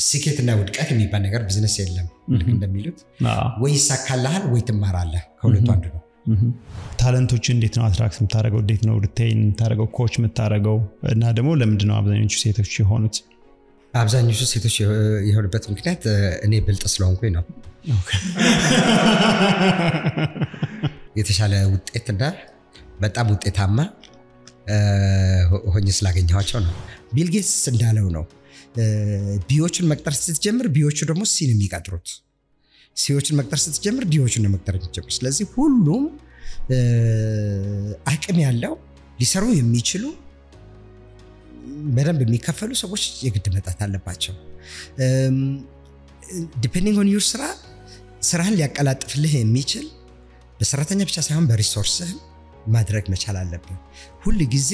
ስኬትና ውድቀት የሚባል ነገር ቢዝነስ የለም። ልክ እንደሚሉት ወይ ይሳካልሃል ወይ ትማራለህ። ከሁለቱ አንዱ ነው። ታለንቶች እንዴት ነው አትራክት የምታደርገው? እንዴት ነው ሪቴይን የምታደርገው? ኮች የምታደርገው? እና ደግሞ ለምንድን ነው አብዛኞቹ ሴቶች የሆኑት? አብዛኞቹ ሴቶች የሆኑበት ምክንያት እኔ ብልጥ ስለሆንኩኝ ነው። የተሻለ ውጤትና በጣም ውጤታማ ሆኜ ስላገኘኋቸው ነው። ቢል ጌትስ እንዳለው ነው ቢዎቹን መቅጠር ስትጀምር ቢዎቹ ደግሞ ሲን የሚቀጥሩት ሲዎችን መቅጠር ስትጀምር ዲዎችን ነው መቅጠር የሚጀምር። ስለዚህ ሁሉም አቅም ያለው ሊሰሩ የሚችሉ በደንብ የሚከፈሉ ሰዎች የግድ መጣት አለባቸው። ዲፔንዲንግ ኦን ዩር ስራ ስራህን ሊያቀላጥፍልህ የሚችል በሰራተኛ ብቻ ሳይሆን በሪሶርስህም ማድረግ መቻል አለብን። ሁል ጊዜ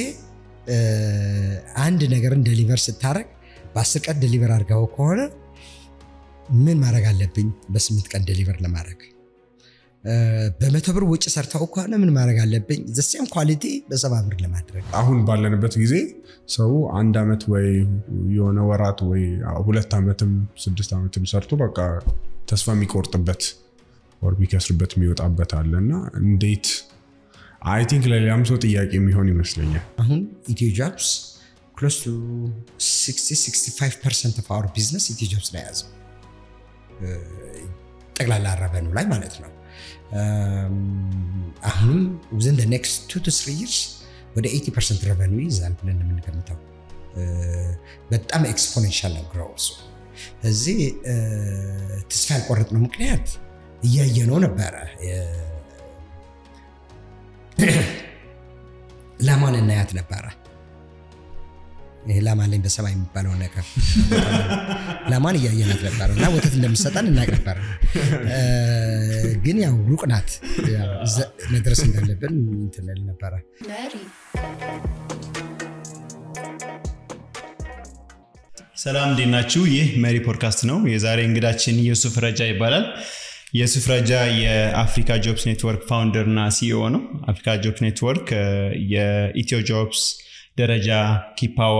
አንድ ነገርን ደሊቨር ስታደረግ በአስር ቀን ደሊቨር አድርገው ከሆነ ምን ማድረግ አለብኝ በስምንት ቀን ደሊቨር ለማድረግ በመቶ ብር ውጭ ሰርተው ከሆነ ምን ማድረግ አለብኝ ዘሴም ኳሊቲ በሰባ ብር ለማድረግ አሁን ባለንበት ጊዜ ሰው አንድ ዓመት ወይ የሆነ ወራት ወይ ሁለት ዓመትም ስድስት ዓመትም ሰርቶ በቃ ተስፋ የሚቆርጥበት ወር የሚከስርበት የሚወጣበት አለ እና እንዴት አይ ቲንክ ለሌላም ሰው ጥያቄ የሚሆን ይመስለኛል። አሁን ኢትዮ ጆብስ ክሎስ ቱ 65 ፐርሰንት ኦፍ አወር ቢዝነስ ኢትዮ ጆብስ ላይ ያዘው ጠቅላላ ረቨኑ ላይ ማለት ነው። አሁንም ውዝን ኔክስት ቱ ቱ ስሪ ይርስ ወደ 80 ፐርሰንት ረቨኑ ይይዛል ብለን የምንገምተው በጣም ኤክስፖኔንሻል ነው ግሮውሱ። እዚህ ተስፋ ያልቆረጥነው ምክንያት እያየነው ነበረ። ላማን እናያት ነበረ። ይሄ ላማ አለኝ በሰማይ የሚባለው ነገር ላማን እያየናት ነበረ እና ወተት እንደምሰጠን እናቅ ነበረ። ግን ያው ሩቅ ናት፣ መድረስ እንዳለብን እንትን እል ነበረ። ሰላም እንዴት ናችሁ? ይህ መሪ ፖድካስት ነው። የዛሬ እንግዳችን የሱፍ ረጃ ይባላል። የሱፍ ረጃ የአፍሪካ ጆብስ ኔትወርክ ፋውንደር እና ሲኢኦ ነው። አፍሪካ ጆብስ ኔትወርክ የኢትዮ ጆብስ ደረጃ ኪፓዋ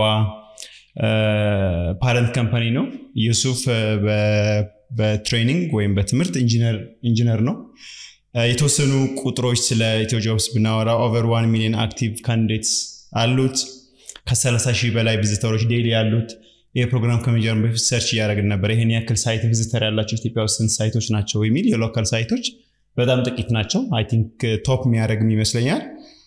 ፓረንት ካምፓኒ ነው። ዩሱፍ በትሬኒንግ ወይም በትምህርት ኢንጂነር ነው። የተወሰኑ ቁጥሮች ስለ ኢትዮ ጆብስ ብናወራ ኦቨር ዋን ሚሊዮን አክቲቭ ካንዲዴትስ አሉት። ከ30 ሺህ በላይ ቪዚተሮች ዴይሊ ያሉት። ይህ ፕሮግራም ከመጀመሩ በፊት ሰርች እያደረግን ነበር። ይህን ያክል ሳይት ቪዚተር ያላቸው ኢትዮጵያ ውስጥ ስንት ሳይቶች ናቸው የሚል የሎካል ሳይቶች በጣም ጥቂት ናቸው። አይ ቲንክ ቶፕ የሚያደርግም ይመስለኛል።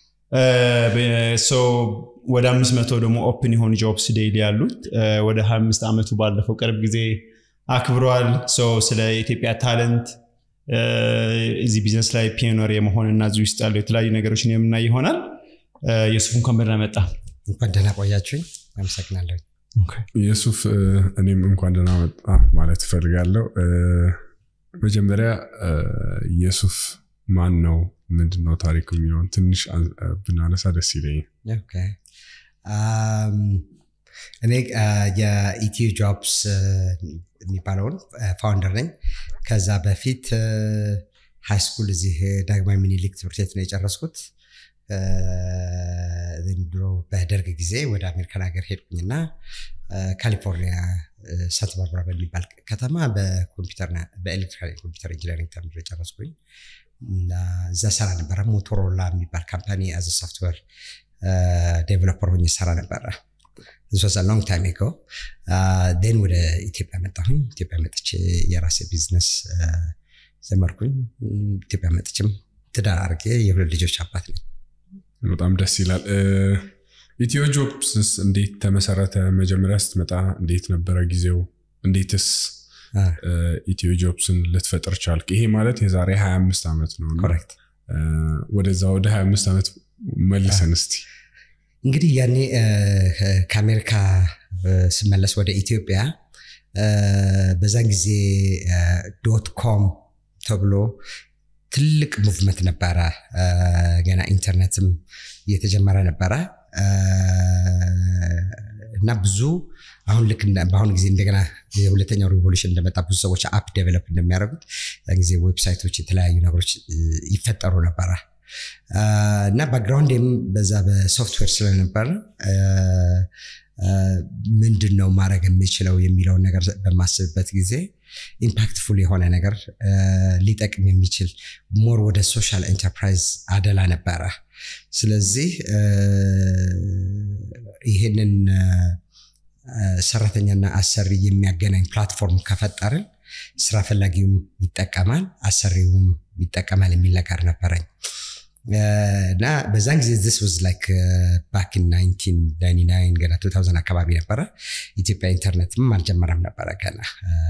ወደ አምስት መቶ ደግሞ ኦፕን የሆኑ ጆብስ ዴይሊ ያሉት ወደ 25 ዓመቱ ባለፈው ቅርብ ጊዜ አክብረዋል። ስለ ኢትዮጵያ ታለንት እዚህ ቢዝነስ ላይ ፒዮነር የመሆን እና እዚህ ውስጥ ያለው የተለያዩ ነገሮችን የምናይ ይሆናል። የሱፍ እንኳን በደህና መጣ። እንኳን ደህና ቆያችሁኝ። አመሰግናለሁ። የሱፍ እኔም እንኳን ደህና መጣ ማለት እፈልጋለሁ። መጀመሪያ የሱፍ ማን ነው ምንድን ነው ታሪኩ የሚለውን ትንሽ ብናነሳ ደስ ይለኛል። እኔ የኢትዮ ጆብስ የሚባለውን ፋውንደር ነኝ። ከዛ በፊት ሃይ ስኩል እዚህ ዳግማዊ ሚኒሊክ ትምህርት ቤት ነው የጨረስኩት። ድሮ በደርግ ጊዜ ወደ አሜሪካን ሀገር ሄድኩኝና ካሊፎርኒያ ሳንታ ባርባራ በሚባል ከተማ በኤሌክትሪካል ኮምፒውተር ኢንጂነሪንግ ተምሬ ጨረስኩኝ። እዛ ሰራ ነበረ። ሞቶሮላ የሚባል ካምፓኒ አዘ ሶፍትዌር ዴቨሎፐር ሆኜ ሰራ ነበረ። ሶዛ ሎንግ ታይም ጎ ን ወደ ኢትዮጵያ መጣሁኝ። ኢትዮጵያ መጥቼ የራሴ ቢዝነስ ጀመርኩኝ። ኢትዮጵያ መጥቼም ትዳር አድርጌ የሁለት ልጆች አባት ነኝ። በጣም ደስ ይላል። ኢትዮ ጆብስ እንዴት ተመሰረተ? መጀመሪያ ስትመጣ እንዴት ነበረ ጊዜው? እንዴትስ ኢትዮ ጆብስን ልትፈጥር ቻልክ? ይሄ ማለት የዛሬ 25 ዓመት ነው። ኮሬክት። ወደዛ ወደ 25 ዓመት መልሰን እስቲ። እንግዲህ ያኔ ከአሜሪካ ስመለስ ወደ ኢትዮጵያ በዛን ጊዜ ዶት ኮም ተብሎ ትልቅ ሙቭመንት ነበረ። ገና ኢንተርኔትም እየተጀመረ ነበረ እና ብዙ አሁን ልክ በአሁኑ ጊዜ እንደገና የሁለተኛው ሪቮሉሽን እንደመጣ ብዙ ሰዎች አፕ ዴቨሎፕ እንደሚያደርጉት ጊዜ ዌብሳይቶች፣ የተለያዩ ነገሮች ይፈጠሩ ነበረ እና ባክግራውንድም በዛ በሶፍትዌር ስለነበረ ምንድን ነው ማድረግ የምችለው የሚለውን ነገር በማስብበት ጊዜ ኢምፓክትፉል የሆነ ነገር ሊጠቅም የሚችል ሞር ወደ ሶሻል ኤንተርፕራይዝ አደላ ነበረ። ስለዚህ ይህንን ሰራተኛና አሰሪ የሚያገናኝ ፕላትፎርም ከፈጠርን ስራ ፈላጊውም ይጠቀማል፣ አሰሪውም ይጠቀማል የሚል ነገር ነበረኝ እና በዛን ጊዜ ዚስ ዋዝ ላይክ ባክ ኢን 1999 ገና 2000 አካባቢ ነበረ። ኢትዮጵያ ኢንተርኔትም አልጀመረም ነበረ ገና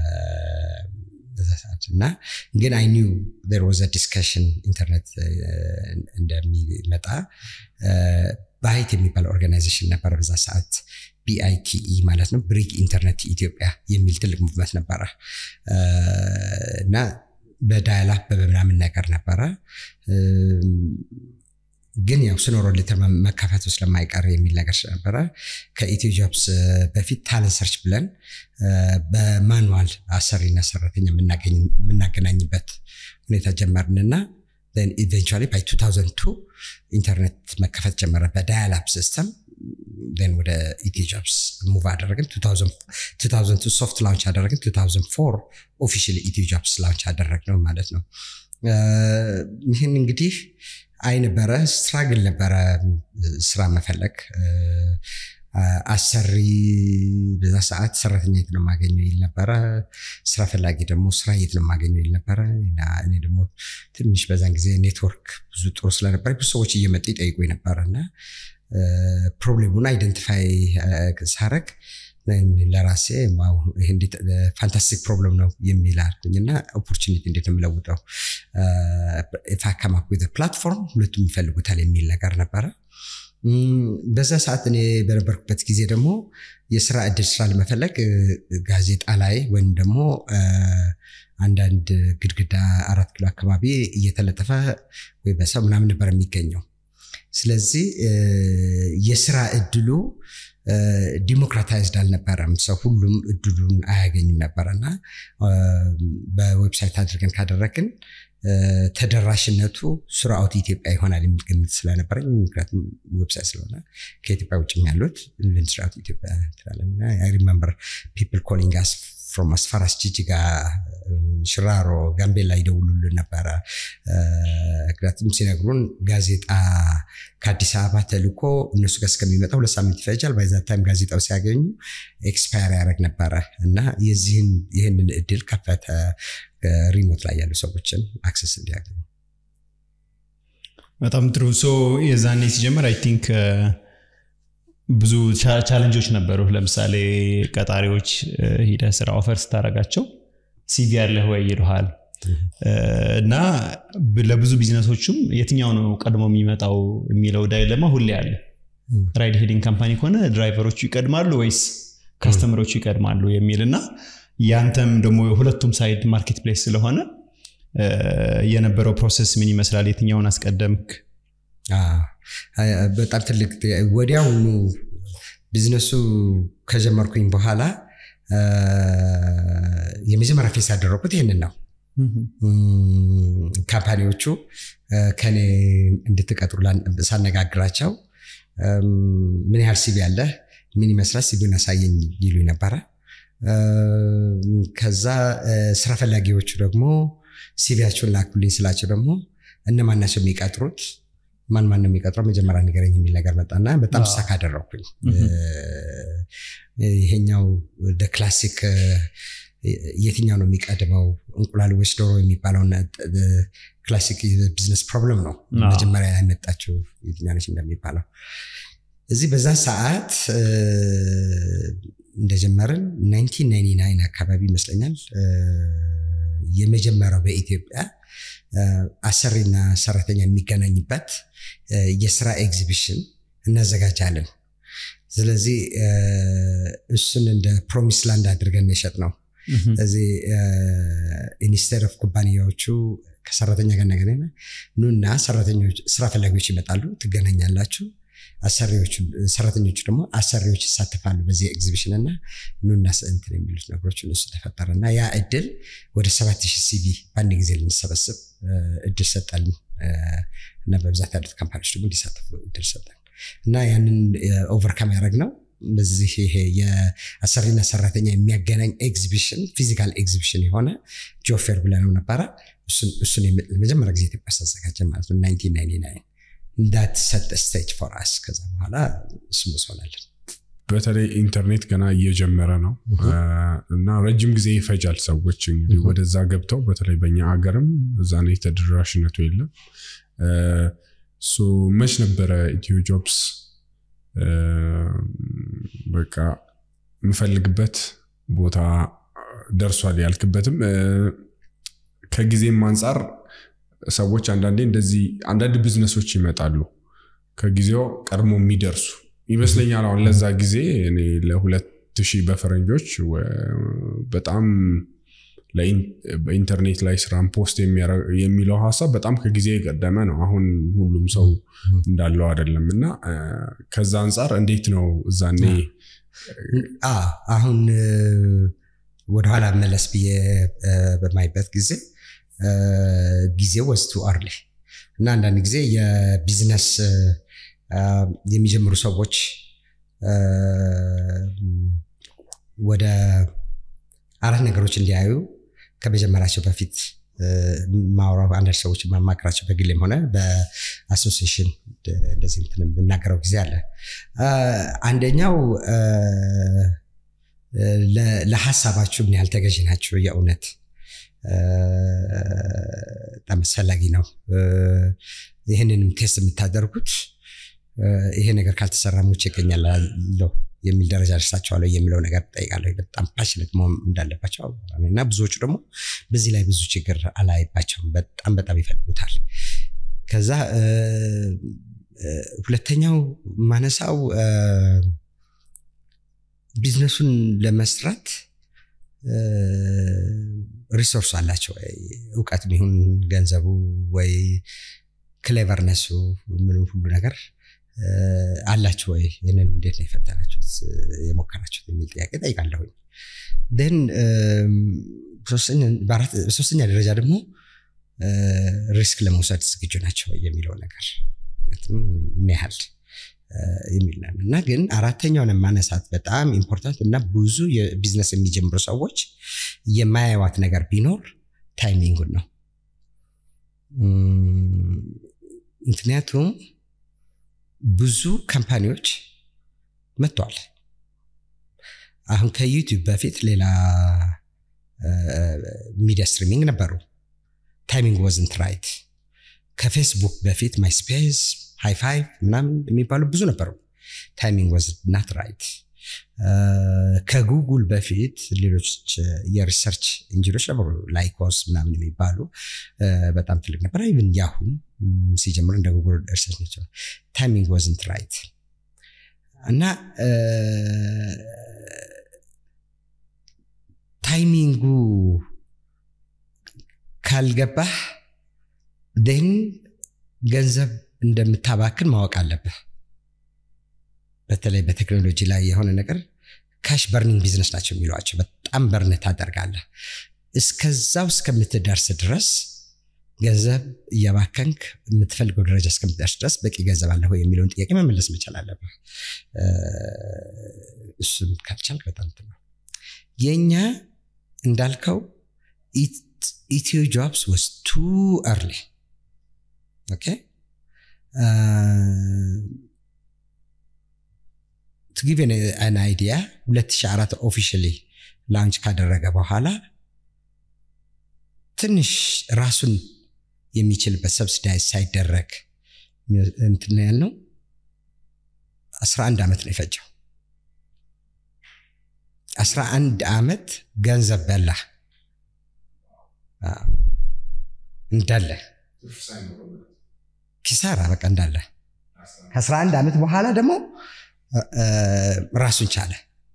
በዛ ሰዓት እና ግን አይ ኒው ዜር ዋዝ ዲስከሽን ኢንተርኔት እንደሚመጣ ባይት የሚባል ኦርጋናይዜሽን ነበረ በዛ ሰዓት ቢአይቲኢ ማለት ነው ብሪክ ኢንተርኔት ኢትዮጵያ የሚል ትልቅ ሙቭመንት ነበረ እና በዳያላፕ በምናምን ነገር ነበረ ግን ያው ስኖሮ ሊትር መካፈቱ ስለማይቀር የሚል ነገር ስለነበረ ከኢትዮ ጆብስ በፊት ታለንት ሰርች ብለን በማኑዋል አሰሪና ሰራተኛ የምናገናኝበት ሁኔታ ጀመርንና ኢቨንቹዋሊ ባይ 2002 ኢንተርኔት መከፈት ጀመረ በዳያላፕ ሲስተም ን ወደ ኢትዮ ጆብስ ሙቭ አደረግን 2002 ሶፍት ላውንች አደረግን 2004 ኦፊሻሊ ኢትዮ ጆብስ ላውንች አደረግ ነው ማለት ነው ይህን እንግዲህ አይ ነበረ ስትራግል ነበረ ስራ መፈለግ አሰሪ በዛ ሰዓት ሰራተኛ የት ነው የማገኘው ይል ነበረ ስራ ፈላጊ ደግሞ ስራ የት ነው የማገኘው ይል ነበረ እኔ ደግሞ ትንሽ በዛን ጊዜ ኔትወርክ ብዙ ጥሩ ስለነበረ ብዙ ሰዎች እየመጡ ይጠይቁ ነበረ እና ፕሮብሌሙን አይደንቲፋይ ሳረግ ለራሴ ፋንታስቲክ ፕሮብለም ነው የሚል አልኩኝ እና ኦፖርቹኒቲ እንዴት ነው የምለውጠው ፋካማክ ፕላትፎርም ሁለቱም ይፈልጉታል የሚል ነገር ነበረ በዛ ሰዓት እኔ በነበርኩበት ጊዜ ደግሞ የስራ እድል ስራ ለመፈለግ ጋዜጣ ላይ ወይም ደግሞ አንዳንድ ግድግዳ አራት ኪሎ አካባቢ እየተለጠፈ ወይ በሰው ምናምን ነበር የሚገኘው ስለዚህ የስራ እድሉ ዲሞክራታይዝድ አልነበረም ሰው ሁሉም እድሉን አያገኝም ነበረና በዌብሳይት አድርገን ካደረግን ተደራሽነቱ ስራውት ኢትዮጵያ ይሆናል የሚል ግምት ስለነበረኝ ምክንያቱም ዌብሳይት ስለሆነ ከኢትዮጵያ ውጭም ያሉት ስራውት ኢትዮጵያ ትላለን ሪመምበር ፒፕል ኮሊንግ አስ ፍሮም አስፋራስ ጂጂጋ ሽራሮ ጋምቤላ ይደውሉልን ነበረ ምክንያቱም ሲነግሩን ጋዜጣ ከአዲስ አበባ ተልኮ እነሱ ጋር እስከሚመጣ ሁለት ሳምንት ይፈጃል ባይዛ ታይም ጋዜጣው ሲያገኙ ኤክስፓየር ያደረግ ነበረ እና የዚህን ይህንን እድል ከፈተ ሪሞት ላይ ያሉ ሰዎችን አክሰስ እንዲያገኙ በጣም ጥሩ ሶ የዛኔ ሲጀምር አይ ቲንክ ብዙ ቻለንጆች ነበሩ ለምሳሌ ቀጣሪዎች ሂደ ስራ ኦፈር ስታደረጋቸው ሲቪ ያለህ ወይ ይልሃል እና ለብዙ ቢዝነሶችም የትኛው ነው ቀድሞ የሚመጣው የሚለው ዳይለማ ሁሌ አለ ራይድ ሄዲንግ ካምፓኒ ከሆነ ድራይቨሮቹ ይቀድማሉ ወይስ ካስተመሮቹ ይቀድማሉ የሚል እና ያንተም ደግሞ ሁለቱም ሳይድ ማርኬት ፕሌስ ስለሆነ የነበረው ፕሮሰስ ምን ይመስላል የትኛውን አስቀደምክ በጣም ትልቅ ወዲያውኑ ቢዝነሱ ከጀመርኩኝ በኋላ የመጀመሪያ ፌስ ያደረኩት ይህንን ነው ካምፓኒዎቹ ከኔ እንድትቀጥሩ ሳነጋግራቸው ምን ያህል ሲቪ ያለ ምን ይመስላል ሲቪውን ያሳየኝ ይሉ ነበረ ከዛ ስራ ፈላጊዎቹ ደግሞ ሲቪያቸውን ላኩልኝ ስላቸው ደግሞ እነማን ናቸው የሚቀጥሩት ማን ማን ነው የሚቀጥረው መጀመሪያ ንገረኝ የሚል ነገር መጣና በጣም ሳክ አደረግኩኝ ይሄኛው ክላሲክ የትኛው ነው የሚቀድመው እንቁላል ወይስ ዶሮ የሚባለውን ክላሲክ ቢዝነስ ፕሮብለም ነው መጀመሪያ ያመጣችው የትኛነች እንደሚባለው እዚህ በዛ ሰዓት እንደጀመርን 1999 አካባቢ ይመስለኛል የመጀመሪያው በኢትዮጵያ አሰሪና ሰራተኛ የሚገናኝበት የስራ ኤግዚቢሽን እናዘጋጃለን ስለዚህ እሱን እንደ ፕሮሚስ ላንድ አድርገን የሸጥ ነው ስለዚህ ኢንስቴድ ኦፍ ኩባንያዎቹ ከሰራተኛ ጋር ነገናኝ ኑና ሰራተኞች ስራ ፈላጊዎች ይመጣሉ ትገናኛላችሁ አሰሪዎቹ ሰራተኞቹ ደግሞ አሰሪዎች ይሳተፋሉ በዚህ ኤግዚቢሽን እና ኑና እንትን የሚሉት ነገሮች እነሱ ተፈጠረ እና ያ እድል ወደ ሰባት ሺህ ሲቪ በአንድ ጊዜ ልንሰበስብ እድል ሰጠን እና በብዛት ያሉት ካምፓኒዎች ደግሞ እንዲሳተፉ እድል ሰጠን እና ያንን ኦቨርካም ያደረግ ነው በዚህ ይሄ የአሰሪና ሰራተኛ የሚያገናኝ ኤግዚቢሽን ፊዚካል ኤግዚቢሽን የሆነ ጆፌር ብለነው ነበረ። እሱን ለመጀመሪያ ጊዜ ኢትዮጵያ አዘጋጀ ማለት ነው 1999 እንዳት ሰጥ ስቴጅ ፎር አስ ከዛ በኋላ ስሙስ ሆናለን። በተለይ ኢንተርኔት ገና እየጀመረ ነው እና ረጅም ጊዜ ይፈጃል ሰዎች እንግዲህ ወደዛ ገብተው በተለይ በኛ ሀገርም እዛ ነው የተደራሽነቱ የለም። መች ነበረ ኢትዮ ጆብስ በቃ የምፈልግበት ቦታ ደርሷል ያልክበትም ከጊዜም አንጻር ሰዎች አንዳንዴ እንደዚህ አንዳንድ ቢዝነሶች ይመጣሉ ከጊዜው ቀድሞ የሚደርሱ ይመስለኛል። አሁን ለዛ ጊዜ እኔ ለሁለት ሺህ በፈረንጆች በጣም በኢንተርኔት ላይ ስራን ፖስት የሚለው ሀሳብ በጣም ከጊዜ የቀደመ ነው። አሁን ሁሉም ሰው እንዳለው አይደለም እና ከዛ አንጻር እንዴት ነው እዛኔ አሁን ወደኋላ መለስ ብዬ በማይበት ጊዜ ጊዜው ወስቱ አርሊ እና አንዳንድ ጊዜ የቢዝነስ የሚጀምሩ ሰዎች ወደ አራት ነገሮች እንዲያዩ ከመጀመራቸው በፊት ማውራው አንዳንድ ሰዎች ማማክራቸው በግሌም ሆነ በአሶሲሽን እንደዚህ እንትን የምናገረው ጊዜ አለ። አንደኛው ለሀሳባችሁ ምን ያህል ተገዥ ናቸው? የእውነት በጣም አስፈላጊ ነው። ይህንንም ቴስት የምታደርጉት ይሄ ነገር ካልተሰራ ሙች ይገኛለሁ የሚል ደረጃ ደርሳቸዋለሁ የሚለው ነገር ጠይቃለሁ። በጣም ፓሽነት መሆን እንዳለባቸው እና ብዙዎቹ ደግሞ በዚህ ላይ ብዙ ችግር አላይባቸውም። በጣም በጣም ይፈልጉታል። ከዛ ሁለተኛው ማነሳው ቢዝነሱን ለመስራት ሪሶርስ አላቸው ወይ እውቀት ይሁን ገንዘቡ ወይ ክሌቨርነሱ ምንም ሁሉ ነገር አላችሁ ወይ? ይህንን እንዴት ነው የፈተናችሁት የሞከራችሁት የሚል ጥያቄ ጠይቃለሁኝ። ን በሶስተኛ ደረጃ ደግሞ ሪስክ ለመውሰድ ዝግጁ ናቸው ወይ የሚለው ነገር ምን ያህል የሚል ነው እና ግን አራተኛውን ማነሳት በጣም ኢምፖርታንት እና ብዙ የቢዝነስ የሚጀምሩ ሰዎች የማያዋት ነገር ቢኖር ታይሚንጉን ነው። ምክንያቱም ብዙ ካምፓኒዎች መጥተዋል። አሁን ከዩቲዩብ በፊት ሌላ ሚዲያ ስትሪሚንግ ነበሩ። ታይሚንግ ወዝንት ራይት። ከፌስቡክ በፊት ማይስፔስ፣ ሃይፋይቭ ምናምን የሚባሉ ብዙ ነበሩ። ታይሚንግ ወዝ ናት ራይት። ከጉጉል በፊት ሌሎች የሪሰርች ኢንጂኖች ነበሩ፣ ላይኮስ ምናምን የሚባሉ በጣም ትልቅ ነበር። ኢቭን ያሁም ሲጀምር እንደ ጉጉል ሪሰርች ናቸው። ታይሚንግ ወዝንት ራይት እና ታይሚንጉ ካልገባህ ደን ገንዘብ እንደምታባክን ማወቅ አለብህ። በተለይ በቴክኖሎጂ ላይ የሆነ ነገር ካሽ በርኒንግ ቢዝነስ ናቸው የሚሏቸው። በጣም በርን ታደርጋለህ። እስከዛው እስከምትደርስ ድረስ ገንዘብ እያባከንክ የምትፈልገው ደረጃ እስከምትደርስ ድረስ በቂ ገንዘብ አለህ ወይ የሚለውን ጥያቄ መመለስ መቻል አለብህ። እሱም ካልቻልክ በጣም ነው። የእኛ እንዳልከው ኢትዮ ጆብስ ወስ ቱ እርሊ ኦኬ to give an, an idea 2004 ኦፊሻሊ ላውንች ካደረገ በኋላ ትንሽ ራሱን የሚችልበት ሰብሲዳይዝ ሳይደረግ እንትን ያልነው 11 ዓመት ነው የፈጀው። 11 ዓመት ገንዘብ በላ እንዳለ ኪሳራ በቃ እንዳለ ከ11 ዓመት በኋላ ደግሞ ራሱን ቻለ።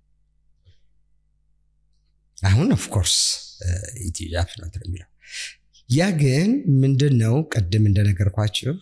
አሁን ኦፍኮርስ ኢትዮ ጆብስ ነው የሚለው። ያ ግን ምንድን ነው ቅድም እንደነገርኳችሁ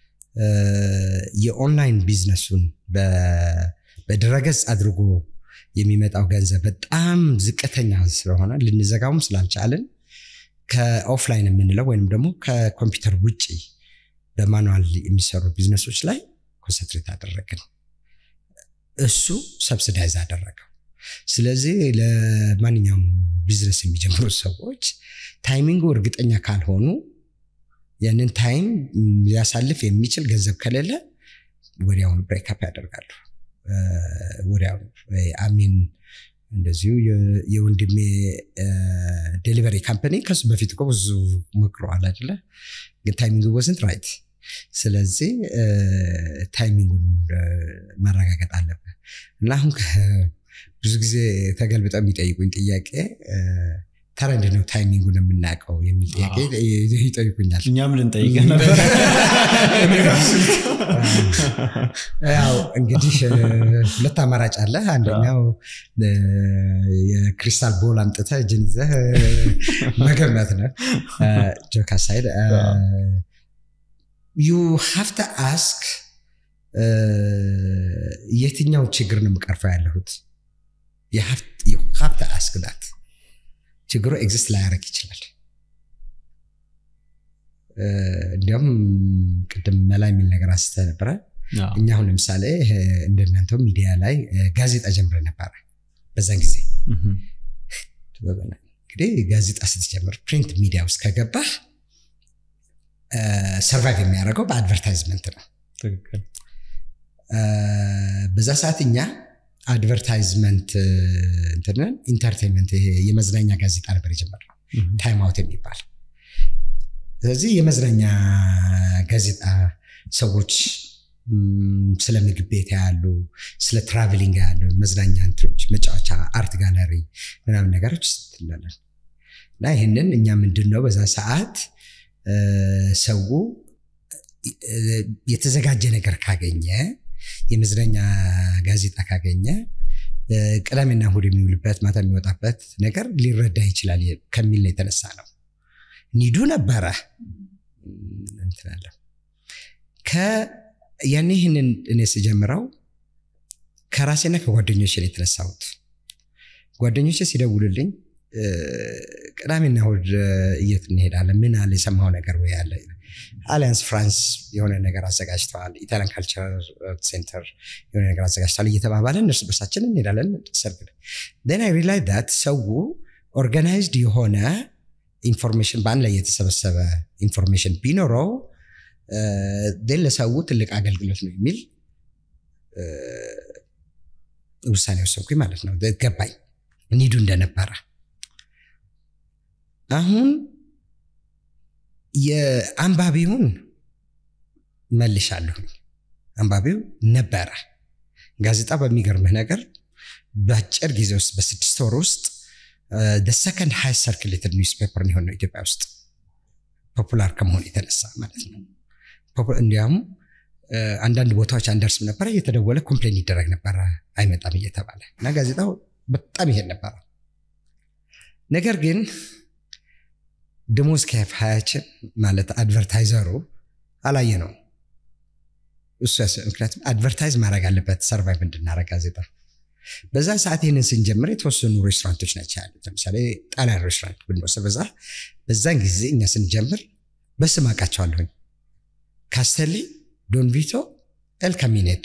የኦንላይን ቢዝነሱን በድረገጽ አድርጎ የሚመጣው ገንዘብ በጣም ዝቅተኛ ስለሆነ ልንዘጋውም ስላልቻልን ከኦፍላይን የምንለው ወይም ደግሞ ከኮምፒውተር ውጭ በማኑዋል የሚሰሩ ቢዝነሶች ላይ ኮንሰንትሬት አደረግን። እሱ ሰብስዳይዝ አደረገው። ስለዚህ ለማንኛውም ቢዝነስ የሚጀምሩ ሰዎች ታይሚንጉ እርግጠኛ ካልሆኑ ያንን ታይም ሊያሳልፍ የሚችል ገንዘብ ከሌለ ወዲያውኑ ብሬክአፕ ያደርጋሉ። ወዲያውኑ አሚን እንደዚሁ የወንድሜ ዴሊቨሪ ካምፓኒ ከሱ በፊት እኮ ብዙ ሞክረዋል አይደለ? ግን ታይሚንግ ወዝንት ራይት። ስለዚህ ታይሚንጉን ማረጋገጥ አለብህ እና አሁን ብዙ ጊዜ ተገልብጠው የሚጠይቁኝ ጥያቄ ታዲያ እንዴት ነው ታይሚንጉን የምናውቀው የሚል ጥያቄ ይጠይቁኛል። እኛም ልንጠይቅ ነበር። ያው እንግዲህ ሁለት አማራጭ አለ። አንደኛው የክሪስታል ቦል አምጥተህ እጅን ይዘህ መገመት ነው። ጆክ አሳይድ ዩ ሃቭ ተ አስክ የትኛው ችግር ነው የምቀርፈው ያለሁት ሀብተ አስክ ዳት ችግሩ ኤግዚስት ላያደርግ ይችላል። እንዲያውም ቅድም መላ የሚል ነገር አንስተ ነበረ። እኛ አሁን ለምሳሌ እንደናንተው ሚዲያ ላይ ጋዜጣ ጀምረ ነበረ። በዛን ጊዜ እንግዲህ ጋዜጣ ስትጀምር ፕሪንት ሚዲያ ውስጥ ከገባህ ሰርቫይቭ የሚያደርገው በአድቨርታይዝመንት ነው። በዛ ሰዓት እኛ አድቨርታይዝመንት እንትንን ኢንተርቴንመንት ይሄ የመዝናኛ ጋዜጣ ነበር የጀመርነው ታይም አውት የሚባል ስለዚህ የመዝናኛ ጋዜጣ ሰዎች ስለ ምግብ ቤት ያሉ ስለ ትራቨሊንግ ያሉ መዝናኛ እንትኖች መጫወቻ አርት ጋለሪ ምናምን ነገሮች ስትላለን እና ይህንን እኛ ምንድን ነው በዛ ሰዓት ሰው የተዘጋጀ ነገር ካገኘ የመዝናኛ ጋዜጣ ካገኘ ቅዳሜና እሑድ የሚውልበት ማታ የሚወጣበት ነገር ሊረዳ ይችላል ከሚል ነው የተነሳ ነው። ኒዱ ነበረ እንትናለሁ ያኔ ይህንን እኔ ስጀምረው ከራሴና ከጓደኞች ነው የተነሳሁት። ጓደኞች ሲደውሉልኝ ቅዳሜና እሑድ እየት እንሄዳለን? ምን አለ የሰማው ነገር ወይ አለ አሊያንስ ፍራንስ የሆነ ነገር አዘጋጅተዋል፣ ኢታሊያን ካልቸር ሴንተር የሆነ ነገር አዘጋጅተዋል እየተባባለን እርስ በርሳችን እንሄዳለን። ሰርግ ን አይ ሪላይዝ ዳት ሰው ኦርጋናይዝድ የሆነ ኢንፎርሜሽን በአንድ ላይ የተሰበሰበ ኢንፎርሜሽን ቢኖረው ን ለሰው ትልቅ አገልግሎት ነው የሚል ውሳኔ ወሰንኩኝ ማለት ነው። ገባኝ ኒዱ እንደነበረ አሁን የአንባቢውን መልሻለሁኝ። አንባቢው ነበረ። ጋዜጣ በሚገርምህ ነገር በአጭር ጊዜ ውስጥ በስድስት ወር ውስጥ ሰከንድ ሃይ ሰርክሌትድ ኒውስ ፔፐር የሆነው ኢትዮጵያ ውስጥ ፖፑላር ከመሆን የተነሳ ማለት ነው። እንዲያውም አንዳንድ ቦታዎች አንደርስም ነበረ፣ እየተደወለ ኮምፕሌን ይደረግ ነበረ አይመጣም እየተባለ እና ጋዜጣው በጣም ይሄድ ነበረ። ነገር ግን ደሞዝ ከፋያችን ማለት አድቨርታይዘሩ አላየ ነው እሱ ምክንያቱም አድቨርታይዝ ማድረግ አለበት ሰርቫይቭ እንድናረግ ጋዜጣ በዛ ሰዓት ይህንን ስንጀምር የተወሰኑ ሬስቶራንቶች ናቸው ያሉት ለምሳሌ ጣሊያን ሬስቶራንት ብንወስድ በዛ በዛን ጊዜ እኛ ስንጀምር በስም አውቃቸዋለሁኝ ካስተሊ ዶንቪቶ ኤል ካሚኔቶ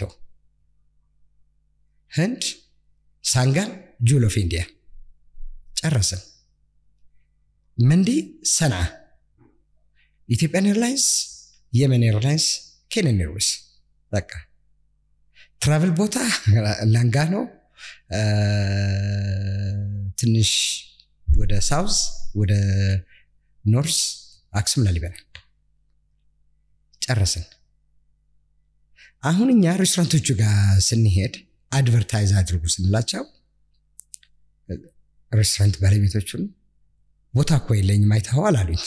ህንድ ሳንጋን ጁል ኦፍ ኢንዲያ ጨረስን መንዲ ሰንዓ ኢትዮጵያን ኤርላይንስ የመን ኤርላይንስ ኬንያን ኤርዌይስ በቃ ትራቭል ቦታ ላንጋኖ ትንሽ ወደ ሳውዝ ወደ ኖርስ አክሱም ላሊበላ ጨረስን አሁን እኛ ሬስቶራንቶቹ ጋር ስንሄድ አድቨርታይዝ አድርጉ ስንላቸው ሬስቶራንት ባለቤቶቹን ቦታ እኮ የለኝም አይተኸዋል አሉኝ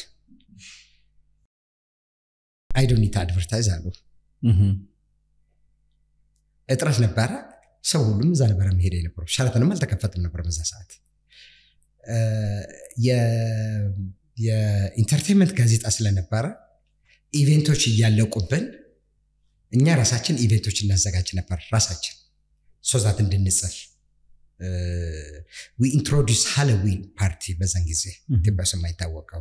አይዶኒት አድቨርታይዝ አሉ እጥረት ነበረ ሰው ሁሉም እዛ ነበረ መሄድ የነበረው ሸራተንም አልተከፈትም ነበር በዛ ሰዓት የኢንተርቴንመንት ጋዜጣ ስለነበረ ኢቬንቶች እያለቁብን እኛ ራሳችን ኢቬንቶች እናዘጋጅ ነበር ራሳችን ሶዛት እንድንጽፍ ዊ ኢንትሮዲስ ሃሎዊን ፓርቲ በዛን ጊዜ ኢትዮጵያ ውስጥ የማይታወቀው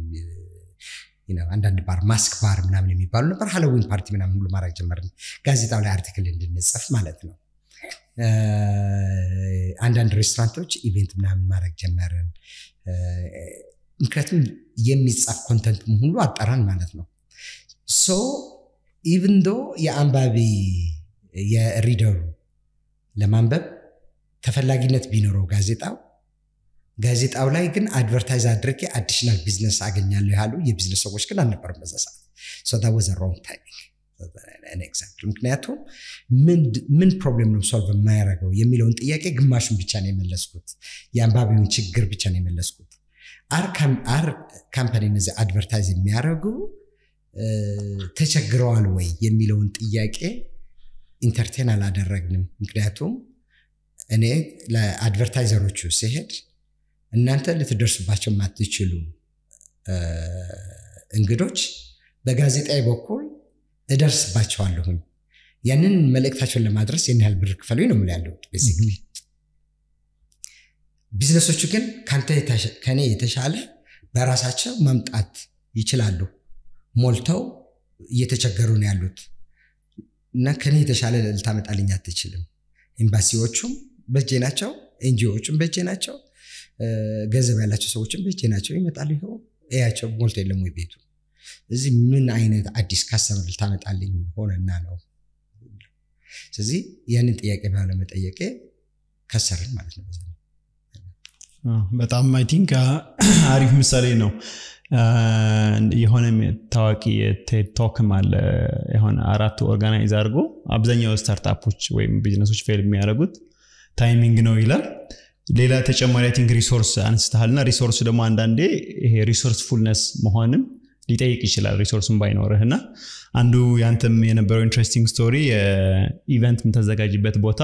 አንዳንድ ባር ማስክ ባር ምናምን የሚባሉ ነበር ሃሎዊን ፓርቲ ምናምን ሁሉ ማድረግ ጀመርን ጋዜጣው ላይ አርቲክል እንድንጽፍ ማለት ነው አንዳንድ ሬስቶራንቶች ኢቬንት ምናምን ማድረግ ጀመርን። ምክንያቱም የሚጻፍ ኮንተንት ሁሉ አጠራን ማለት ነው። ሶ ኢቭን ዶ የአንባቢ የሪደሩ ለማንበብ ተፈላጊነት ቢኖረው ጋዜጣው ጋዜጣው ላይ ግን አድቨርታይዝ አድርጌ አዲሽናል ቢዝነስ አገኛለሁ ያሉ የቢዝነስ ሰዎች ግን አልነበሩም በዛ ሰዓት። ሶ ዛ ወዘ ሮንግ ታይሚንግ ኤግዛምፕል። ምክንያቱም ምን ፕሮብሌም ነው ሶልቭ የማያደርገው የሚለውን ጥያቄ ግማሹን ብቻ ነው የመለስኩት። የአንባቢውን ችግር ብቻ ነው የመለስኩት። አር ካምፓኒ እነዚህ አድቨርታይዝ የሚያደርጉ ተቸግረዋል ወይ የሚለውን ጥያቄ ኢንተርቴን አላደረግንም። ምክንያቱም እኔ ለአድቨርታይዘሮቹ ሲሄድ እናንተ ልትደርሱባቸው የማትችሉ እንግዶች በጋዜጣዊ በኩል እደርስባቸዋለሁኝ። ያንን መልእክታቸውን ለማድረስ ይህን ያህል ብር ክፈሉኝ ነው የምልህ ያለሁት ቤዚክሊ። ቢዝነሶቹ ግን ከኔ የተሻለ በራሳቸው መምጣት ይችላሉ። ሞልተው እየተቸገሩ ነው ያሉት እና ከኔ የተሻለ ልታመጣልኝ አትችልም። ኤምባሲዎቹም በእጄ ናቸው፣ ኤንጂኦዎቹም በእጄ ናቸው፣ ገንዘብ ያላቸው ሰዎችም በእጄ ናቸው። ይመጣሉ። ይኸው እያቸው ሞልቶ የለም ወይ ቤቱ። እዚህ ምን አይነት አዲስ ካስተመር ልታመጣልኝ ሆነና ነው? ስለዚህ ያንን ጥያቄ ባለመጠየቄ ከሰርን ማለት ነው። በጣም አይ ቲንክ አሪፍ ምሳሌ ነው። የሆነ ታዋቂ የቴድ ቶክም አለ። የሆነ አራት ኦርጋናይዝ አድርጎ አብዛኛው ስታርታፖች ወይም ቢዝነሶች ፌል የሚያደርጉት ታይሚንግ ነው ይላል። ሌላ ተጨማሪ አይ ቲንክ ሪሶርስ አንስተሃል እና ሪሶርስ ደግሞ አንዳንዴ ይሄ ሪሶርስ ፉልነስ መሆንም ሊጠይቅ ይችላል ሪሶርስን ባይኖርህ እና አንዱ ያንተም የነበረው ኢንትረስቲንግ ስቶሪ ኢቨንት የምታዘጋጅበት ቦታ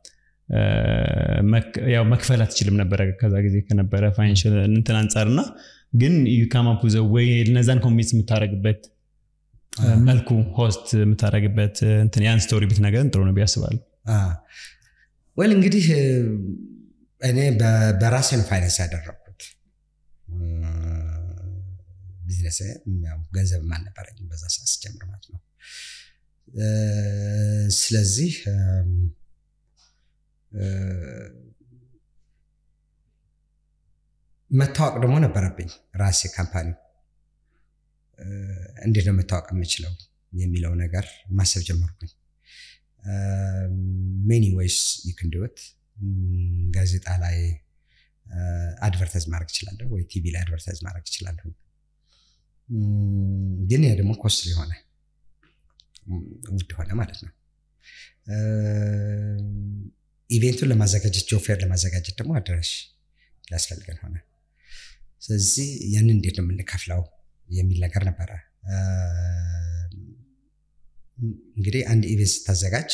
ያው መክፈል አትችልም ነበረ ከዛ ጊዜ ከነበረ ፋይናንሽል እንትን አንጻር እና ግን ዩካማፕ ዘ ወይ እነዛን ኮሚት የምታደረግበት መልኩ ሆስት የምታደረግበት እንትን ያን ስቶሪ ብትነግረን ጥሩ ነው ቢያስባሉ ወል እንግዲህ እኔ በራሴ ነው ፋይናንስ ያደረግኩት ቢዝነስ ገንዘብ አልነበረኝም በዛ ሰዓት ስጀምር ማለት ነው ስለዚህ መታወቅ ደግሞ ነበረብኝ ራሴ ካምፓኒ እንዴት ነው መታወቅ የምችለው የሚለው ነገር ማሰብ ጀመርኩኝ ሜኒ ወይስ ይክንድወት ጋዜጣ ላይ አድቨርታይዝ ማድረግ እችላለሁ ወይ ቲቪ ላይ አድቨርታይዝ ማድረግ እችላለሁ ግን ያ ደግሞ ኮስት ሊሆነ ውድ ሆነ ማለት ነው ኢቬንቱን ለማዘጋጀት ጆፌር ለማዘጋጀት ደግሞ አዳራሽ ሊያስፈልገን ሆነ ስለዚህ ያንን እንዴት ነው የምንከፍለው የሚል ነገር ነበረ እንግዲህ አንድ ኢቬንት ስታዘጋጅ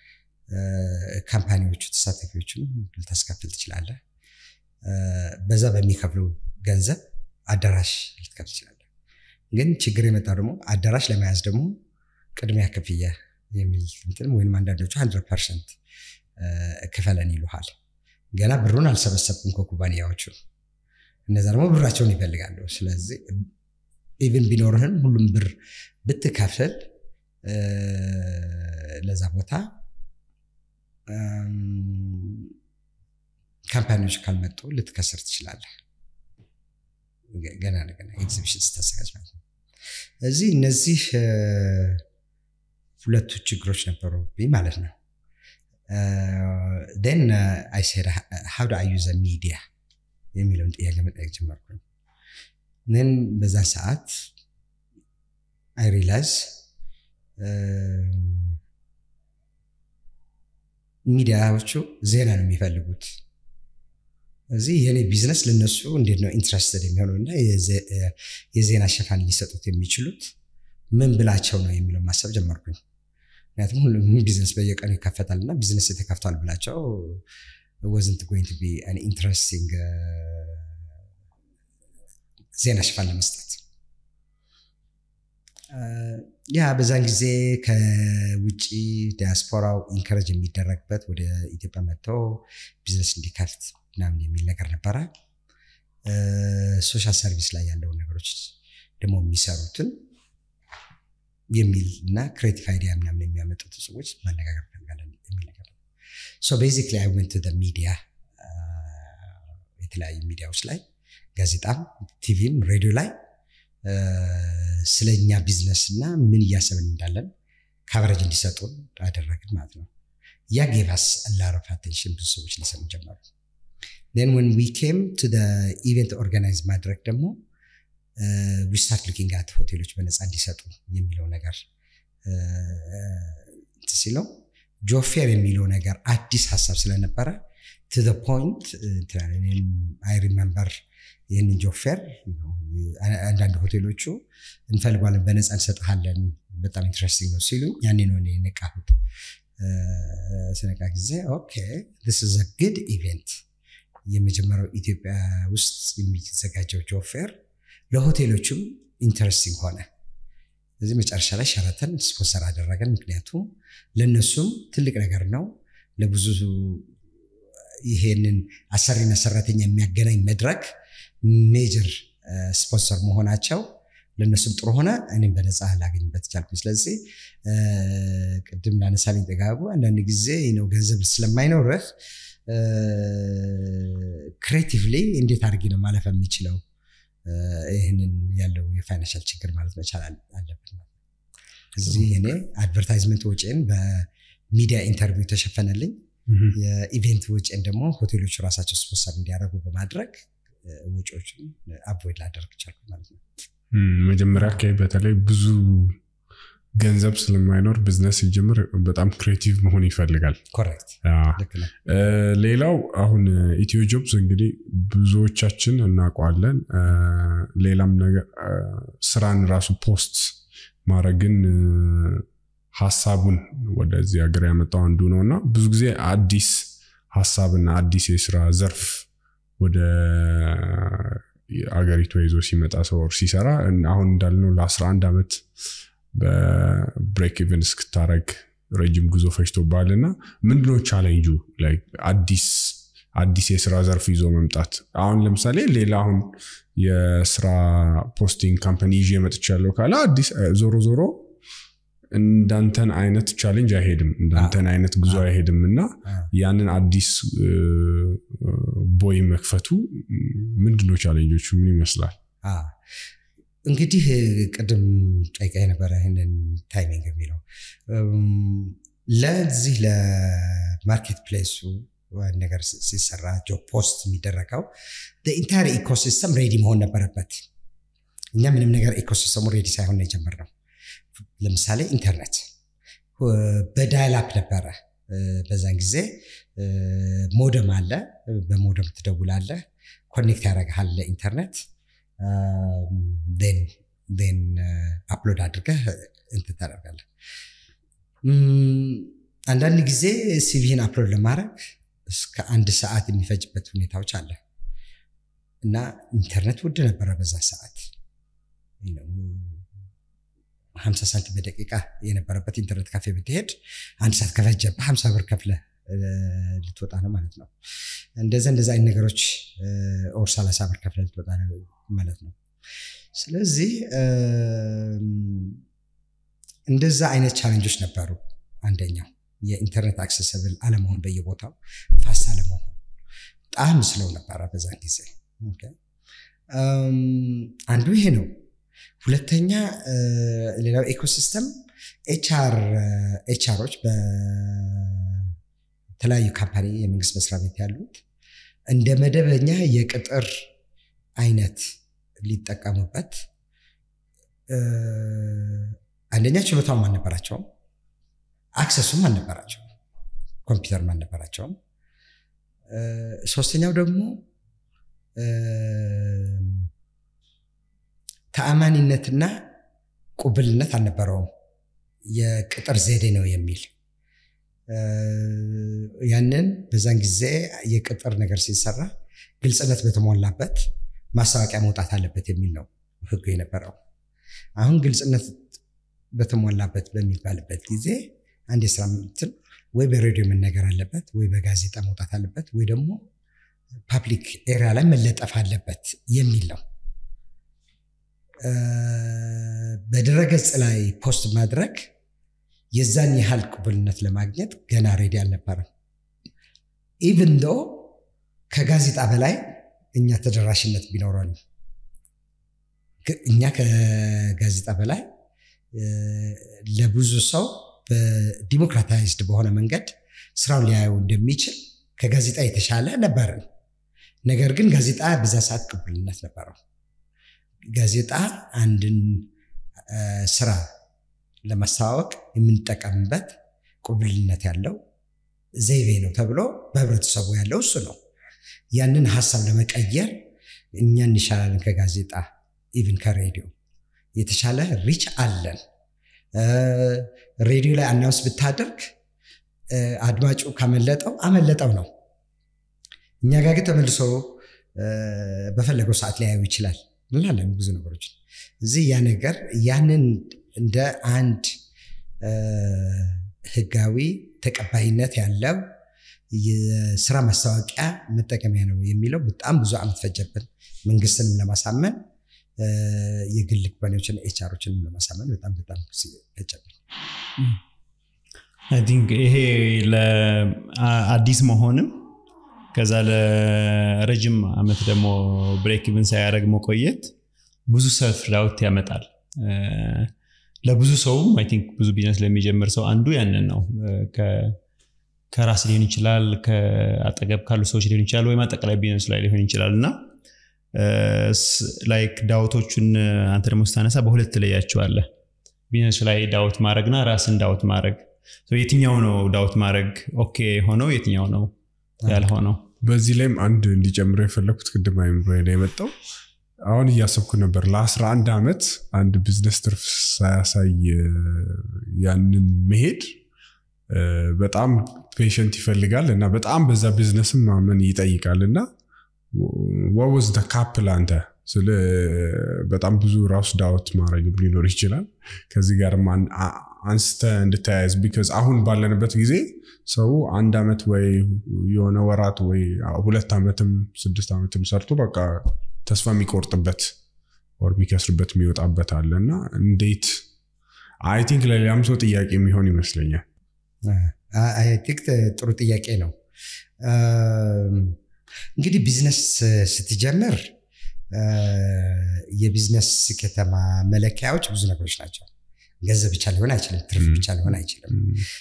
ካምፓኒዎቹ ተሳታፊዎችን ልታስከፍል ትችላለህ በዛ በሚከፍሉ ገንዘብ አዳራሽ ልትከፍል ትችላለህ ግን ችግር የመጣው ደግሞ አዳራሽ ለመያዝ ደግሞ ቅድሚያ ክፍያ የሚል እንትንም ወይም አንዳንዶቹ ሀንድረድ ፐርሰንት ክፈለን ይሉሃል ገና ብሩን አልሰበሰብኩም ከኩባንያዎቹ እነዛ ደግሞ ብራቸውን ይፈልጋሉ ስለዚህ ኢቭን ቢኖርህን ሁሉም ብር ብትከፍል ለዛ ቦታ ካምፓኒዎች ካልመጡ ልትከስር ትችላለህ ገና ገና ኤግዚቢሽን ስታዘጋጅ ማለት ነው እዚህ እነዚህ ሁለቱ ችግሮች ነበሩብኝ ማለት ነው ን አይ ሴድ ሀው ዱ አይ ዩዘ ሚዲያ የሚለውን ጥያቄ መጠየቅ ጀመርኩኝ ን በዛ ሰዓት አይ ሪላይዝ ሚዲያዎቹ ዜና ነው የሚፈልጉት እዚህ የኔ ቢዝነስ ለነሱ እንዴት ነው ኢንትረስትድ የሚሆነው እና የዜና ሽፋን ሊሰጡት የሚችሉት ምን ብላቸው ነው የሚለው ማሰብ ጀመርኩኝ ምክንያቱም ሁሉም ቢዝነስ በየቀኑ ይከፈታል እና ቢዝነስ የተከፍቷል ብላቸው ወዝንት ጎይንግ ቢ ኢንትረስቲንግ ዜና ሽፋን ለመስጠት ያ በዛን ጊዜ ከውጭ ዲያስፖራው ኢንከረጅ የሚደረግበት ወደ ኢትዮጵያ መጥተው ቢዝነስ እንዲከፍት ምናምን የሚል ነገር ነበረ ሶሻል ሰርቪስ ላይ ያለውን ነገሮች ደግሞ የሚሰሩትን የሚል እና ክሬቲቭ አይዲያ ምናምን የሚያመጡት ሰዎች ማነጋገር ፈልጋለን የሚል ነገር ሶ ቤዚክሊ አይ ወንት ደ ሚዲያ የተለያዩ ሚዲያዎች ላይ ጋዜጣም፣ ቲቪም፣ ሬዲዮ ላይ ስለኛ ቢዝነስ እና ምን እያሰብን እንዳለን ካቨሬጅ እንዲሰጡን አደረግን ማለት ነው። ያ ጌቫስ ላረፍ አቴንሽን ብዙ ሰዎች ሊሰሙ ጀመሩ። ን ወን ዊ ኬም ቱ ኢቨንት ኦርጋናይዝ ማድረግ ደግሞ ዊ ስታርት ሉኪንግ አት ሆቴሎች በነፃ እንዲሰጡ የሚለው ነገር ሲለው ጆፌር የሚለው ነገር አዲስ ሀሳብ ስለነበረ ቱ ፖይንት አይ ሪመምበር ይህንን ጆፌር አንዳንድ ሆቴሎቹ እንፈልጓለን በነፃ እንሰጥሃለን በጣም ኢንትረስቲንግ ነው ሲሉ ያኔ ነው እኔ የነቃሁት። ስነቃ ጊዜ ኦኬ ስ ኢዝ አ ግድ ኢቨንት የመጀመሪያው ኢትዮጵያ ውስጥ የሚዘጋጀው ጆፌር ለሆቴሎቹም ኢንተረስቲንግ ሆነ። ስለዚህ መጨረሻ ላይ ሸራተን ስፖንሰር አደረገን። ምክንያቱም ለእነሱም ትልቅ ነገር ነው። ለብዙ ይሄንን አሰሪና ሰራተኛ የሚያገናኝ መድረክ ሜጀር ስፖንሰር መሆናቸው ለእነሱም ጥሩ ሆነ፣ እኔም በነፃ ላገኝበት ቻልኩኝ። ስለዚህ ቅድም ላነሳልኝ ጥጋቡ አንዳንድ ጊዜ ነው ገንዘብ ስለማይኖርህ ክሬቲቭሊ እንዴት አድርጌ ነው ማለፍ የሚችለው ይህንን ያለው የፋይናንሻል ችግር ማለት መቻል አለበት። እዚህ እኔ አድቨርታይዝመንት ወጪን በሚዲያ ኢንተርቪው ተሸፈነልኝ። የኢቬንት ወጪን ደግሞ ሆቴሎቹ ራሳቸው ስፖንሰር እንዲያደርጉ በማድረግ ወጪዎችን አቮይድ ላደርግ ቻልኩ ማለት ነው። መጀመሪያ አካባቢ በተለይ ብዙ ገንዘብ ስለማይኖር ቢዝነስ ሲጀምር በጣም ክሬቲቭ መሆን ይፈልጋል። ኮሬክት ልክ ነህ። ሌላው አሁን ኢትዮ ጆብስ እንግዲህ ብዙዎቻችን እናውቀዋለን። ሌላም ነገር ስራን ራሱ ፖስት ማድረግን ሀሳቡን ወደዚህ ሀገር ያመጣው አንዱ ነው እና ብዙ ጊዜ አዲስ ሀሳብና አዲስ የስራ ዘርፍ ወደ አገሪቷ ይዞ ሲመጣ ሰው ሲሰራ አሁን እንዳልነው ለ11 ዓመት በብሬክ ኢቨን እስክታረግ ረጅም ጉዞ ፈጅቶባል እና ምንድነው ቻሌንጁ አዲስ አዲስ የስራ ዘርፍ ይዞ መምጣት አሁን ለምሳሌ ሌላ አሁን የስራ ፖስቲንግ ካምፓኒ ይዤ መጥቻለሁ ካለ አዲስ ዞሮ ዞሮ እንዳንተን አይነት ቻሌንጅ አይሄድም እንዳንተን አይነት ጉዞ አይሄድም እና ያንን አዲስ ቦይ መክፈቱ ምንድነው ቻሌንጆቹ ምን ይመስላል እንግዲህ ቅድም ጠይቃ የነበረ ይህንን ታይሚንግ የሚለው ለዚህ ለማርኬት ፕሌሱ ነገር ሲሰራ ጆብ ፖስት የሚደረገው ኢንታየር ኢኮሲስተም ሬዲ መሆን ነበረበት እኛ ምንም ነገር ኢኮሲስተሙ ሬዲ ሳይሆን ነው የጀመርነው ለምሳሌ ኢንተርኔት በዳይላፕ ነበረ በዛን ጊዜ ሞደም አለ በሞደም ትደውላለህ ኮኔክት ያደረግሃል ለኢንተርኔት ን አፕሎድ አድርገህ እንትን ታደርጋለህ አንዳንድ ጊዜ ሲቪህን አፕሎድ ለማድረግ እስከ አንድ ሰዓት የሚፈጅበት ሁኔታዎች አለ እና ኢንተርኔት ውድ ነበረ በዛ ሰዓት ሀምሳ ሳንቲም በደቂቃ የነበረበት ኢንተርኔት ካፌ ብትሄድ አንድ ሰዓት ከፈጀብህ ሀምሳ ብር ከፍለ ልትወጣ ነው ማለት ነው እንደዚ እንደዚ አይነት ነገሮች ኦር ሰላሳ ብር ከፍለ ልትወጣ ነው ማለት ነው ስለዚህ እንደዛ አይነት ቻለንጆች ነበሩ አንደኛው የኢንተርኔት አክሰሰብል አለመሆን በየቦታው ፋስት አለመሆን በጣም ስለው ነበረ በዛን ጊዜ አንዱ ይሄ ነው ሁለተኛ ሌላው ኤኮሲስተም ኤችአሮች በተለያዩ ካምፓኒ የመንግስት መስሪያ ቤት ያሉት እንደ መደበኛ የቅጥር አይነት ሊጠቀሙበት አንደኛ ችሎታውም አልነበራቸውም አክሰሱም አልነበራቸውም ኮምፒውተርም አልነበራቸውም ሶስተኛው ደግሞ ተአማኒነትና ቁብልነት አልነበረውም የቅጥር ዘዴ ነው የሚል ያንን በዛን ጊዜ የቅጥር ነገር ሲሰራ ግልጽነት በተሞላበት ማስታወቂያ መውጣት አለበት የሚል ነው ህጉ የነበረው አሁን ግልጽነት በተሞላበት በሚባልበት ጊዜ አንድ የስራ ምትን ወይ በሬዲዮ መነገር አለበት ወይ በጋዜጣ መውጣት አለበት ወይ ደግሞ ፓብሊክ ኤሪያ ላይ መለጠፍ አለበት የሚል ነው በድረገጽ ላይ ፖስት ማድረግ የዛን ያህል ቅቡልነት ለማግኘት ገና ሬዲ አልነበረም ኢቭን ዶ ከጋዜጣ በላይ እኛ ተደራሽነት ቢኖረን እኛ ከጋዜጣ በላይ ለብዙ ሰው በዲሞክራታይዝድ በሆነ መንገድ ስራውን ሊያየው እንደሚችል ከጋዜጣ የተሻለ ነበርን። ነገር ግን ጋዜጣ በዛ ሰዓት ቅቡልነት ነበረው። ጋዜጣ አንድን ስራ ለማስተዋወቅ የምንጠቀምበት ቅቡልነት ያለው ዘይቤ ነው ተብሎ በህብረተሰቡ ያለው እሱ ነው። ያንን ሀሳብ ለመቀየር እኛ እንሻላለን ከጋዜጣ ኢቭን ከሬዲዮ የተሻለ ሪች አለን። ሬዲዮ ላይ አናውንስ ብታደርግ አድማጩ ካመለጠው አመለጠው ነው። እኛ ጋር ግን ተመልሶ በፈለገው ሰዓት ሊያየው ይችላል እንላለን ብዙ ነገሮች። እዚህ ያ ነገር ያንን እንደ አንድ ህጋዊ ተቀባይነት ያለው የስራ ማስታወቂያ መጠቀሚያ ነው የሚለው በጣም ብዙ ዓመት ፈጀብን። መንግስትንም ለማሳመን የግል ኩባንያዎችን ኤችአሮችንም ለማሳመን በጣም በጣም ፈጀብን። አይ ቲንክ ይሄ ለአዲስ መሆንም ከዛ ለረጅም ዓመት ደግሞ ብሬክ ኢቭን ሳያደርግ መቆየት ብዙ ሰልፍ ዳውት ያመጣል። ለብዙ ሰውም አይ ቲንክ ብዙ ቢዝነስ ለሚጀምር ሰው አንዱ ያንን ነው። ከራስ ሊሆን ይችላል፣ ከአጠገብ ካሉ ሰዎች ሊሆን ይችላል፣ ወይም አጠቃላይ ቢዝነሱ ላይ ሊሆን ይችላል እና ላይክ ዳውቶቹን አንተ ደግሞ ስታነሳ በሁለት ትለያቸዋለህ። ቢዝነሱ ላይ ዳውት ማድረግና ራስን ዳውት ማድረግ የትኛው ነው ዳውት ማድረግ ኦኬ ሆነው የትኛው ነው ያልሆነው? በዚህ ላይም አንድ እንዲጨምረው የፈለግኩት ቅድም አይምሮ ላይ የመጣው አሁን እያሰብኩ ነበር ለ11 ዓመት አንድ ቢዝነስ ትርፍ ሳያሳይ ያንን መሄድ በጣም ፔሽንት ይፈልጋል እና በጣም በዛ ቢዝነስም ማመን ይጠይቃል እና ወወዝ ደ ካፕል አንተ ስለ በጣም ብዙ ራሱ ዳውት ማድረግም ሊኖር ይችላል። ከዚህ ጋርም አንስተ እንድተያያዝ ቢካዝ አሁን ባለንበት ጊዜ ሰው አንድ ዓመት ወይ የሆነ ወራት ወይ ሁለት ዓመትም ስድስት ዓመትም ሰርቶ በቃ ተስፋ የሚቆርጥበት ወር የሚከስርበት የሚወጣበት አለ እና እንዴት አይ ቲንክ ለሌላም ሰው ጥያቄ የሚሆን ይመስለኛል። አይ ቲንክ ጥሩ ጥያቄ ነው። እንግዲህ ቢዝነስ ስትጀምር የቢዝነስ ስኬታማ መለኪያዎች ብዙ ነገሮች ናቸው። ገንዘብ ብቻ ሊሆን አይችልም። ትርፍ ብቻ ሊሆን አይችልም።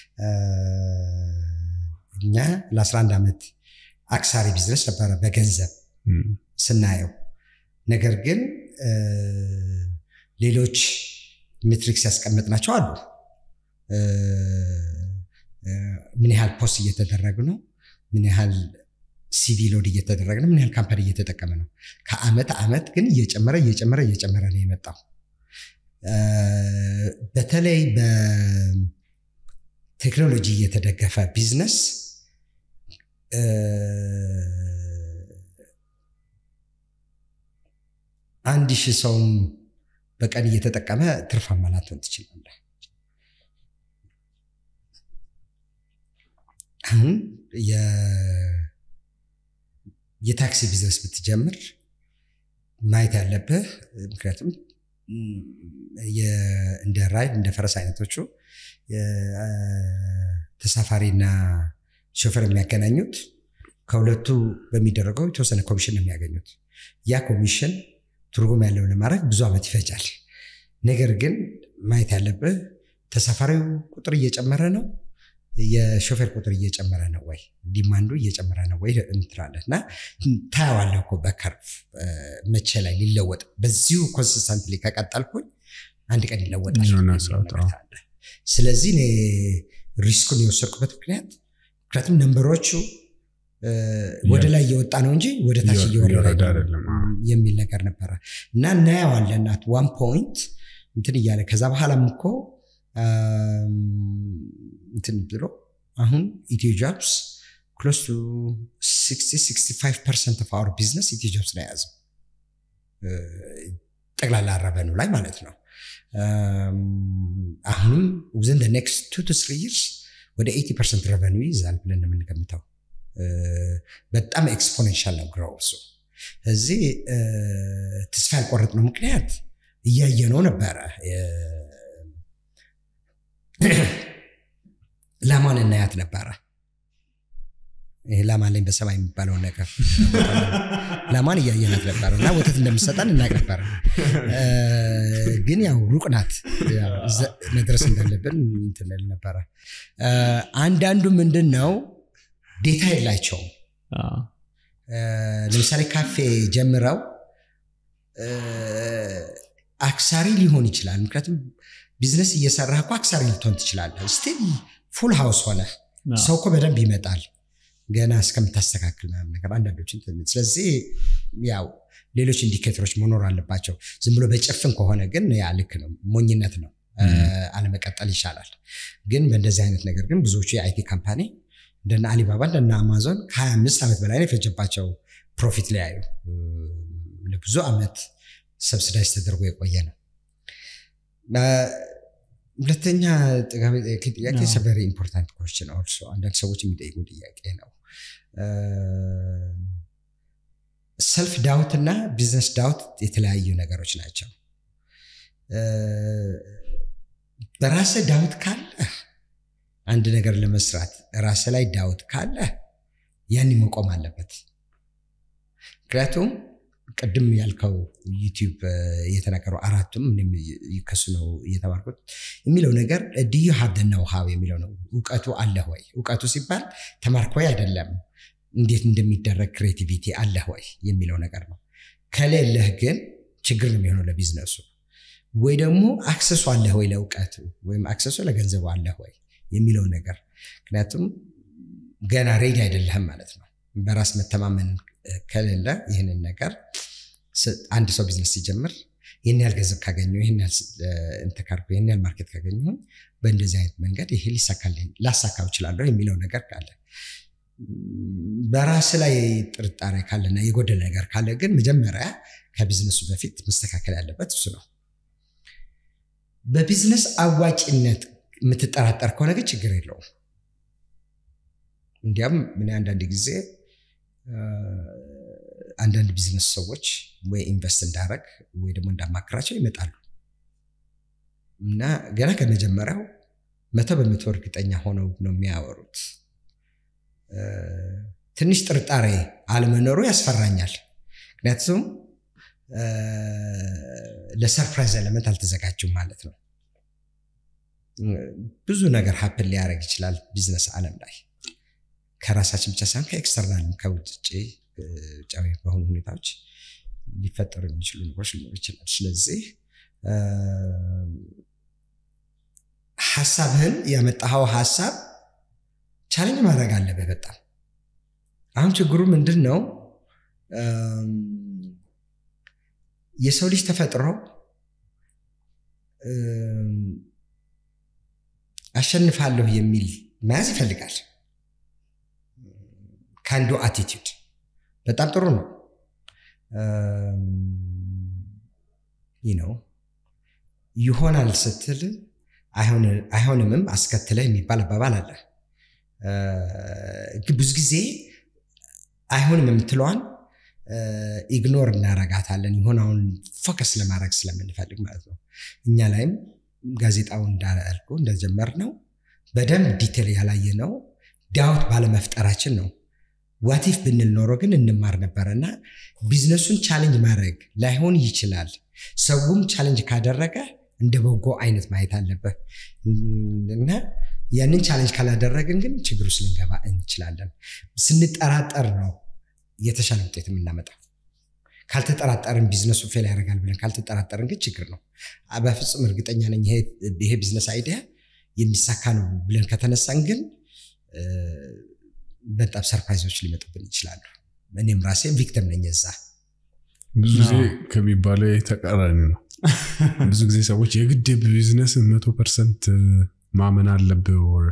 እኛ ለ11 ዓመት አክሳሪ ቢዝነስ ነበረ በገንዘብ ስናየው። ነገር ግን ሌሎች ሜትሪክስ ያስቀመጥናቸው አሉ። ምን ያህል ፖስት እየተደረጉ ነው? ምን ያህል ሲቪ ሎድ እየተደረገ ነው? ምን ያህል ካምፓኒ እየተጠቀመ ነው? ከአመት አመት ግን እየጨመረ እየጨመረ እየጨመረ ነው የመጣው። በተለይ በቴክኖሎጂ እየተደገፈ ቢዝነስ አንድ ሺህ ሰውም በቀን እየተጠቀመ ትርፋማ ላትሆን ትችላለህ። አሁን የታክሲ ቢዝነስ ብትጀምር ማየት ያለብህ ምክንያቱም እንደ ራይድ እንደ ፈረስ አይነቶቹ ተሳፋሪና ሾፌር የሚያገናኙት ከሁለቱ በሚደረገው የተወሰነ ኮሚሽን ነው የሚያገኙት። ያ ኮሚሽን ትርጉም ያለው ለማድረግ ብዙ ዓመት ይፈጃል። ነገር ግን ማየት ያለብህ ተሳፋሪው ቁጥር እየጨመረ ነው፣ የሾፌር ቁጥር እየጨመረ ነው ወይ፣ ዲማንዱ እየጨመረ ነው ወይ እንትላለህ እና ታየዋለህ እኮ በከርቭ መቼ ላይ ሊለወጥ በዚሁ ኮንሲስተንትሊ ከቀጠልኩኝ አንድ ቀን ይለወጣል። ስለዚህ እኔ ሪስኩን የወሰድኩበት ምክንያት ምክንያቱም ነንበሮቹ ወደ ላይ እየወጣ ነው እንጂ ወደ ታች እየወረደ የሚል ነገር ነበረ እና እናየዋለን አት ዋን ፖይንት እንትን እያለ ከዛ በኋላም እኮ እንትን ብሎ አሁን ኢትዮ ጆብስ ክሎስ ቱ 65 ፐርሰንት ኦፍ አወር ቢዝነስ ኢትዮ ጆብስ ነው የያዘው ጠቅላላ ረቨኑ ላይ ማለት ነው። አሁንም ውዝን ኔክስት ቱ ቱ ስሪ ይርስ ወደ 80 ፐርሰንት ረቨኑ ይይዛል ብለን የምንገምተው በጣም ኤክስፖኔንሻል ነው ግሮውሱ። እዚህ ተስፋ ያልቆረጥነው ምክንያት እያየነው ነበረ። ላሟን እናያት ነበረ። ይሄ ላም አለኝ በሰማይ የሚባለውን ነገር ላማን እያየናት ነበር እና ወተት እንደምሰጠን እናቅ ነበር። ግን ያው ሩቅ ናት ያው እዛ መድረስ እንዳለብን እንትን እንል ነበረ። አንዳንዱ ምንድን ነው ዴታ የላቸውም። ለምሳሌ ካፌ ጀምረው አክሳሪ ሊሆን ይችላል። ምክንያቱም ቢዝነስ እየሰራህ እኮ አክሳሪ ልትሆን ትችላለህ። ስቲል ፉል ሃውስ ሆነ ሰው እኮ በደንብ ይመጣል ገና እስከምታስተካክል ምናምን ነገር አንዳንዶችን ስለዚህ ያው ሌሎች ኢንዲኬተሮች መኖር አለባቸው። ዝም ብሎ በጭፍን ከሆነ ግን ያ ልክ ነው፣ ሞኝነት ነው። አለመቀጠል ይሻላል። ግን በእንደዚህ አይነት ነገር ግን ብዙዎቹ የአይቲ ካምፓኒ እንደነ አሊባባ እንደነ አማዞን ከ25 ዓመት በላይ ነው የፈጀባቸው ፕሮፊት ሊያዩ ለብዙ ዓመት ሰብስዳይዝ ተደርጎ የቆየ ነው። ሁለተኛ ጥጋቢ ጥያቄ ሰቨሪ ኢምፖርታንት ኮስችን ኦልሶ አንዳንድ ሰዎች የሚጠይቁ ጥያቄ ነው። ሰልፍ ዳውት እና ቢዝነስ ዳውት የተለያዩ ነገሮች ናቸው። በራስ ዳውት ካለ አንድ ነገር ለመስራት ራስ ላይ ዳውት ካለ ያን መቆም አለበት። ምክንያቱም ቅድም ያልከው ዩቲዩብ እየተናገሩ አራቱም ከሱ ነው እየተማርኩት የሚለው ነገር ድዩ ሀብ ነው ሀብ የሚለው ነው። እውቀቱ አለህ ወይ? እውቀቱ ሲባል ተማርክ ወይ አይደለም፣ እንዴት እንደሚደረግ ክሬቲቪቲ አለህ ወይ የሚለው ነገር ነው። ከሌለህ ግን ችግር ነው የሚሆነው ለቢዝነሱ። ወይ ደግሞ አክሰሱ አለህ ወይ ለእውቀቱ፣ ወይም አክሰሱ ለገንዘቡ አለህ ወይ የሚለው ነገር ምክንያቱም ገና ሬዲ አይደለህም ማለት ነው። በራስ መተማመን ከሌለ ይህንን ነገር አንድ ሰው ቢዝነስ ሲጀምር ይህን ያህል ገንዘብ ካገኘሁ ይህን ያህል እንትን ካልኩ ይህን ያህል ማርኬት ካገኘሁ በእንደዚህ አይነት መንገድ ይሄ ሊሳካልኝ ላሳካው እችላለሁ የሚለው ነገር ካለ በራስ ላይ ጥርጣሬ ካለና የጎደለ ነገር ካለ ግን መጀመሪያ ከቢዝነሱ በፊት መስተካከል ያለበት እሱ ነው። በቢዝነስ አዋጭነት የምትጠራጠር ከሆነ ግን ችግር የለውም። እንዲያም ምን አንዳንድ ጊዜ አንዳንድ ቢዝነስ ሰዎች ወይ ኢንቨስት እንዳረግ ወይ ደግሞ እንዳማክራቸው ይመጣሉ እና ገና ከመጀመሪያው መቶ በመቶ እርግጠኛ ሆነው ነው የሚያወሩት። ትንሽ ጥርጣሬ አለመኖሩ ያስፈራኛል። ምክንያቱም ለሰርፕራይዝ ኤለመንት አልተዘጋጁም ማለት ነው። ብዙ ነገር ሀፕን ሊያደርግ ይችላል ቢዝነስ ዓለም ላይ ከራሳችን ብቻ ሳይሆን ከኤክስተርናልም ከውጭ ውጫዊ በሆኑ ሁኔታዎች ሊፈጠሩ የሚችሉ ነገሮች ሊኖሩ ይችላል። ስለዚህ ሀሳብህን ያመጣኸው ሀሳብ ቻሌንጅ ማድረግ አለብህ በጣም አሁን ችግሩ ምንድን ነው? የሰው ልጅ ተፈጥሮ አሸንፋለሁ የሚል መያዝ ይፈልጋል። ከአንዱ አቲቲዩድ በጣም ጥሩ ነው። ይህ ነው ይሆናል ስትል አይሆንምም አስከትለ የሚባል አባባል አለ። ብዙ ጊዜ አይሆንም የምትለዋን ኢግኖር እናረጋታለን። የሆነውን ፎከስ ለማድረግ ስለምንፈልግ ማለት ነው። እኛ ላይም ጋዜጣው እንዳልኩ እንደጀመር ነው በደንብ ዲቴል ያላየ ነው ዳውት ባለመፍጠራችን ነው። ዋቲፍ ብንል ኖሮ ግን እንማር ነበረ እና ቢዝነሱን ቻሌንጅ ማድረግ ላይሆን ይችላል። ሰውም ቻሌንጅ ካደረገ እንደ በጎ አይነት ማየት አለበት እና ያንን ቻሌንጅ ካላደረግን ግን ችግር ውስጥ ልንገባ እንችላለን። ስንጠራጠር ነው የተሻለ ውጤት የምናመጣው። ካልተጠራጠርን ቢዝነሱ ፌል ያደርጋል ብለን ካልተጠራጠርን ግን ችግር ነው። በፍጹም እርግጠኛ ነኝ ይሄ ቢዝነስ አይዲያ የሚሳካ ነው ብለን ከተነሳን ግን በጣም ሰርፕራይዞች ሊመጡብን ይችላሉ። እኔም ራሴ ቪክተም ነኝ እዛ። ብዙ ጊዜ ከሚባለው የተቃራኒ ነው። ብዙ ጊዜ ሰዎች የግድ ቢዝነስ መቶ ፐርሰንት ማመን አለብህ ወር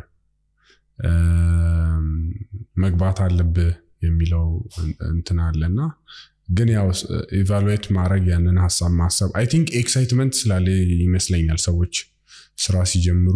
መግባት አለብህ የሚለው እንትን አለና ግን ያው ኢቫሉዌት ማድረግ ያንን ሀሳብ ማሰብ አይ ቲንክ ኤክሳይትመንት ስላለ ይመስለኛል ሰዎች ስራ ሲጀምሩ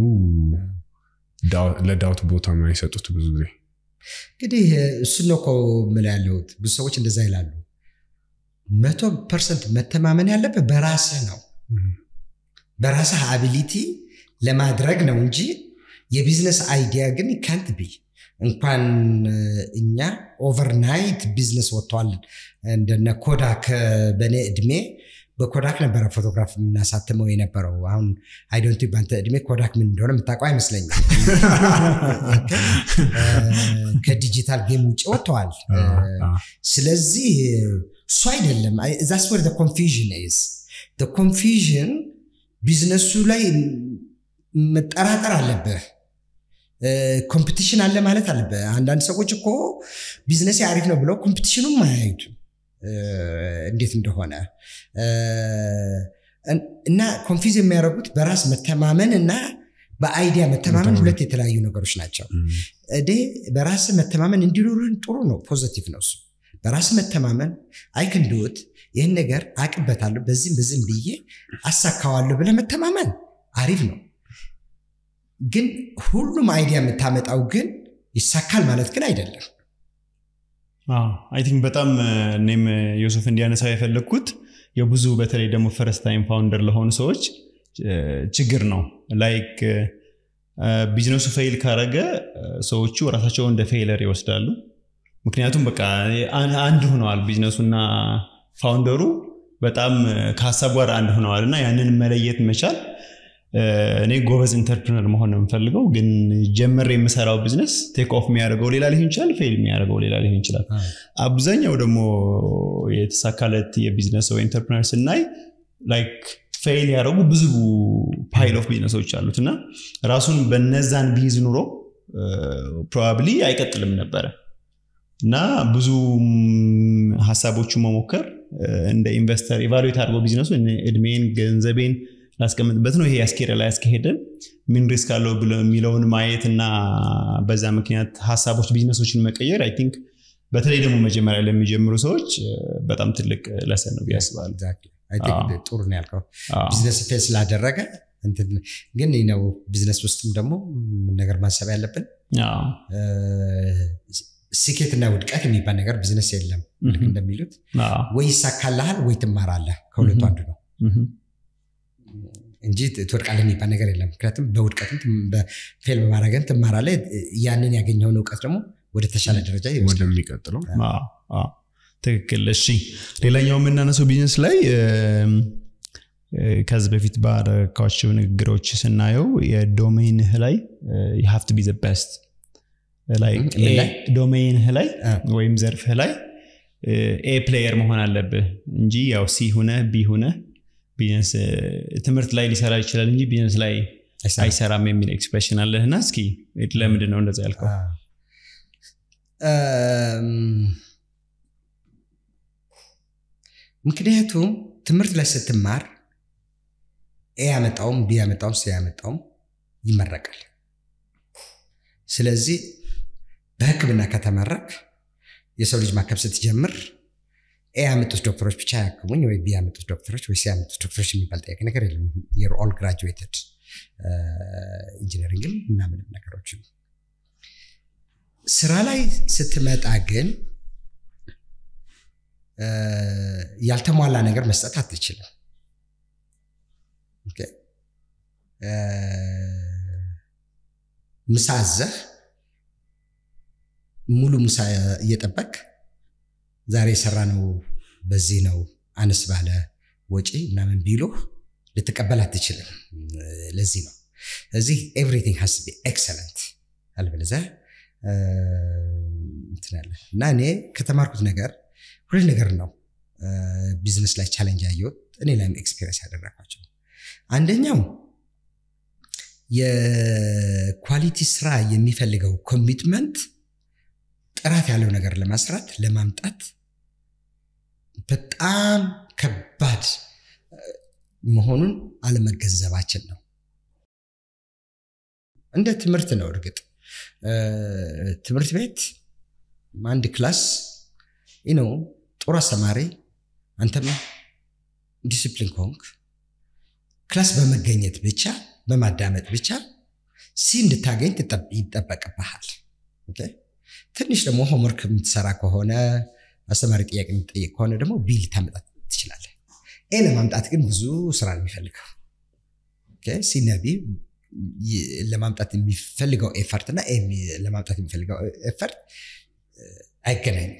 ለዳውት ቦታ የማይሰጡት ብዙ ጊዜ እንግዲህ እሱን ነው እኮ የምልህ ያለሁት። ብዙ ሰዎች እንደዛ ይላሉ። መቶ ፐርሰንት መተማመን ያለብህ በራስህ ነው፣ በራስህ አቢሊቲ ለማድረግ ነው እንጂ የቢዝነስ አይዲያ ግን ካንት ቢ እንኳን እኛ ኦቨርናይት ቢዝነስ ወጥተዋል። እንደነ ኮዳክ በእኔ እድሜ በኮዳክ ነበረ ፎቶግራፍ የምናሳትመው የነበረው። አሁን አይዶንቲ በአንተ እድሜ ኮዳክ ምን እንደሆነ የምታውቀው አይመስለኝም። ከዲጂታል ጌም ውጭ ወጥተዋል። ስለዚህ እሱ አይደለም ዛስ ወር ኮንፊዥን ኢዝ ኮንፊዥን ቢዝነሱ ላይ መጠራጠር አለብህ። ኮምፒቲሽን አለ ማለት አለብህ። አንዳንድ ሰዎች እኮ ቢዝነስ አሪፍ ነው ብለው ኮምፒቲሽኑም አያዩትም እንዴት እንደሆነ እና ኮንፊዝ የሚያደርጉት በራስ መተማመን እና በአይዲያ መተማመን ሁለት የተለያዩ ነገሮች ናቸው። እዴ በራስ መተማመን እንዲኖርን ጥሩ ነው፣ ፖዘቲቭ ነው እሱ። በራስ መተማመን አይክንድወት ይህን ነገር አቅበታለሁ በዚህም በዚህም ብዬ አሳካዋለሁ ብለህ መተማመን አሪፍ ነው። ግን ሁሉም አይዲያ የምታመጣው ግን ይሳካል ማለት ግን አይደለም። አይ ቲንክ በጣም እኔም ዮሱፍ እንዲያነሳው የፈለግኩት የብዙ በተለይ ደግሞ ፈረስት ታይም ፋውንደር ለሆኑ ሰዎች ችግር ነው። ላይክ ቢዝነሱ ፌይል ካረገ ሰዎቹ ራሳቸውን እንደ ፌይለር ይወስዳሉ። ምክንያቱም በቃ አንድ ሆነዋል፣ ቢዝነሱና ፋውንደሩ በጣም ከሀሳብ ጋር አንድ ሆነዋል እና ያንን መለየት መቻል እኔ ጎበዝ ኢንተርፕርነር መሆን ነው የምፈልገው፣ ግን ጀመር የምሰራው ቢዝነስ ቴክ ኦፍ የሚያደርገው ሌላ ሊሆን ይችላል፣ ፌል የሚያደርገው ሌላ ሊሆን ይችላል። አብዛኛው ደግሞ የተሳካለት የቢዝነስ ወይ ኢንተርፕርነር ስናይ ላይክ ፌል ያደረጉ ብዙ ፓይል ኦፍ ቢዝነሶች አሉት እና ራሱን በነዛን ቢይዝ ኑሮ ፕሮባብሊ አይቀጥልም ነበረ እና ብዙ ሀሳቦቹ መሞከር እንደ ኢንቨስተር ኢቫሉዌት አድርገው ቢዝነሱ እድሜን ገንዘቤን ላስቀምጥበት ነው ይሄ ያስኬደ ላይ ያስከሄደን ምን ሪስክ አለው የሚለውን ማየት እና በዛ ምክንያት ሀሳቦች ቢዝነሶችን መቀየር አይ ቲንክ በተለይ ደግሞ መጀመሪያ ለሚጀምሩ ሰዎች በጣም ትልቅ ለሰን ነው ያስባል ጥሩ ነው ያልከው ቢዝነስ ፌል ስላደረገ ግን ነው ቢዝነስ ውስጥም ደግሞ ነገር ማሰብ ያለብን ስኬትና ውድቀት የሚባል ነገር ቢዝነስ የለም እንደሚሉት ወይ ይሳካልሃል ወይ ትማራለህ ከሁለቱ አንዱ ነው እንጂ ትወድቃለህ የሚባል ነገር የለም። ምክንያቱም በውድቀትም ፌል በማድረግን ትማራለህ። ያንን ያገኘውን እውቀት ደግሞ ወደ ተሻለ ደረጃ ወደሚቀጥለው ትክክል። እሺ፣ ሌላኛው የምናነሰው ቢዝነስ ላይ ከዚህ በፊት ባረካቸው ንግግሮች ስናየው የዶሜንህ ላይ የሀፍት ቢ ዘ ቤስት ዶሜንህ ላይ ወይም ዘርፍህ ላይ ኤ ፕሌየር መሆን አለብህ እንጂ ያው ሲ ሁነህ ቢ ሁነህ ቢዝነስ ትምህርት ላይ ሊሰራ ይችላል እንጂ ቢዝነስ ላይ አይሰራም የሚል ኤክስፕሬሽን አለህ እና እስኪ ለምንድን ነው እንደዛ ያልከው? ምክንያቱም ትምህርት ላይ ስትማር ኤ ያመጣውም ቢ ያመጣውም ሲ ያመጣውም ይመረቃል። ስለዚህ በሕክምና ከተመረቅ የሰው ልጅ ማከም ስትጀምር ኤ ያመጡት ዶክተሮች ብቻ ያክሙኝ ወይ ቢ ያመጡት ዶክተሮች ወይ ሲ ያመጡት ዶክተሮች የሚባል ጥያቄ ነገር የለም። የር ኦል ግራጁዌትድ ኢንጂነሪንግም ምናምንም ነገሮች ስራ ላይ ስትመጣ ግን ያልተሟላ ነገር መስጠት አትችልም። ምሳ አዘህ ሙሉ ምሳ እየጠበቅ ዛሬ የሰራ ነው በዚህ ነው አነስ ባለ ወጪ ምናምን ቢሉህ ልትቀበል አትችልም። ለዚህ ነው እዚህ ኤቭሪቲንግ ሀስ ቢ ኤክሰለንት አለበለዚያ እንትናለ እና እኔ ከተማርኩት ነገር ሁለት ነገር ነው ቢዝነስ ላይ ቻለንጅ ያየሁት እኔ ላይም ኤክስፔሪንስ ያደረኳቸው አንደኛው የኳሊቲ ስራ የሚፈልገው ኮሚትመንት ጥራት ያለው ነገር ለማስራት ለማምጣት በጣም ከባድ መሆኑን አለመገንዘባችን ነው። እንደ ትምህርት ነው። እርግጥ ትምህርት ቤት አንድ ክላስ ነው ጥሩ አስተማሪ፣ አንተም ዲሲፕሊን ከሆንክ ክላስ በመገኘት ብቻ በማዳመጥ ብቻ ሲ እንድታገኝ ይጠበቅብሃል። ትንሽ ደግሞ ሆምወርክ የምትሰራ ከሆነ አስተማሪ ጥያቄ የምትጠይቅ ከሆነ ደግሞ ቢ ልታመጣ ትችላለህ። ኤ ለማምጣት ግን ብዙ ስራ ነው የሚፈልገው። ሲና ቢ ይ- ለማምጣት የሚፈልገው ኤፈርት እና ኤ የሚ- ለማምጣት የሚፈልገው ኤፈርት አይገናኝም።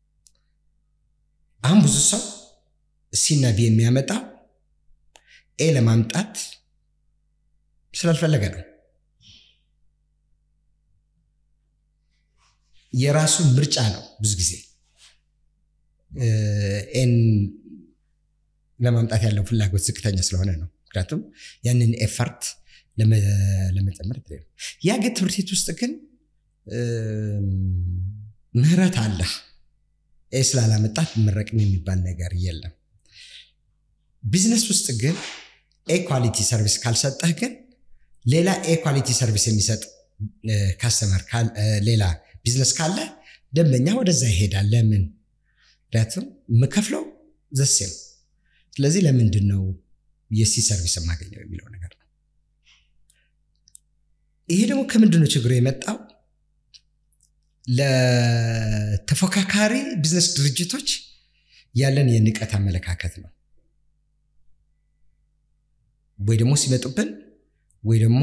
አሁን ብዙ ሰው ሲና ቢ የሚያመጣው ኤ ለማምጣት ስላልፈለገ ነው። የራሱ ምርጫ ነው። ብዙ ጊዜ እ፣ ኤን ለማምጣት ያለው ፍላጎት ዝቅተኛ ስለሆነ ነው። ምክንያቱም ያንን ኤፈርት ለመ- ለመጨመር የተለየ ነው። ያ ግን ትምህርት ቤት ውስጥ ግን እም፣ ምህረት አለ። ኤ ስላላመጣት መረቅም የሚባል ነገር የለም። ቢዝነስ ውስጥ ግን ኤ ኳሊቲ ሰርቪስ ካልሰጠህ ግን ሌላ ኤ ኳሊቲ ሰርቪስ የሚሰጥ ካስተመር ሌላ ቢዝነስ ካለ ደንበኛ ወደዛ ይሄዳል። ለምን? ምክንያቱም የምከፍለው ዘሴም። ስለዚህ ለምንድን ነው የሲ ሰርቪስ የማገኘው የሚለው ነገር ነው። ይሄ ደግሞ ከምንድን ነው ችግሩ የመጣው? ለተፎካካሪ ቢዝነስ ድርጅቶች ያለን የንቀት አመለካከት ነው። ወይ ደግሞ ሲመጡብን ወይ ደግሞ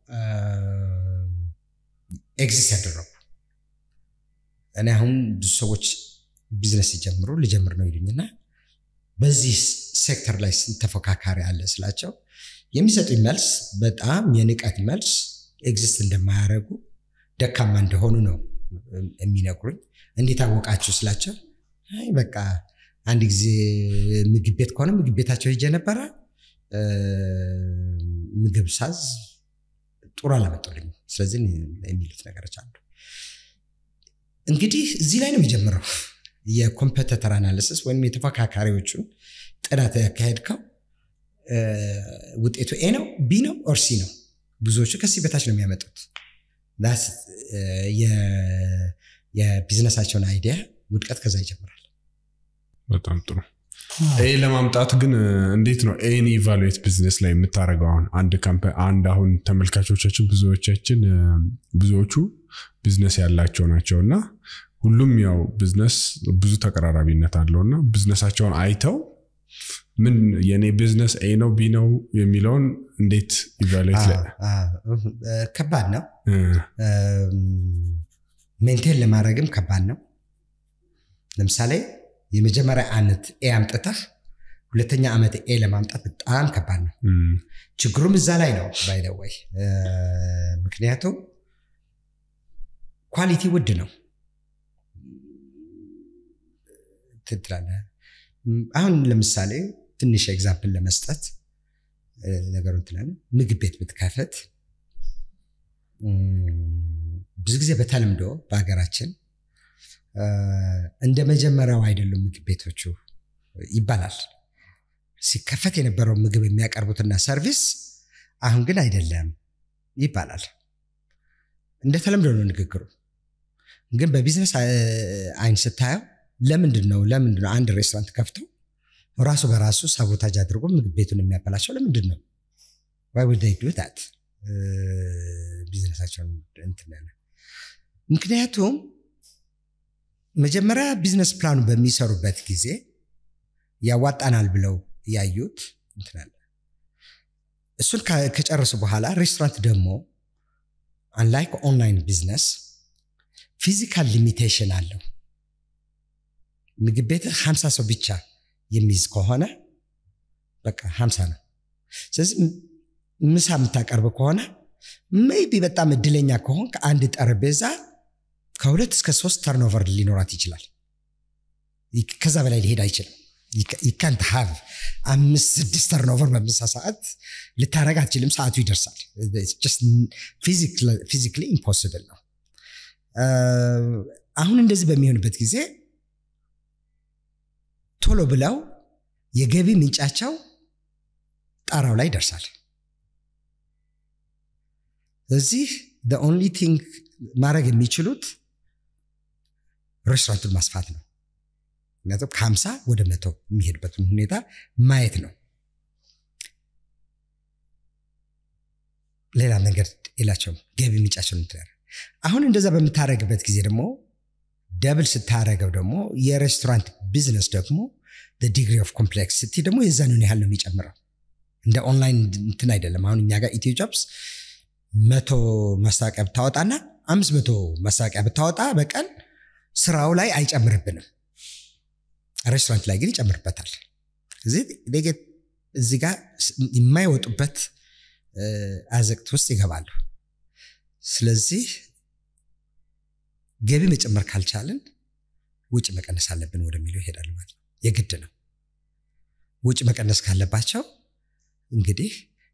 ኤግዚስት ያደረጉ እኔ አሁን ብዙ ሰዎች ቢዝነስ ሲጀምሩ ልጀምር ነው ይሉኝና በዚህ ሴክተር ላይ ስንት ተፎካካሪ አለ ስላቸው የሚሰጡኝ መልስ በጣም የንቀት መልስ ኤግዚስት እንደማያደርጉ ደካማ እንደሆኑ ነው የሚነግሩኝ። እንዴት አወቃችሁ ስላቸው አይ በቃ አንድ ጊዜ ምግብ ቤት ከሆነ ምግብ ቤታቸው ሄጄ ነበረ ምግብ ሳዝ ጥሩ አላመጡልኝ። ስለዚህ የሚሉት ነገሮች አሉ። እንግዲህ እዚህ ላይ ነው የሚጀምረው የኮምፐተተር አናሊሲስ ወይም የተፎካካሪዎቹን ጥናት ያካሄድከው ውጤቱ ኤ ነው ቢ ነው ኦር ሲ ነው። ብዙዎቹ ከዚህ በታች ነው የሚያመጡት። የቢዝነሳቸውን አይዲያ ውድቀት ከዛ ይጀምራል። በጣም ጥሩ። ኤ ለማምጣት ግን እንዴት ነው ኤን ኢቫሉዌት ቢዝነስ ላይ የምታደርገው? አሁን አንድ ካምፓኒ አንድ አሁን ተመልካቾቻችን ብዙዎቻችን ብዙዎቹ ቢዝነስ ያላቸው ናቸው እና ሁሉም ያው ቢዝነስ ብዙ ተቀራራቢነት አለው እና ቢዝነሳቸውን አይተው ምን የእኔ ቢዝነስ ኤ ነው ቢ ነው የሚለውን እንዴት ኢቫሉዌት ላይ ከባድ ነው። ሜንቴን ለማድረግም ከባድ ነው። ለምሳሌ የመጀመሪያ ዓመት ኤ አምጥተህ ሁለተኛ ዓመት ኤ ለማምጣት በጣም ከባድ ነው። ችግሩም እዛ ላይ ነው ባይደወይ ምክንያቱም ኳሊቲ ውድ ነው ትላለህ። አሁን ለምሳሌ ትንሽ ኤግዛምፕል ለመስጠት ነገሩን ትላለህ። ምግብ ቤት ብትከፍት ብዙ ጊዜ በተለምዶ በሀገራችን እንደ መጀመሪያው አይደሉም ምግብ ቤቶቹ ይባላል። ሲከፈት የነበረው ምግብ የሚያቀርቡትና ሰርቪስ አሁን ግን አይደለም ይባላል። እንደ ተለምዶ ነው ንግግሩ። ግን በቢዝነስ አይን ስታየው ለምንድን ነው ለምንድን ነው አንድ ሬስቶራንት ከፍቶ ራሱ በራሱ ሳቦታጅ አድርጎ ምግብ ቤቱን የሚያበላሸው ለምንድን ነው? ዋይ ውድ ዱ ታት ቢዝነሳቸውን እንትን ያለ ምክንያቱም መጀመሪያ ቢዝነስ ፕላኑ በሚሰሩበት ጊዜ ያዋጣናል ብለው ያዩት እንትናለ እሱን ከጨረሱ በኋላ ሬስቶራንት ደግሞ አንላይክ ኦንላይን ቢዝነስ ፊዚካል ሊሚቴሽን አለው። ምግብ ቤት ሀምሳ ሰው ብቻ የሚይዝ ከሆነ በቃ ሀምሳ ነው። ስለዚህ ምሳ የምታቀርብ ከሆነ ሜይቢ በጣም እድለኛ ከሆን ከአንድ ጠረጴዛ ከሁለት እስከ ሶስት ተርኖቨር ሊኖራት ይችላል። ከዛ በላይ ሊሄድ አይችልም። ይካንት ሀቭ አምስት ስድስት ተርኖቨር በምሳ ሰዓት ልታረግ አትችልም። ሰዓቱ ይደርሳል። ፊዚክሊ ኢምፖስብል ነው። አሁን እንደዚህ በሚሆንበት ጊዜ ቶሎ ብለው የገቢ ምንጫቸው ጣራው ላይ ይደርሳል። ስለዚህ ኦንሊ ቲንግ ማድረግ የሚችሉት ሬስቶራንቱን ማስፋት ነው። ምክንያቱም ከሀምሳ ወደ መቶ የሚሄድበትን ሁኔታ ማየት ነው። ሌላ ነገር የላቸውም። ገቢ ምንጫቸው እንትያል አሁን እንደዛ በምታደረግበት ጊዜ ደግሞ ደብል ስታደረገው ደግሞ የሬስቶራንት ቢዝነስ ደግሞ ዲግሪ ኦፍ ኮምፕሌክሲቲ ደግሞ የዛንን ያህል ነው የሚጨምረው። እንደ ኦንላይን እንትን አይደለም። አሁን እኛ ጋር ኢትዮ ጆብስ መቶ ማስታወቂያ ብታወጣና አምስት መቶ ማስታወቂያ ብታወጣ በቀን ስራው ላይ አይጨምርብንም። ሬስቶራንት ላይ ግን ይጨምርበታል። እዚህ እዚህ ጋር የማይወጡበት አዘቅት ውስጥ ይገባሉ። ስለዚህ ገቢ መጨመር ካልቻልን ውጭ መቀነስ አለብን ወደሚለው ይሄዳሉ ማለት ነው። የግድ ነው። ውጭ መቀነስ ካለባቸው እንግዲህ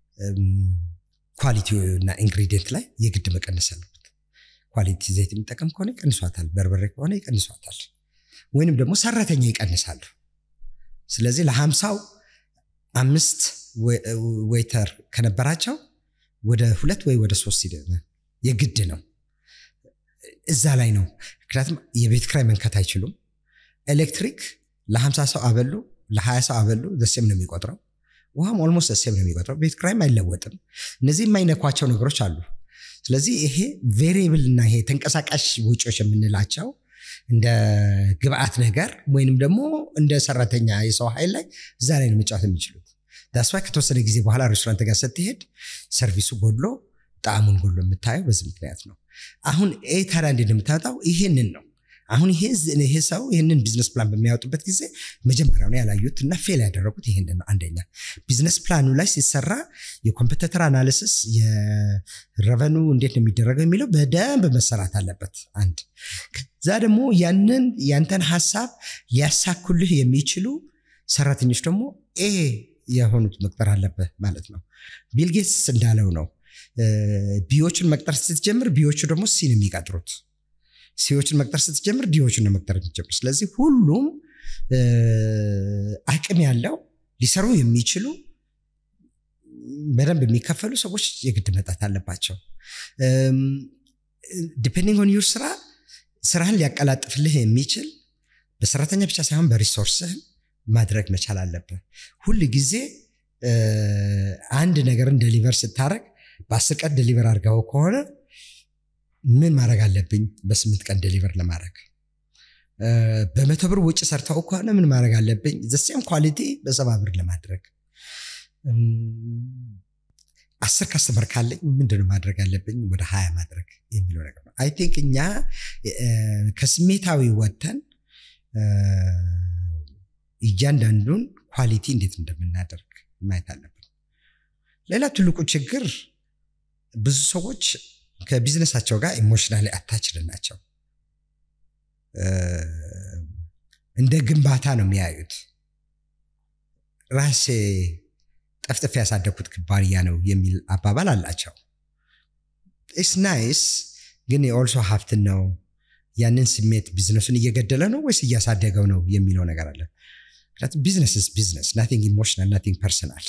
ኳሊቲ እና ኢንግሪዲየንት ላይ የግድ መቀነስ አለበት። ኳሊቲ ዘይት የሚጠቀም ከሆነ ይቀንሷታል፣ በርበሬ ከሆነ ይቀንሷታል፣ ወይንም ደግሞ ሰራተኛ ይቀንሳሉ። ስለዚህ ለሀምሳው አምስት ዌይተር ከነበራቸው ወደ ሁለት ወይ ወደ ሶስት የግድ ነው። እዛ ላይ ነው። ምክንያቱም የቤት ክራይ መንከት አይችሉም። ኤሌክትሪክ ለሀምሳ ሰው አበሉ፣ ለሀያ ሰው አበሉ፣ ደሴም ነው የሚቆጥረው። ውሃም ኦልሞስት ደሴም ነው የሚቆጥረው። ቤት ክራይም አይለወጥም። እነዚህ የማይነኳቸው ነገሮች አሉ። ስለዚህ ይሄ ቬሪየብል እና ይሄ ተንቀሳቃሽ ወጪዎች የምንላቸው እንደ ግብአት ነገር ወይንም ደግሞ እንደ ሰራተኛ የሰው ኃይል ላይ እዛ ላይ ነው መጫወት የሚችሉት። ዳስዋ ከተወሰነ ጊዜ በኋላ ሬስቶራንት ጋር ስትሄድ ሰርቪሱ ጎድሎ ጣዕሙን ጎድሎ የምታየው በዚህ ምክንያት ነው። አሁን ይህ ታዲያ እንዴት የምታወጣው ይሄንን ነው። አሁን ይሄ ሰው ይህንን ቢዝነስ ፕላን በሚያወጡበት ጊዜ መጀመሪያው ነው ያላዩት እና ፌል ያደረጉት ይሄንን ነው። አንደኛ ቢዝነስ ፕላኑ ላይ ሲሰራ የኮምፒተተር አናሊሲስ የረቨኑ እንዴት ነው የሚደረገው የሚለው በደንብ መሰራት አለበት። አንድ ከዛ ደግሞ ያንን ያንተን ሀሳብ ሊያሳኩልህ የሚችሉ ሰራተኞች ደግሞ ኤ የሆኑት መቅጠር አለብህ ማለት ነው። ቢልጌትስ እንዳለው ነው ቢዎችን መቅጠር ስትጀምር ቢዎቹ ደግሞ ሲን የሚቀጥሩት ሲዎችን መቅጠር ስትጀምር ዲዎችን ነው መቅጠር የምትጀምር። ስለዚህ ሁሉም አቅም ያለው ሊሰሩ የሚችሉ በደንብ የሚከፈሉ ሰዎች የግድ መጣት አለባቸው። ዲፔንዲንግ ኦን ዩር ስራ ስራህን ሊያቀላጥፍልህ የሚችል በሰራተኛ ብቻ ሳይሆን በሪሶርስህም ማድረግ መቻል አለብህ። ሁል ጊዜ አንድ ነገርን ደሊቨር ስታደረግ በአስር ቀን ደሊቨር አድርገው ከሆነ ምን ማድረግ አለብኝ በስምንት ቀን ደሊቨር ለማድረግ በመቶ ብር ውጭ ሰርተው ከሆነ ምን ማድረግ አለብኝ ዘሴም ኳሊቲ በሰባ ብር ለማድረግ አስር ካስተመር ካለኝ ምንድነው ማድረግ አለብኝ ወደ ሀያ ማድረግ የሚለው ነገር ነው አይ ቲንክ እኛ ከስሜታዊ ወጥተን እያንዳንዱን ኳሊቲ እንዴት እንደምናደርግ ማየት አለብን ሌላ ትልቁ ችግር ብዙ ሰዎች ከቢዝነሳቸው ጋር ኢሞሽናሊ አታችድ ናቸው እንደ ግንባታ ነው የሚያዩት ራሴ ጠፍጥፍ ያሳደግኩት ኩባንያ ነው የሚል አባባል አላቸው ኢስ ናይስ ግን የኦልሶ ሀብትን ነው ያንን ስሜት ቢዝነሱን እየገደለ ነው ወይስ እያሳደገው ነው የሚለው ነገር አለ ምክንያቱም ቢዝነስ ስ ቢዝነስ ናቲንግ ኢሞሽናል ናቲንግ ፐርሰናል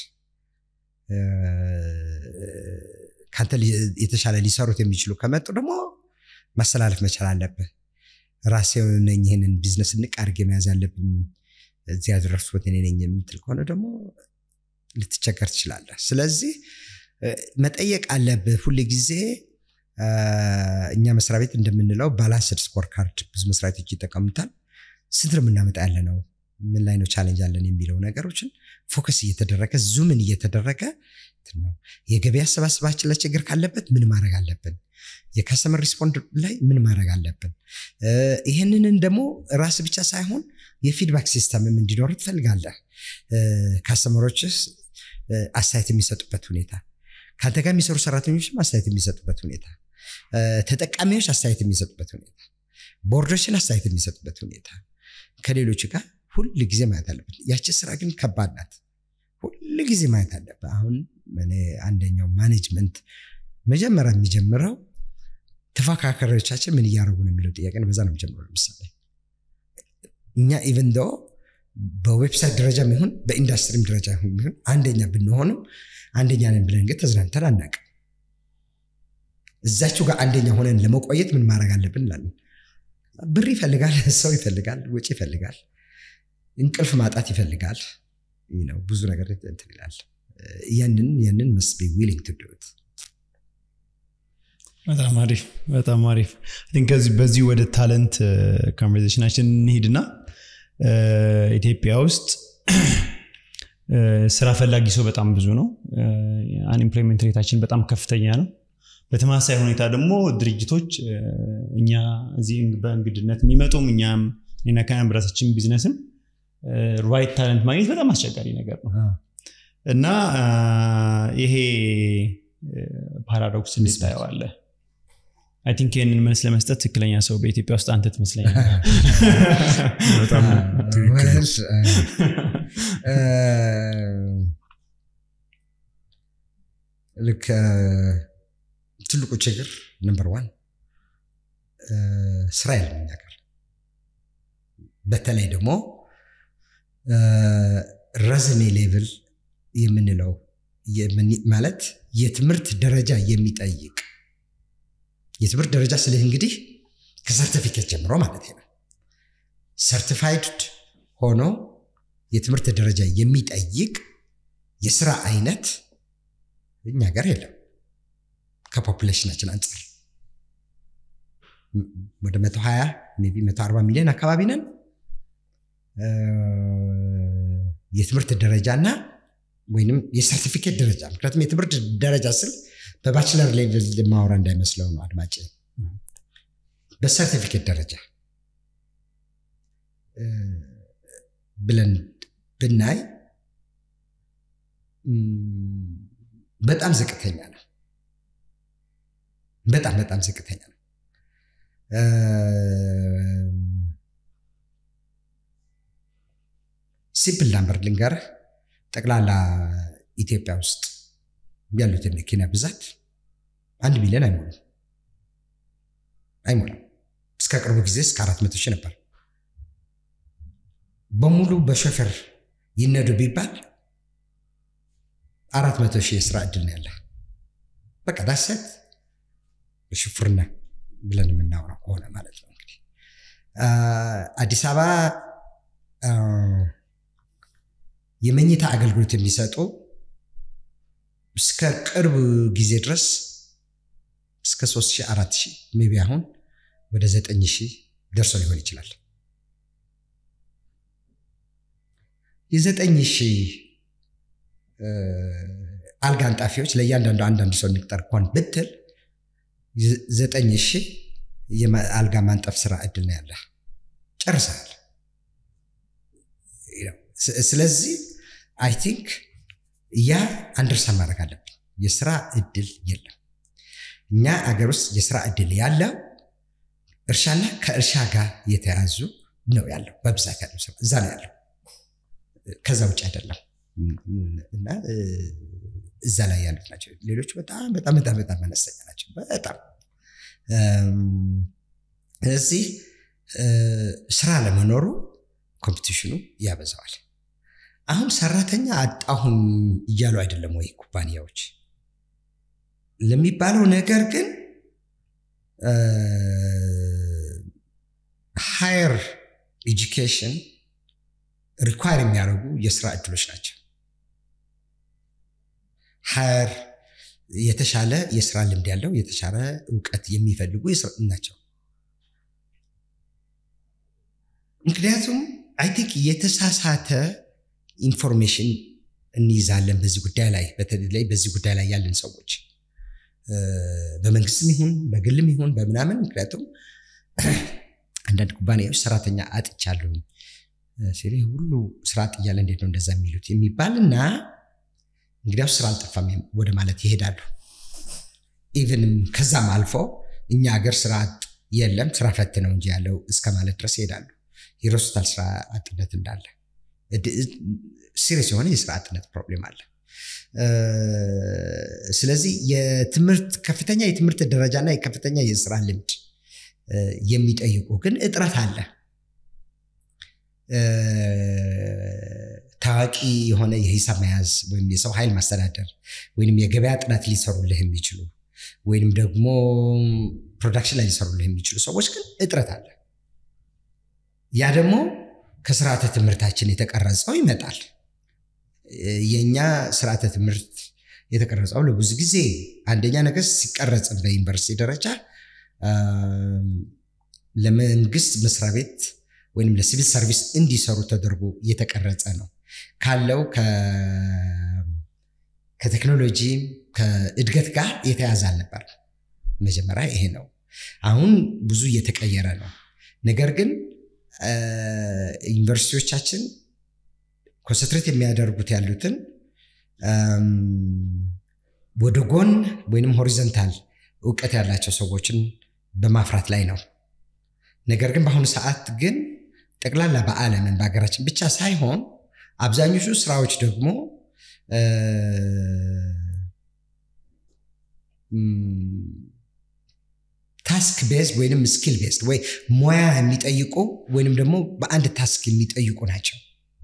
ከአንተ የተሻለ ሊሰሩት የሚችሉ ከመጡ ደግሞ ማስተላለፍ መቻል አለብህ ራሴ ነኝ ይህንን ቢዝነስ ንቅ አድርጌ መያዝ ያለብኝ እዚህ ያደረሱት እኔ ነኝ የምትል ከሆነ ደግሞ ልትቸገር ትችላለህ ስለዚህ መጠየቅ አለብህ ሁል ጊዜ እኛ መስሪያ ቤት እንደምንለው ባላንስድ ስኮር ካርድ ብዙ መስሪያ ቤቶች ይጠቀሙታል ስንት ነው የምናመጣ ያለ ነው ምን ላይ ነው ቻሌንጅ አለን የሚለው ነገሮችን ፎከስ እየተደረገ ዙምን እየተደረገ ነው የገበያ አሰባሰባችን ላይ ችግር ካለበት ምን ማድረግ አለብን የካስተመር ሪስፖንድ ላይ ምን ማድረግ አለብን ይህንንን ደግሞ ራስ ብቻ ሳይሆን የፊድባክ ሲስተምም እንዲኖር ትፈልጋለህ ካስተመሮች አስተያየት የሚሰጡበት ሁኔታ ከአንተ ጋር የሚሰሩ ሰራተኞችም አስተያየት የሚሰጡበት ሁኔታ ተጠቃሚዎች አስተያየት የሚሰጡበት ሁኔታ ቦርዶችን አስተያየት የሚሰጡበት ሁኔታ ከሌሎች ጋር ሁል ጊዜ ማየት አለበት ያቺ ስራ ግን ከባድ ናት ሁል ጊዜ ማየት አለበት አሁን አንደኛው ማኔጅመንት መጀመሪያ የሚጀምረው ተፎካካሪዎቻችን ምን እያደረጉ ነው የሚለው ጥያቄ ነው በዛ ነው የሚጀምረው ለምሳሌ እኛ ኢቨን ዶ በዌብሳይት ደረጃ ይሁን በኢንዱስትሪም ደረጃ ይሁን አንደኛ ብንሆንም አንደኛ ነን ብለን ግን ተዝናንተን አናውቅም እዛችሁ ጋር አንደኛ ሆነን ለመቆየት ምን ማድረግ አለብን እንላለን ብር ይፈልጋል ሰው ይፈልጋል ወጪ ይፈልጋል እንቅልፍ ማጣት ይፈልጋል ነው ብዙ ነገር እንትን ይላል ያንን ያንን መስ ቢ ዊሊንግ ቱ ዱት በጣም አሪፍ በጣም አሪፍ ከዚህ በዚህ ወደ ታለንት ኮንቨርዜሽናችን እንሂድና ኢትዮጵያ ውስጥ ስራ ፈላጊ ሰው በጣም ብዙ ነው አንኤምፕሎይመንት ሬታችን በጣም ከፍተኛ ነው በተመሳሳይ ሁኔታ ደግሞ ድርጅቶች እኛ እዚህ በእንግድነት የሚመጡም እኛም እኔና ከናን በራሳችን ቢዝነስም ራይት ታለንት ማግኘት በጣም አስቸጋሪ ነገር ነው እና ይሄ ፓራዶክስ እንዴት ታየዋለህ? አይ ቲንክ ይህንን መልስ ለመስጠት ትክክለኛ ሰው በኢትዮጵያ ውስጥ አንተ ትመስለኛል። በጣም ትክክል ነው። ልክ ትልቁ ችግር ነምበር ዋን ስራ የለም እኛ ጋር። በተለይ ደግሞ ረዝሜ ሌቭል የምንለው ማለት የትምህርት ደረጃ የሚጠይቅ የትምህርት ደረጃ ስልህ እንግዲህ ከሰርቲፊኬት ጀምሮ ማለት ነው። ሰርቲፋይድ ሆኖ የትምህርት ደረጃ የሚጠይቅ የስራ አይነት እኛ ጋር የለም። ከፖፑሌሽናችን አንጻር ወደ 120 ሜይ ቢ 140 ሚሊዮን አካባቢ ነን። የትምህርት ደረጃና ወይንም የሰርቲፊኬት ደረጃ ምክንያቱም የትምህርት ደረጃ ስል በባችለር ሌቭል ማውራ እንዳይመስለው ነው አድማጭ። በሰርቲፊኬት ደረጃ ብለን ብናይ በጣም ዝቅተኛ ነው። በጣም በጣም ዝቅተኛ ነው። ሲምፕል ናምበር ልንገርህ። ጠቅላላ ኢትዮጵያ ውስጥ ያሉትን መኪና ብዛት አንድ ሚሊዮን አይሞላም አይሞላም። እስከ ቅርቡ ጊዜ እስከ አራት መቶ ሺህ ነበር። በሙሉ በሾፌር ይነዱ ቢባል አራት መቶ ሺህ የስራ እድል ነው ያለ። በቃ ዳሰት በሹፍርና ብለን የምናወራው ከሆነ ማለት ነው። እንግዲህ አዲስ አበባ የመኝታ አገልግሎት የሚሰጡ እስከ ቅርብ ጊዜ ድረስ እስከ 3 4 ሺህ ሜይ ቢ አሁን ወደ 9 ሺህ ደርሶ ሊሆን ይችላል። የዘጠኝ ሺህ አልጋ አንጣፊዎች ለእያንዳንዱ አንዳንድ ሰው እንቅጠር እንኳን ብትል ዘጠኝ ሺህ የአልጋ ማንጠፍ ስራ እድል ነው ያለ ጨርሰሃል። ስለዚህ አይ ቲንክ ያ አንደርስታንድ ማድረግ አለብን። የስራ እድል የለም። እኛ አገር ውስጥ የስራ እድል ያለው እርሻና ከእርሻ ጋር የተያዙ ነው ያለው በብዛት ያለው ስራ እዛ ነው ያለው። ከዛ ውጭ አይደለም እና እዛ ላይ ያሉት ናቸው። ሌሎቹ በጣም በጣም በጣም በጣም አነስተኛ ናቸው። በጣም ስለዚህ ስራ ለመኖሩ ኮምፒቲሽኑ ያበዛዋል። አሁን ሰራተኛ አጣሁን እያሉ አይደለም ወይ ኩባንያዎች ለሚባለው ነገር ግን ሃየር ኤጁኬሽን ሪኳየር የሚያደርጉ የስራ እድሎች ናቸው። ሃየር የተሻለ የስራ ልምድ ያለው የተሻለ እውቀት የሚፈልጉ ናቸው። ምክንያቱም አይ ቲንክ የተሳሳተ ኢንፎርሜሽን እንይዛለን በዚህ ጉዳይ ላይ በተለይ በዚህ ጉዳይ ላይ ያለን ሰዎች በመንግስትም ይሁን በግልም ይሁን በምናምን ምክንያቱም አንዳንድ ኩባንያዎች ሰራተኛ አጥቻለሁኝ ሲል ሁሉ ስራ አጥ እያለ እንዴት ነው እንደዛ የሚሉት የሚባልና እንግዲያው ስራ አልጠፋም ወደ ማለት ይሄዳሉ። ኢቨንም ከዛም አልፎ እኛ ሀገር ስራ አጥ የለም ስራ ፈት ነው እንጂ ያለው እስከ ማለት ድረስ ይሄዳሉ። ይረሱታል ስራ አጥነት እንዳለ። ሲሪየስ የሆነ የስራ አጥነት ፕሮብሌም አለ። ስለዚህ የትምህርት ከፍተኛ የትምህርት ደረጃና የከፍተኛ የስራ ልምድ የሚጠይቁ ግን እጥረት አለ። ታዋቂ የሆነ የሂሳብ መያዝ ወይም የሰው ኃይል ማስተዳደር ወይም የገበያ ጥናት ሊሰሩልህ የሚችሉ ወይም ደግሞ ፕሮዳክሽን ላይ ሊሰሩልህ የሚችሉ ሰዎች ግን እጥረት አለ። ያ ደግሞ ከስርዓተ ትምህርታችን የተቀረጸው ይመጣል። የእኛ ስርዓተ ትምህርት የተቀረጸው ለብዙ ጊዜ አንደኛ ነገር ሲቀረጽ በዩኒቨርሲቲ ደረጃ ለመንግስት መስሪያ ቤት ወይም ለሲቪል ሰርቪስ እንዲሰሩ ተደርጎ የተቀረጸ ነው። ካለው ከቴክኖሎጂ ከእድገት ጋር የተያዘ አልነበር። መጀመሪያ ይሄ ነው። አሁን ብዙ እየተቀየረ ነው። ነገር ግን ዩኒቨርሲቲዎቻችን ኮንሰንትሬት የሚያደርጉት ያሉትን ወደ ጎን ወይንም ሆሪዘንታል እውቀት ያላቸው ሰዎችን በማፍራት ላይ ነው። ነገር ግን በአሁኑ ሰዓት ግን ጠቅላላ በዓለምን በሀገራችን ብቻ ሳይሆን አብዛኞቹ ስራዎች ደግሞ ታስክ ቤዝድ ወይንም ስኪል ቤዝድ ወይ ሙያ የሚጠይቁ ወይንም ደግሞ በአንድ ታስክ የሚጠይቁ ናቸው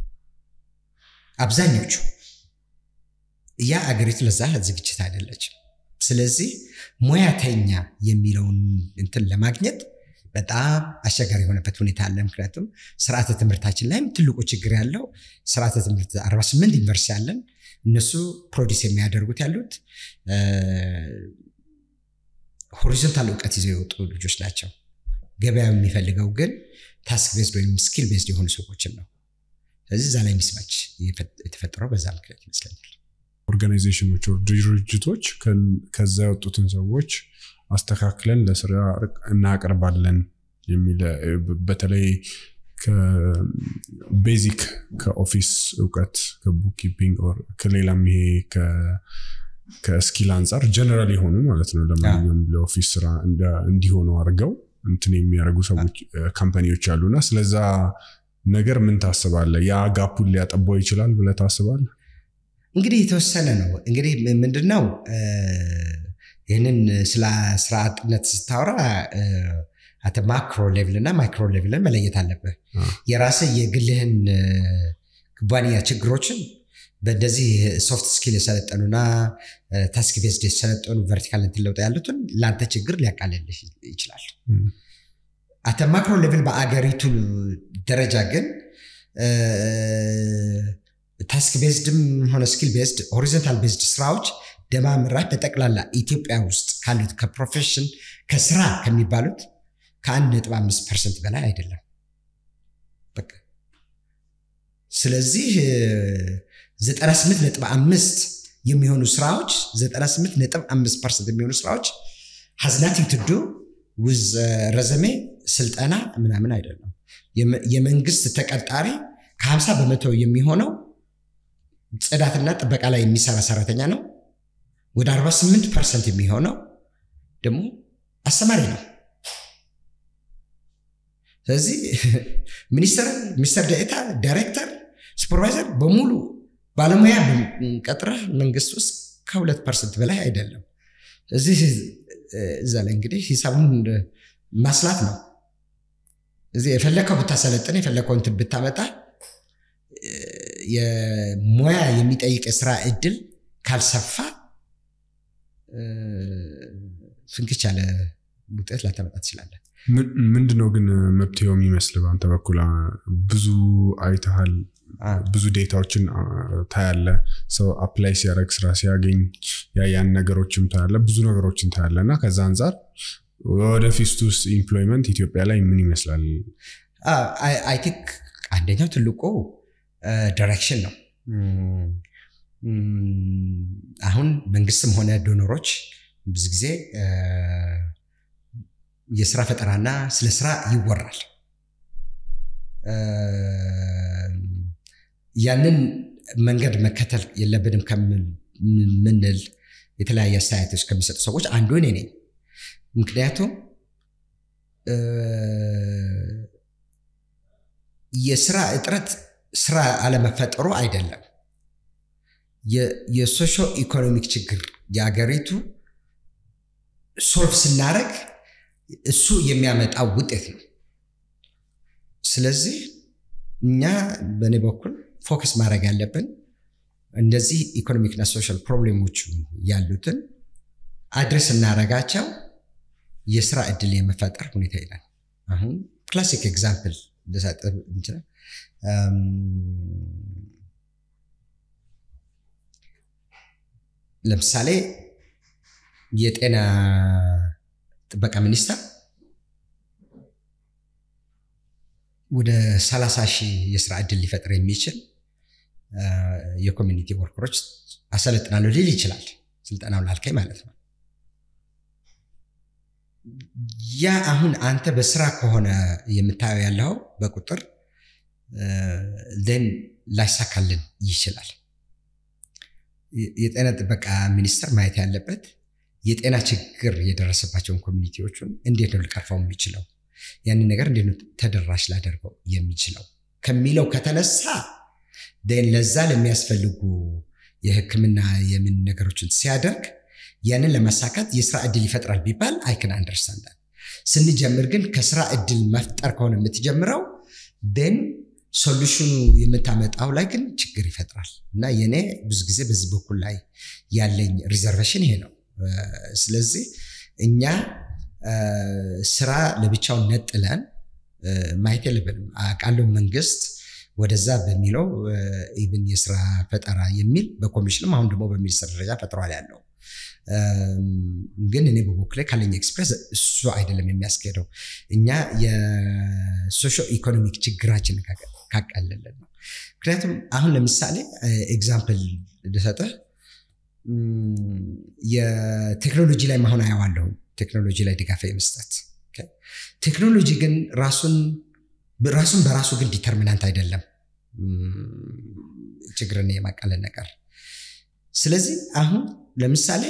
አብዛኞቹ። ያ አገሪቱ ለዛ ዝግጅት አይደለችም። ስለዚህ ሙያተኛ የሚለውን እንትን ለማግኘት በጣም አስቸጋሪ የሆነበት ሁኔታ አለ። ምክንያቱም ስርዓተ ትምህርታችን ላይም ትልቁ ችግር ያለው ስርዓተ ትምህርት 48 ዩኒቨርሲቲ አለን። እነሱ ፕሮዲስ የሚያደርጉት ያሉት ሆሪዞንታል እውቀት ይዘው የወጡ ልጆች ናቸው። ገበያው የሚፈልገው ግን ታስክ ቤዝድ ወይም ስኪል ቤዝድ የሆኑ ሰዎችን ነው። ስለዚህ እዛ ላይ ሚስማች የተፈጠረው በዛ ምክንያት ይመስለኛል። ኦርጋናይዜሽኖች፣ ድርጅቶች ከዛ የወጡትን ሰዎች አስተካክለን ለስራ እናቀርባለን የሚል በተለይ ቤዚክ ከኦፊስ እውቀት ከቡክኪፒንግ ከሌላም ይሄ ከስኪል አንጻር ጀነራል የሆኑ ማለት ነው ለማንኛውም ለኦፊስ ስራ እንዲሆኑ አድርገው እንትን የሚያደርጉ ሰዎች ካምፓኒዎች አሉና ስለዛ ነገር ምን ታስባለህ? ያ ጋፑን ሊያጠባው ይችላል ብለህ ታስባለህ? እንግዲህ የተወሰነ ነው። እንግዲህ ምንድነው ይህንን ስለ ስራ አጥነት ስታወራ አተ ማክሮ ሌቭል እና ማይክሮ ሌቭልን መለየት አለብህ። የራስህ የግልህን ኩባንያ ችግሮችን በእንደዚህ ሶፍት ስኪል የሰለጠኑና ታስክ ቤዝድ የሰለጠኑ ቨርቲካል እንትን ለውጥ ያሉትን ለአንተ ችግር ሊያቃልልህ ይችላል። አተ ማክሮ ሌቭል በአገሪቱ ደረጃ ግን ታስክ ቤዝድም ሆነ ስኪል ቤዝድ ሆሪዞንታል ቤዝድ ስራዎች ደማምራት በጠቅላላ ኢትዮጵያ ውስጥ ካሉት ከፕሮፌሽን ከስራ ከሚባሉት ከአንድ ነጥብ አምስት ፐርሰንት በላይ አይደለም። በቃ ስለዚህ 98 ነጥብ አምስት የሚሆኑ ስራዎች 98 ነጥብ አምስት ፐርሰንት የሚሆኑ ስራዎች ሀዝናቲንግ ትዱ ውዝ ረዘሜ ስልጠና ምናምን አይደለም። የመንግስት ተቀጣሪ ከ50 በመቶ የሚሆነው ጽዳትና ጥበቃ ላይ የሚሰራ ሰራተኛ ነው። ወደ 48 ፐርሰንት የሚሆነው ደግሞ አስተማሪ ነው። ስለዚህ ሚኒስተር፣ ሚኒስተር ዴኤታ፣ ዳይሬክተር፣ ሱፐርቫይዘር በሙሉ ባለሙያ ቀጥረህ መንግስት ውስጥ ከሁለት ፐርሰንት በላይ አይደለም። እዚህ እዛ ላይ እንግዲህ ሂሳቡን ማስላት ነው። እዚህ የፈለከው ብታሰለጥን የፈለከው እንትን ብታመጣ የሙያ የሚጠይቅ የስራ እድል ካልሰፋ ፍንክች ያለ ውጤት ላታመጣ ትችላለን። ምንድነው ግን መብትው የሚመስል በአንተ በኩል ብዙ አይተሃል፣ ብዙ ዴታዎችን ታያለ፣ ሰው አፕላይ ሲያደርግ ስራ ሲያገኝ ያን ነገሮችም ታያለ፣ ብዙ ነገሮችን ታያለ እና ከዛ አንጻር ወደፊት ውስጥ ኢምፕሎይመንት ኢትዮጵያ ላይ ምን ይመስላል? አይ ቲንክ አንደኛው ትልቁ ዳይሬክሽን ነው። አሁን መንግስትም ሆነ ዶኖሮች ብዙ ጊዜ የስራ ፈጠራና ስለ ስራ ይወራል። ያንን መንገድ መከተል የለብንም ከምንል የተለያየ አስተያየቶች ከሚሰጡ ሰዎች አንዱ እኔ ነኝ። ምክንያቱም የስራ እጥረት ስራ አለመፈጠሩ አይደለም። የሶሾ ኢኮኖሚክ ችግር የአገሪቱ ሶልቭ ስናደረግ እሱ የሚያመጣው ውጤት ነው። ስለዚህ እኛ በእኔ በኩል ፎከስ ማድረግ ያለብን እንደዚህ ኢኮኖሚክና ሶሻል ፕሮብሌሞቹ ያሉትን አድሬስ እናደረጋቸው የስራ እድል የመፈጠር ሁኔታ ይላል። አሁን ክላሲክ ኤግዛምፕል ልሰጥ እንችላል። ለምሳሌ የጤና ጥበቃ ሚኒስቴር ወደ 30 ሺህ የስራ እድል ሊፈጥር የሚችል የኮሚኒቲ ወርከሮች አሰለጥናለሁ ሊል ይችላል። ስልጠናው ላልከኝ ማለት ነው። ያ አሁን አንተ በስራ ከሆነ የምታየው ያለው በቁጥር ን ላይሳካልን ይችላል። የጤና ጥበቃ ሚኒስቴር ማየት ያለበት የጤና ችግር የደረሰባቸውን ኮሚኒቲዎቹን እንዴት ነው ሊቀርፈው የሚችለው ያንን ነገር እንዴት ነው ተደራሽ ላደርገው የሚችለው ከሚለው ከተነሳ ን ለዛ ለሚያስፈልጉ የሕክምና የምን ነገሮችን ሲያደርግ ያንን ለማሳካት የስራ እድል ይፈጥራል ቢባል አይክን አንደርስታንድ ስንጀምር ግን ከስራ እድል መፍጠር ከሆነ የምትጀምረው ን ሶሉሽኑ የምታመጣው ላይ ግን ችግር ይፈጥራል እና የኔ ብዙ ጊዜ በዚህ በኩል ላይ ያለኝ ሪዘርቬሽን ይሄ ነው። ስለዚህ እኛ ስራ ለብቻው ነጥለን ማየት የለብንም። አውቃለሁ መንግስት ወደዛ በሚለው ኢቭን የስራ ፈጠራ የሚል በኮሚሽንም አሁን ደግሞ በሚኒስትር ደረጃ ፈጥሯል ያለው ግን እኔ በበኩሌ ካለኝ ኤክስፕሬስ እሱ አይደለም የሚያስኬደው። እኛ የሶሾ ኢኮኖሚክ ችግራችን ካቀለለን ነው። ምክንያቱም አሁን ለምሳሌ ኤግዛምፕል ልሰጥህ የቴክኖሎጂ ላይ መሆን አየዋለሁ። ቴክኖሎጂ ላይ ድጋፍ የመስጠት ቴክኖሎጂ ግን ራሱን ራሱን በራሱ ግን ዲተርሚናንት አይደለም ችግርን የማቃለል ነገር። ስለዚህ አሁን ለምሳሌ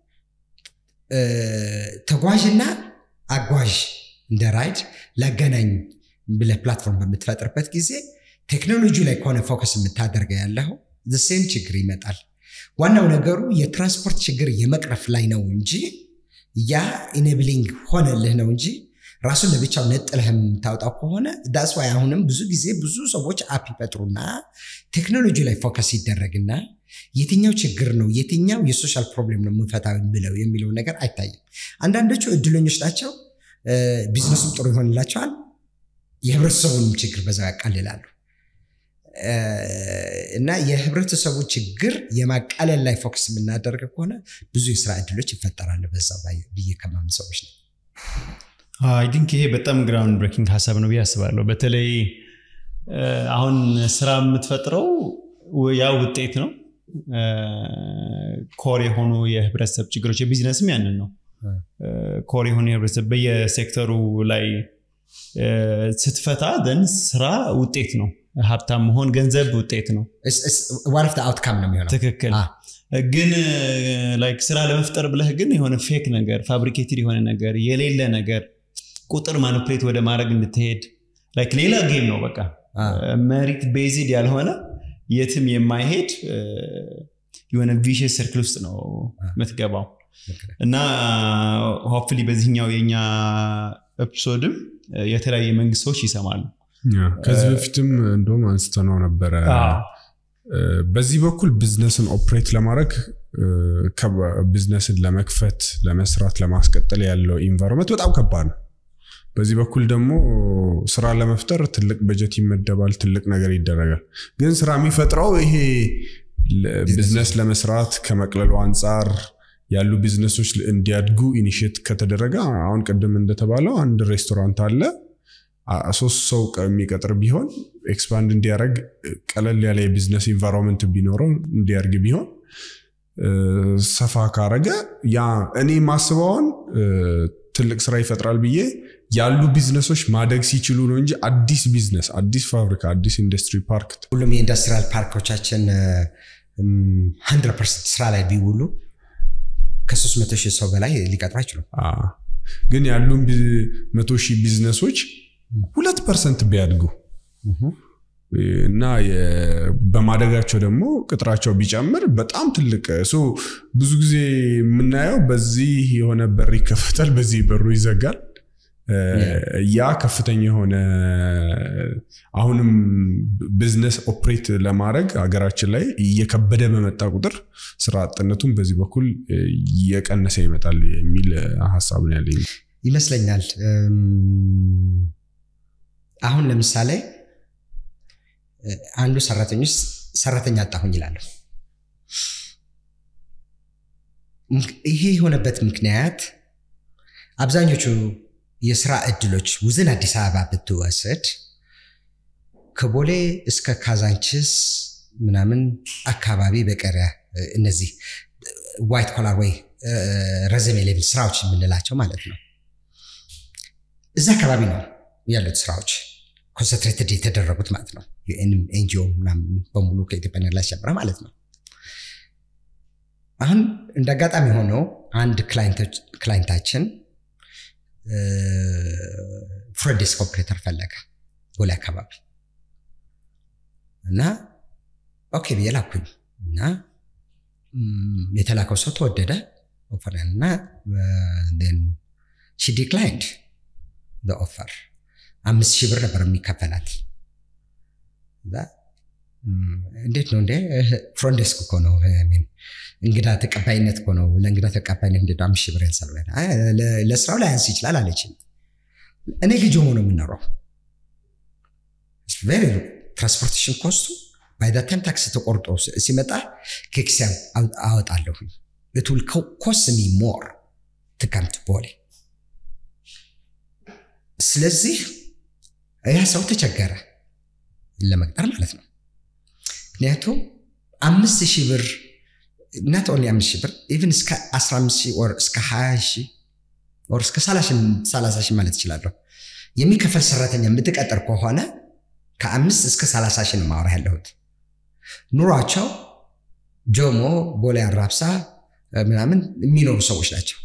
ተጓዥና አጓዥ እንደ ራይድ ላገናኝ ብለህ ፕላትፎርም በምትፈጥርበት ጊዜ ቴክኖሎጂ ላይ ከሆነ ፎከስ የምታደርገው ያለው ሴም ችግር ይመጣል። ዋናው ነገሩ የትራንስፖርት ችግር የመቅረፍ ላይ ነው እንጂ ያ ኢኔብሊንግ ሆነልህ ነው እንጂ ራሱን ለብቻው ነጥለህ የምታወጣው ከሆነ ዳስ ዋይ አሁንም ብዙ ጊዜ ብዙ ሰዎች አፕ ይፈጥሩና ቴክኖሎጂ ላይ ፎከስ ይደረግና የትኛው ችግር ነው የትኛው የሶሻል ፕሮብሌም ነው የምንፈታው የሚለው የሚለው ነገር አይታይም። አንዳንዶቹ እድለኞች ናቸው፣ ቢዝነሱም ጥሩ ይሆንላቸዋል፣ የህብረተሰቡንም ችግር በዛው ያቃልላሉ። እና የህብረተሰቡ ችግር የማቃለል ላይ ፎከስ የምናደርግ ከሆነ ብዙ የስራ እድሎች ይፈጠራሉ በዛ ብዬ ከማምን ሰዎች ነው። አይ ቲንክ ይሄ በጣም ግራውንድ ብሬኪንግ ሀሳብ ነው ብዬ አስባለሁ። በተለይ አሁን ስራ የምትፈጥረው ያ ውጤት ነው። ኮር የሆኑ የህብረተሰብ ችግሮች የቢዝነስም ያንን ነው። ኮር የሆኑ የህብረተሰብ በየሴክተሩ ላይ ስትፈታ ደን ስራ ውጤት ነው። ሀብታም መሆን ገንዘብ ውጤት ነው። ዋን ኦፍ አውትካም ነው የሚሆነው። ትክክል። ግን ላይክ ስራ ለመፍጠር ብለህ ግን የሆነ ፌክ ነገር ፋብሪኬትድ የሆነ ነገር የሌለ ነገር ቁጥር ማኒፕሌት ወደ ማድረግ እንድትሄድ ላይክ ሌላ ጌም ነው። በቃ መሪት ቤዝድ ያልሆነ የትም የማይሄድ የሆነ ቪሽስ ሰርክል ውስጥ ነው የምትገባው እና ሆፕፍሊ በዚህኛው የኛ ኤፒሶድም የተለያየ መንግስቶች ይሰማሉ። ከዚህ በፊትም እንደውም አንስተነው ነበረ። በዚህ በኩል ቢዝነስን ኦፕሬት ለማድረግ ቢዝነስን ለመክፈት ለመስራት ለማስቀጠል ያለው ኢንቫይሮንመንት በጣም ከባድ ነው። በዚህ በኩል ደግሞ ስራ ለመፍጠር ትልቅ በጀት ይመደባል፣ ትልቅ ነገር ይደረጋል። ግን ስራ የሚፈጥረው ይሄ ቢዝነስ ለመስራት ከመቅለሉ አንጻር ያሉ ቢዝነሶች እንዲያድጉ ኢኒሽት ከተደረገ አሁን ቅድም እንደተባለው አንድ ሬስቶራንት አለ ሶስት ሰው የሚቀጥር ቢሆን ኤክስፓንድ እንዲያደርግ ቀለል ያለ የቢዝነስ ኢንቫይሮንመንት ቢኖረው እንዲያርግ ቢሆን ሰፋ ካረገ ያ እኔ ማስበውን ትልቅ ስራ ይፈጥራል ብዬ ያሉ ቢዝነሶች ማደግ ሲችሉ ነው እንጂ አዲስ ቢዝነስ፣ አዲስ ፋብሪካ፣ አዲስ ኢንዱስትሪ ፓርክ ሁሉም የኢንዱስትሪያል ፓርኮቻችን ሀንድረድ ፐርሰንት ስራ ላይ ቢውሉ ከሶስት መቶ ሺህ ሰው በላይ ሊቀጥሩ አይችሉም። ግን ያሉን መቶ ሺህ ቢዝነሶች ሁለት ፐርሰንት ቢያድጉ እና በማደጋቸው ደግሞ ቅጥራቸው ቢጨምር በጣም ትልቅ ብዙ ጊዜ የምናየው በዚህ የሆነ በር ይከፈታል፣ በዚህ በሩ ይዘጋል። ያ ከፍተኛ የሆነ አሁንም ቢዝነስ ኦፕሬት ለማድረግ ሀገራችን ላይ እየከበደ በመጣ ቁጥር ስራ አጥነቱን በዚህ በኩል እየቀነሰ ይመጣል የሚል ሀሳብ ነው ያለኝ ይመስለኛል። አሁን ለምሳሌ አንዱ ሰራተኞች ሰራተኛ አጣሁኝ ይላለሁ። ይሄ የሆነበት ምክንያት አብዛኞቹ የስራ እድሎች ውዝን አዲስ አበባ ብትወስድ ከቦሌ እስከ ካዛንችስ ምናምን አካባቢ በቀረ እነዚህ ዋይት ኮላር ወይ ረዘም የሌብል ስራዎች የምንላቸው ማለት ነው እዛ አካባቢ ነው ያሉት ስራዎች ኮንሰንትሬትድ የተደረጉት ማለት ነው። ዩኤንም ኤንጂኦ ምናምን በሙሉ ከኢትዮጵያ ኤርላይንስ ጀምረ ማለት ነው። አሁን እንደ አጋጣሚ ሆነው አንድ ክላይንታችን ፍሮንት ዴስክ ኦፕሬተር ፈለገ ቦሌ አካባቢ እና ኦኬ ብዬ ላኩኝ እና የተላከው ሰው ተወደደ ኦፈርን እና ሺ ዲክላይንድ ኦፈር አምስት ሺህ ብር ነበር የሚከፈላት እንዴት ነው እንዴ ፍሮንት ዴስክ እኮ ነው እንግዳ ተቀባይነት እኮ ነው ለእንግዳ ተቀባይነት እንዴት አምስት ሺህ ብር ያንሳል ለስራው ላይ ያንስ ይችላል አለችኝ እኔ ልጅ ሆኖ ነው የምኖረው ትራንስፖርቴሽን ኮስቱ ባይ ዛ ታይም ታክስ ተቆርጦ ሲመጣ ከኪሴ አወጣለሁ it will cost me more to come to ቦሌ ስለዚህ ያ ሰው ተቸገረ ለመቅጠር ማለት ነው ምክንያቱም አምስት ሺህ ብር ናት ኦንሊ አምስት ሺህ ብር ኢቨን እስከ 15 ሺህ ኦር እስከ 20 ሺህ ኦር እስከ 30 ሺህ ማለት እችላለሁ የሚከፈል ሰራተኛ የምትቀጠር ከሆነ ከአምስት እስከ 30 ሺህ ነው ማውራ ያለሁት ኑሯቸው ጆሞ ቦሌ አራብሳ ምናምን የሚኖሩ ሰዎች ናቸው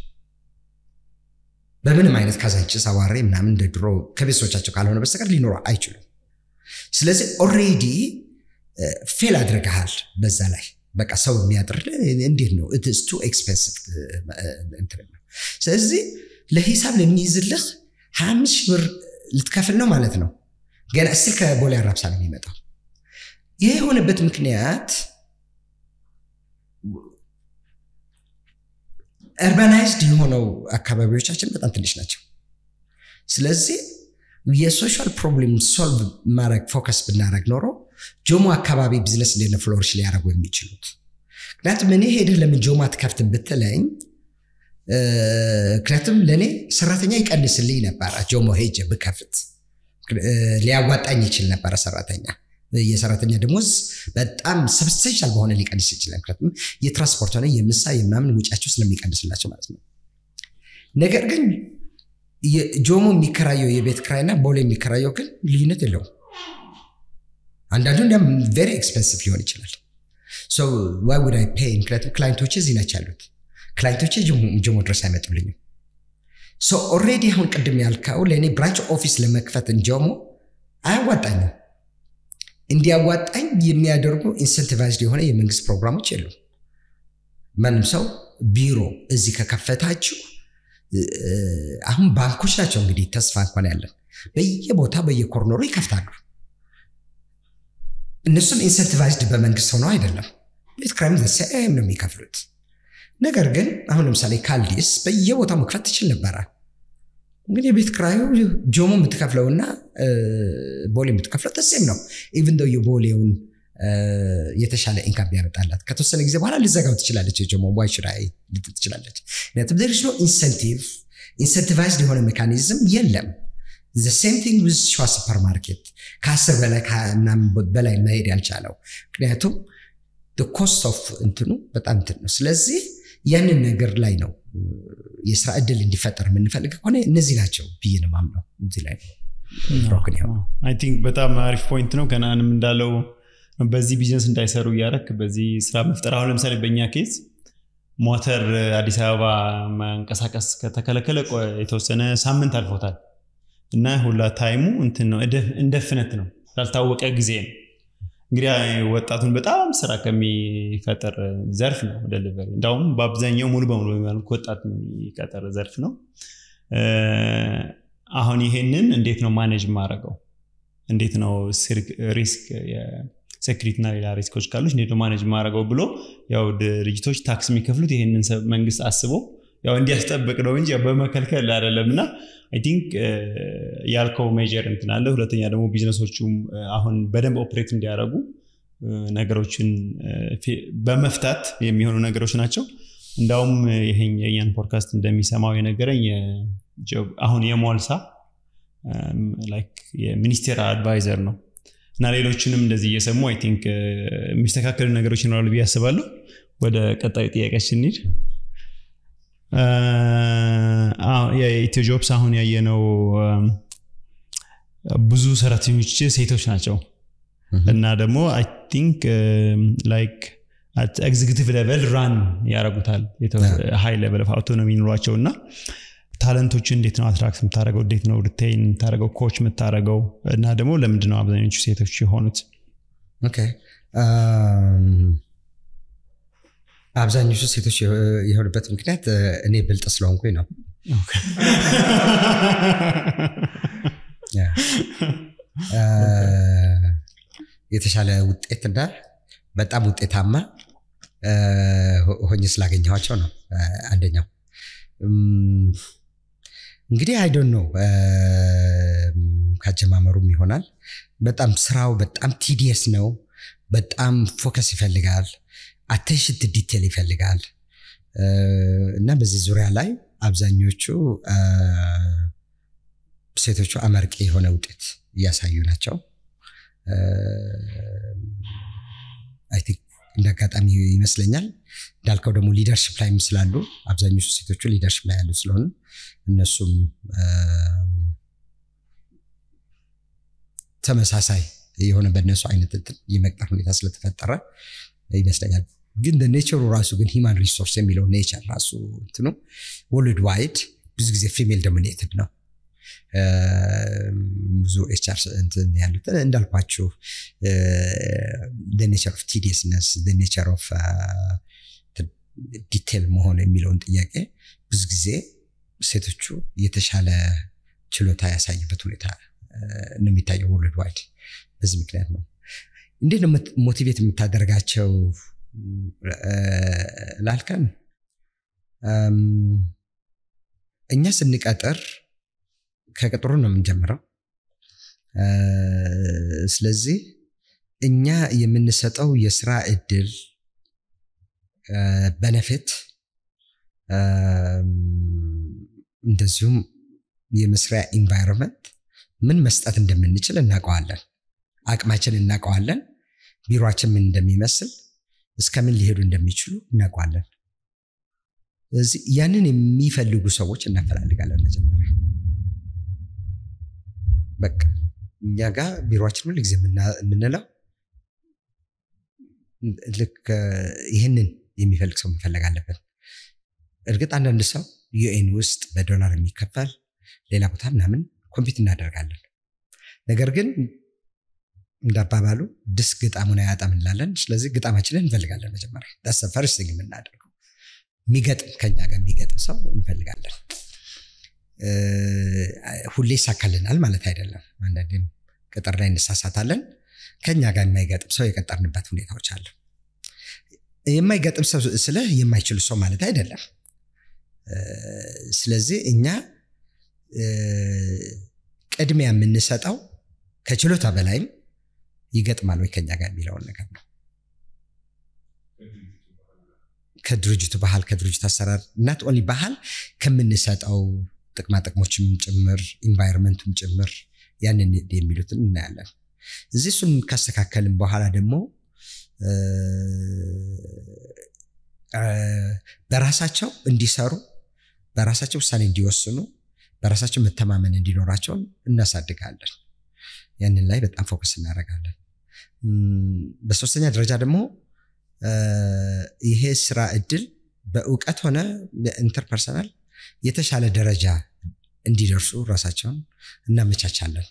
በምንም አይነት ካዛንችስ አዋሬ ምናምን እንደ ድሮ ከቤተሰቦቻቸው ካልሆነ በስተቀር ሊኖሩ አይችሉም ስለዚህ ኦሬዲ ፌል አድርገሃል በዛ ላይ በቃ ሰው የሚያጥር እንዴት ነው ኢትስ ቱ ኤክስፔንሲቭ እንትን ነው ስለዚህ ለሂሳብ ለሚይዝልህ ሀያ አምስት ሺህ ብር ልትከፍል ነው ማለት ነው ገና እስል ከቦሌ አራብሳ ነው የሚመጣው ይህ የሆነበት ምክንያት እርባናይዝድ የሆነው አካባቢዎቻችን በጣም ትንሽ ናቸው ስለዚህ የሶሻል ፕሮብሌም ሶልቭ ማድረግ ፎከስ ብናደረግ ኖሮ ጆሞ አካባቢ ቢዝነስ እንዴት ነው ፍሎሪሽ ሊያደረጉ የሚችሉት ምክንያቱም እኔ ሄደህ ለምን ጆሞ አትከፍትም ብትለኝ ምክንያቱም ለእኔ ሰራተኛ ይቀንስልኝ ነበረ ጆሞ ሄጀ ብከፍት ሊያዋጣኝ ይችል ነበረ ሰራተኛ የሰራተኛ ደሞዝ በጣም ሰብስቴንሻል በሆነ ሊቀንስ ይችላል ምክንያቱም የትራንስፖርት ሆነ የምሳ የምናምን ውጫቸው ስለሚቀንስላቸው ማለት ነው ነገር ግን ጆሞ የሚከራየው የቤት ክራይና ቦሌ የሚከራየው ግን ልዩነት የለውም አንዳንዱ እንዲያም ቬሪ ኤክስፐንሲቭ ሊሆን ይችላል ዋይ ውድ አይ ፔይ ምክንያቱም ክላይንቶች እዚህ ናቸው ያሉት ክላይንቶች ጆሞ ድረስ አይመጡልኝም ኦሬዲ አሁን ቅድም ያልከው ለእኔ ብራንች ኦፊስ ለመክፈት ጆሞ አያዋጣኝም እንዲያዋጣኝ የሚያደርጉ ኢንሰንቲቫይዝድ የሆነ የመንግስት ፕሮግራሞች የሉም ማንም ሰው ቢሮ እዚህ ከከፈታችሁ አሁን ባንኮች ናቸው እንግዲህ ተስፋ እንኳን ያለን በየቦታ በየኮርነሩ ይከፍታሉ እነሱም ኢንሰንቲቫይዝድ በመንግስት ሆነው አይደለም ቤት ክራይም ዘሴም ነው የሚከፍሉት ነገር ግን አሁን ለምሳሌ ካልዲስ በየቦታው መክፈት ትችል ነበረ እንግዲህ የቤት ክራዩ ጆሞ የምትከፍለውና ቦሌ የምትከፍለው ተሴም ነው ኢቨን ዶ የቦሌውን የተሻለ ኢንካም ቢያመጣላት ከተወሰነ ጊዜ በኋላ ልዘጋው ትችላለች የጆሞ ዋይ ሽራይ ልትል ትችላለች ምክንያቱም ደርስ ኖ ኢንሰንቲቭ ኢንሰንቲቫይዝድ የሆነ ሜካኒዝም የለም ሴም ቲንግ ዊዝ ሸዋ ሱፐር ማርኬት ከአስር በላይ ምናምን በላይ መሄድ ያልቻለው ምክንያቱም ኮስት ኦፍ እንትኑ በጣም እንትን ነው ስለዚህ ያንን ነገር ላይ ነው የስራ እድል እንዲፈጠር የምንፈልግ ከሆነ እነዚህ ናቸው ብዬ ነው ማምነው እዚህ ላይ ሮክን አይ ቲንክ በጣም አሪፍ ፖይንት ነው ከናንም እንዳለው በዚህ ቢዝነስ እንዳይሰሩ እያረክ በዚህ ስራ መፍጠር አሁን ለምሳሌ በእኛ ኬዝ ሞተር አዲስ አበባ መንቀሳቀስ ከተከለከለ የተወሰነ ሳምንት አልፎታል እና ሁላ ታይሙ እንትን ነው እንደ ፍነት ነው ላልታወቀ ጊዜ ነው እንግዲህ ወጣቱን በጣም ስራ ከሚፈጠር ዘርፍ ነው ደሊቨሪ እንዳሁም በአብዛኛው ሙሉ በሙሉ ወጣት የሚቀጠር ዘርፍ ነው አሁን ይሄንን እንዴት ነው ማኔጅ ማድረገው እንዴት ነው ሪስክ ሴኩሪቲ እና ሌላ ሪስኮች ካሉ እንዴት ነው ማኔጅ ማድረገው ብሎ ያው ድርጅቶች ታክስ የሚከፍሉት ይሄንን መንግስት አስቦ ያው እንዲያስጠብቅ ነው እንጂ በመከልከል አይደለም እና አይ ቲንክ ያልከው ሜጀር እንትን አለ ሁለተኛ ደግሞ ቢዝነሶቹም አሁን በደንብ ኦፕሬት እንዲያደረጉ ነገሮችን በመፍታት የሚሆኑ ነገሮች ናቸው እንዳውም ይሄን የእኛን ፖድካስት እንደሚሰማው የነገረኝ አሁን የሞልሳ የሚኒስቴር አድቫይዘር ነው እና ሌሎችንም እንደዚህ እየሰሙ አይ ቲንክ የሚስተካከሉ ነገሮች ይኖራሉ ብዬ አስባለሁ ወደ ቀጣዩ ጥያቄያችን እንሂድ የኢትዮ ጆብስ አሁን ያየነው ብዙ ሰራተኞች ሴቶች ናቸው እና ደግሞ አይ ቲንክ ላይክ ኤግዚኪቲቭ ሌቨል ራን ያደረጉታል ሃይ ሌቨል አውቶኖሚ ኑሯቸው እና ታለንቶችን እንዴት ነው አትራክት የምታደረገው እንዴት ነው ሪቴይን የምታደረገው ኮች የምታደረገው እና ደግሞ ለምንድን ነው አብዛኞቹ ሴቶች የሆኑት ኦኬ አብዛኞቹ ሴቶች የሆኑበት ምክንያት እኔ ብልጥ ስለሆንኩኝ ነው የተሻለ ውጤትና በጣም ውጤታማ ሆኜ ስላገኘኋቸው ነው አንደኛው እንግዲህ አይዶን ነው ካጀማመሩም ይሆናል በጣም ስራው በጣም ቲዲየስ ነው በጣም ፎከስ ይፈልጋል አቴንሽን ዲቴል ይፈልጋል እና በዚህ ዙሪያ ላይ አብዛኞቹ ሴቶቹ አመርቂ የሆነ ውጤት እያሳዩ ናቸው አይ ቲንክ እንደ አጋጣሚ ይመስለኛል እንዳልከው ደግሞ ሊደርሽፕ ላይም ስላሉ አብዛኞቹ ሴቶቹ ሊደርሽፕ ላይ ያሉ ስለሆኑ እነሱም ተመሳሳይ የሆነ በእነሱ አይነት እንትን የመቅጠር ሁኔታ ስለተፈጠረ ይመስለኛል ግን ኔቸሩ ራሱ ግን ሂማን ሪሶርስ የሚለው ኔቸር ራሱ እንትኑ ወርልድ ዋይድ ብዙ ጊዜ ፊሜል ዶሚኔትድ ነው ብዙ ኤችአር እንትን ያሉት እንዳልኳችሁ ኔቸር ኦፍ ቲዲየስነስ ኔቸር ኦፍ ዲቴል መሆን የሚለውን ጥያቄ ብዙ ጊዜ ሴቶቹ የተሻለ ችሎታ ያሳዩበት ሁኔታ ነው የሚታየው ወርልድ ዋይድ በዚህ ምክንያት ነው እንዴት ነው ሞቲቬት የምታደርጋቸው ላልከን እኛ ስንቀጥር ከቅጥሩ ነው የምንጀምረው ስለዚህ እኛ የምንሰጠው የስራ እድል በነፊት እንደዚሁም የመስሪያ ኢንቫይሮንመንት ምን መስጠት እንደምንችል እናውቀዋለን አቅማችን እናውቀዋለን ቢሮችን ምን እንደሚመስል እስከምን ሊሄዱ እንደሚችሉ እናውቀዋለን ስለዚህ ያንን የሚፈልጉ ሰዎች እናፈላልጋለን መጀመሪያ በቃ እኛ ጋር ቢሮችን ሁል ጊዜ የምንለው ልክ ይህንን የሚፈልግ ሰው መፈለግ አለብን እርግጥ አንዳንድ ሰው ዩኤን ውስጥ በዶላር የሚከፈል ሌላ ቦታ ምናምን ኮምፒት እናደርጋለን ነገር ግን እንዳባባሉ ድስ ግጣሙን አያጣም እንላለን ስለዚህ ግጣማችንን እንፈልጋለን መጀመሪያ ዳስ ፈርስት የምናደርገው የሚገጥም ከኛ ጋር የሚገጥም ሰው እንፈልጋለን ሁሌ ይሳካልናል ማለት አይደለም አንዳንዴም ቅጥር ላይ እንሳሳታለን ከኛ ጋር የማይገጥም ሰው የቀጠርንበት ሁኔታዎች አሉ የማይገጥም ሰው ስለ የማይችሉ ሰው ማለት አይደለም ስለዚህ እኛ ቅድሚያ የምንሰጠው ከችሎታ በላይም ይገጥማል ወይ ከኛ ጋር የሚለውን ነገር ነው ከድርጅቱ ባህል ከድርጅቱ አሰራር እናት ኦንሊ ባህል ከምንሰጠው ጥቅማ ጥቅሞችም ጭምር ኢንቫይሮንመንቱም ጭምር ያንን የሚሉትን እናያለን እዚህ እሱን ካስተካከልን በኋላ ደግሞ በራሳቸው እንዲሰሩ በራሳቸው ውሳኔ እንዲወስኑ በራሳቸው መተማመን እንዲኖራቸውን እናሳድጋለን ያንን ላይ በጣም ፎከስ እናደርጋለን በሶስተኛ ደረጃ ደግሞ ይሄ ስራ እድል በእውቀት ሆነ ኢንተርፐርሰናል የተሻለ ደረጃ እንዲደርሱ ራሳቸውን እናመቻቻለን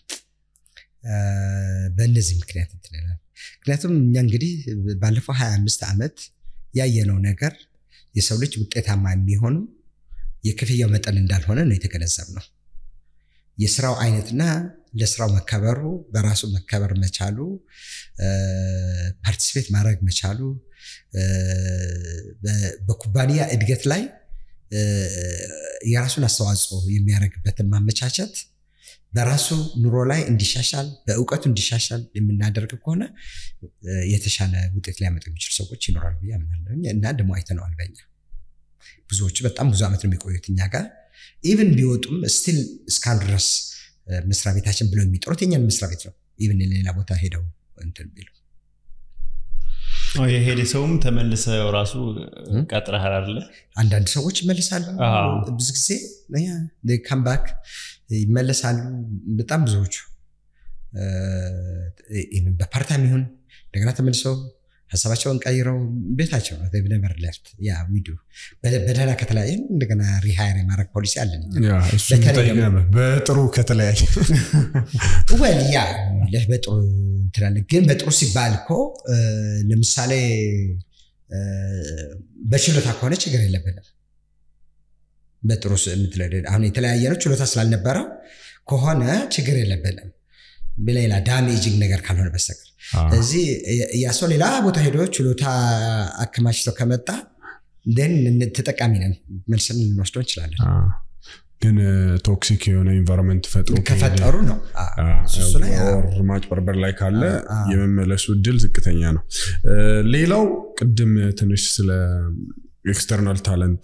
በእነዚህ ምክንያት እንትንላል ምክንያቱም እኛ እንግዲህ ባለፈው 25 ዓመት ያየነው ነገር የሰው ልጅ ውጤታማ የሚሆኑ የክፍያው መጠን እንዳልሆነ ነው የተገነዘብ ነው የስራው አይነትና ለስራው መከበሩ በራሱ መከበር መቻሉ ፓርቲስፔት ማድረግ መቻሉ በኩባንያ እድገት ላይ የራሱን አስተዋጽኦ የሚያደርግበትን ማመቻቸት በራሱ ኑሮ ላይ እንዲሻሻል በእውቀቱ እንዲሻሻል የምናደርግ ከሆነ የተሻለ ውጤት ሊያመጡ የሚችሉ ሰዎች ይኖራሉ ብዬ አምናለሁ እና ደግሞ አይተነዋል በኛ ብዙዎቹ በጣም ብዙ ዓመት ነው የሚቆዩት እኛ ጋር ኢቨን ቢወጡም ስቲል እስካሁን ድረስ መስሪያ ቤታችን ብለው የሚጠሩት የኛን መስሪያ ቤት ነው ኢቨን ሌላ ቦታ ሄደው እንትን ቢሉ የሄደ ሰውም ተመልሰው ራሱ ቀጥረሃል አይደለ? አንዳንድ ሰዎች ይመለሳሉ። አዎ። ብዙ ጊዜ ካምባክ ይመለሳሉ። በጣም ብዙዎቹ ኢቭን በፓርታይም ይሁን እንደገና ተመልሰው ሀሳባቸውን ቀይረው ቤታቸው ነው ነበር ለፍት ያ ዊዱ በደህና ከተለያየን እንደገና ሪሃይር የማድረግ ፖሊሲ አለን። ያ እሱን በተለይ ልጠይቅ ነበር። በጥሩ ከተለያየ ወል ያ ለህ በጥሩ እንትላለን ግን በጥሩ ሲባል እኮ እ፣ ለምሳሌ እ፣ በችሎታ ከሆነ ችግር የለብንም። በጥሩ ስ- የምትለ- አሁን የተለያየ ነው ችሎታ ስላልነበረው ከሆነ ችግር የለብንም። በሌላ ዳሜጂንግ ነገር ካልሆነ በስተቀር እዚህ ያ ሰው ሌላ ቦታ ሄዶ ችሎታ አከማችቶ ከመጣ ን ተጠቃሚ ነን መልስን ልንወስደው እንችላለን። አ፣ ግን ቶክሲክ የሆነ ኢንቫይሮንመንት ፈጥሮ ከሄደ ከፈጠሩ ነው አ፣ እሱ ላይ አ፣ ኦር ማጭበርበር ላይ ካለ አ፣ አ። የመመለሱ እድል ዝቅተኛ ነው። እ፣ ሌላው ቅድም ትንሽ ስለ ኤክስተርናል ታለንት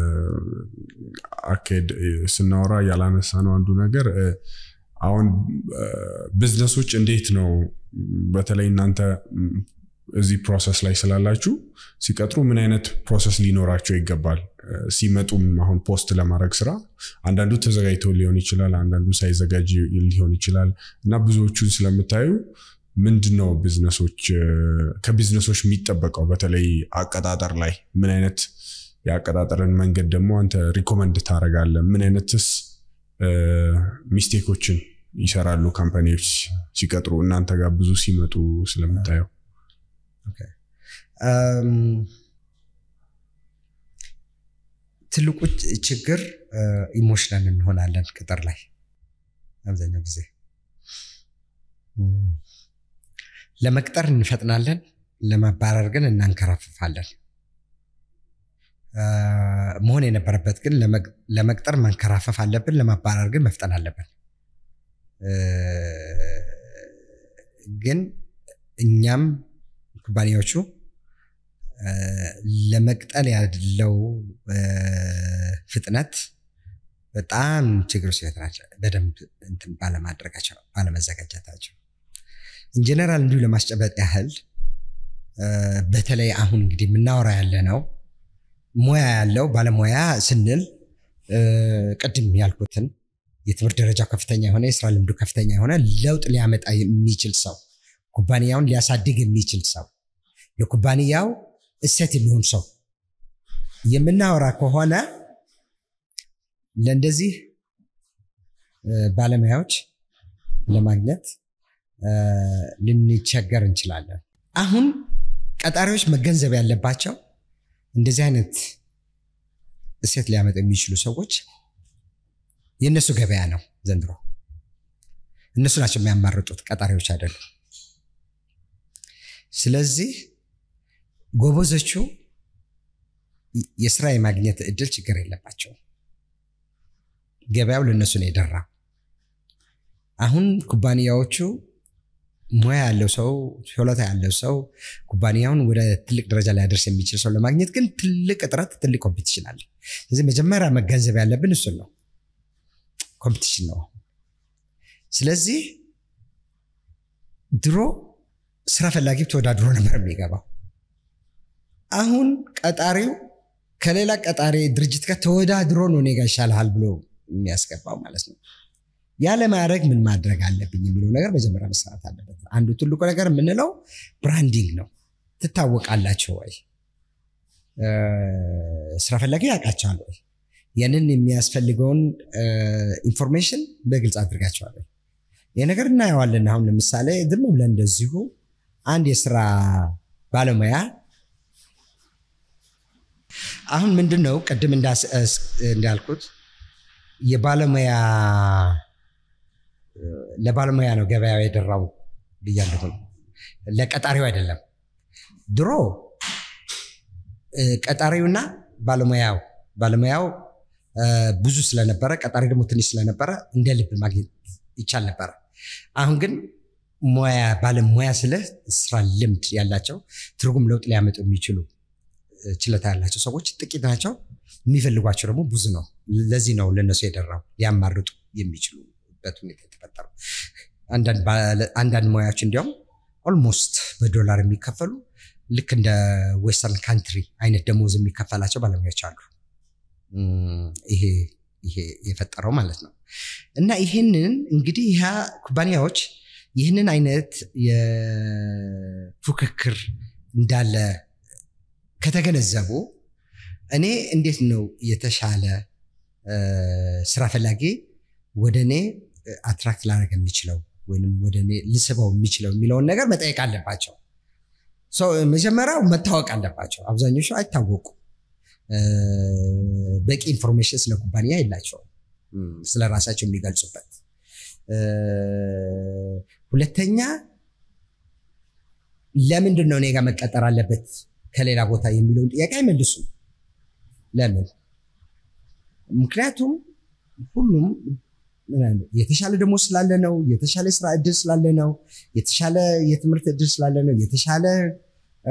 አካሄድ እ፣ ስናወራ ያላነሳ ነው አንዱ ነገር እ፣ አሁን ቢዝነሶች እንዴት ነው በተለይ እናንተ ም፣ እዚህ ፕሮሰስ ላይ ስላላችሁ ሲቀጥሩ ምን አይነት ፕሮሰስ ሊኖራቸው ይገባል? እ፣ ሲመጡም አሁን ፖስት ለማድረግ ስራ አንዳንዱ ተዘጋጅቶ ሊሆን ይችላል፣ አንዳንዱ ሳይዘጋጅ ሊሆን ይችላል እና ብዙዎቹን ስለምታዩ ምንድን ነው ቢዝነሶች እ፣ ከቢዝነሶች የሚጠበቀው በተለይ አቀጣጠር ላይ ምን አይነት የአቀጣጠርን መንገድ ደግሞ አንተ ሪኮመንድ ታደርጋለህ? ምን አይነትስ እ፣ ሚስቴኮችን ይሰራሉ ካምፓኒዎች ሲቀጥሩ እናንተ ጋር ብዙ ሲመጡ ስለምታየው? እም፣ ትልቁ ች- ችግር ኢሞሽናል እንሆናለን ቅጥር ላይ አብዛኛው ጊዜ እም፣ ለመቅጠር እንፈጥናለን፣ ለማባረር ግን እናንከራፍፋለን። እ፣ መሆን የነበረበት ግን ለመቅ- ለመቅጠር መንከራፈፍ አለብን፣ ለማባረር ግን መፍጠን አለብን። እ፣ ግን እኛም ኩባንያዎቹ እ፣ ለመቅጠል ያለው እ፣ ፍጥነት በጣም ችግር ውስጥ ናቸው። በደንብ እንትን ባለማድረጋቸው ባለመዘጋጀታቸው ኢንጀነራል እንዲሁ ለማስጨበጥ ያህል እ፣ በተለይ አሁን እንግዲህ የምናወራ ያለ ነው ሙያ ያለው ባለሙያ ስንል እ፣ ቅድም ያልኩትን የትምህርት ደረጃው ከፍተኛ የሆነ የስራ ልምዱ ከፍተኛ የሆነ ለውጥ ሊያመጣ የሚችል ሰው ኩባንያውን ሊያሳድግ የሚችል ሰው ለኩባንያው እሴት የሚሆን ሰው የምናወራ ከሆነ ለእንደዚህ እ፣ ባለሙያዎች ለማግኘት እ፣ ልንቸገር እንችላለን። አሁን ቀጣሪዎች መገንዘብ ያለባቸው እንደዚህ አይነት እሴት ሊያመጡ የሚችሉ ሰዎች የእነሱ ገበያ ነው ዘንድሮ። እነሱ ናቸው የሚያማርጡት፣ ቀጣሪዎች አይደሉም። ስለዚህ ጎበዞቹ የስራ የማግኘት እድል ችግር የለባቸውም። ገበያው ለእነሱ ነው የደራ። አሁን ኩባንያዎቹ ሙያ ያለው ሰው ችሎታ ያለው ሰው ኩባንያውን ወደ ትልቅ ደረጃ ሊያደርስ የሚችል ሰው ለማግኘት ግን ትልቅ እጥረት፣ ትልቅ ኮምፒቲሽን አለ። ስለዚህ መጀመሪያ መገንዘብ ያለብን እሱን ነው። ኮምፒቲሽን ነው። ስለዚህ ድሮ ስራ ፈላጊ ተወዳድሮ ነበር የሚገባው። አሁን ቀጣሪው ከሌላ ቀጣሪ ድርጅት ጋር ተወዳድሮ ነው እኔ ጋ ይሻልሃል ብሎ የሚያስገባው ማለት ነው። ያለ ማድረግ ምን ማድረግ አለብኝ የሚለው ነገር መጀመሪያ መሰራት አለበት። አንዱ ትልቁ ነገር የምንለው ብራንዲንግ ነው። ትታወቃላቸው ወይ? እ፣ ስራ ፈላጊ ያውቃቸዋል ወይ? ያንን የሚያስፈልገውን ኢንፎርሜሽን በግልጽ አድርጋቸዋል ወይ? ይህ ነገር እናየዋለን። አሁን ለምሳሌ ዝም ብለን እንደዚሁ አንድ የስራ ባለሙያ አሁን ምንድን ነው ቅድም እንዳስ- እስ- እንዳልኩት የባለሙያ ለባለሙያ ነው ገበያው የደራው ብያለሁ። ለቀጣሪው አይደለም። ድሮ እ፣ ቀጣሪውና ባለሙያው ባለሙያው እ፣ ብዙ ስለነበረ ቀጣሪ ደግሞ ትንሽ ስለነበረ እንደ ልብ ማግኘት ይቻል ነበረ። አሁን ግን ሙያ ባለሙያ ስልህ ስራ ልምድ ያላቸው ትርጉም ለውጥ ሊያመጡ የሚችሉ እ፣ ችሎታ ያላቸው ሰዎች ጥቂት ናቸው። የሚፈልጓቸው ደግሞ ብዙ ነው። ለዚህ ነው ለነሱ የደራው ሊያማርጡ የሚችሉበት ሁኔታ የተፈጠረው። አንዳንድ ባለ- አንዳንድ ሙያዎች እንዲያውም ኦልሞስት በዶላር የሚከፈሉ ልክ እንደ ዌስተርን ካንትሪ አይነት ደሞዝ የሚከፈላቸው ባለሙያዎች አሉ። እም፣ ይሄ ይሄ የፈጠረው ማለት ነው። እና ይህንን እንግዲህ ይህ ኩባንያዎች ይህንን አይነት የፉክክር እንዳለ ከተገነዘቡ እኔ እንዴት ነው የተሻለ እ፣ ስራ ፈላጊ ወደ እኔ አትራክት ላደርግ የሚችለው ወይም ወደ እኔ ልስበው የሚችለው የሚለውን ነገር መጠየቅ አለባቸው። ሰው መጀመሪያው መታወቅ አለባቸው። አብዛኞቹ አይታወቁም። እ፣ በቂ ኢንፎርሜሽን ስለ ኩባንያ የላቸውም፣ እም፣ ስለ ራሳቸው የሚገልጹበት። እ፣ ሁለተኛ ለምንድን ነው እኔ ጋር መቀጠር አለበት ከሌላ ቦታ የሚለውን ጥያቄ አይመልሱም። ለምን? ምክንያቱም ሁሉም የተሻለ ደሞዝ ስላለ ነው፣ የተሻለ የስራ እድል ስላለ ነው፣ የተሻለ የትምህርት እድል ስላለ ነው፣ የተሻለ እ፣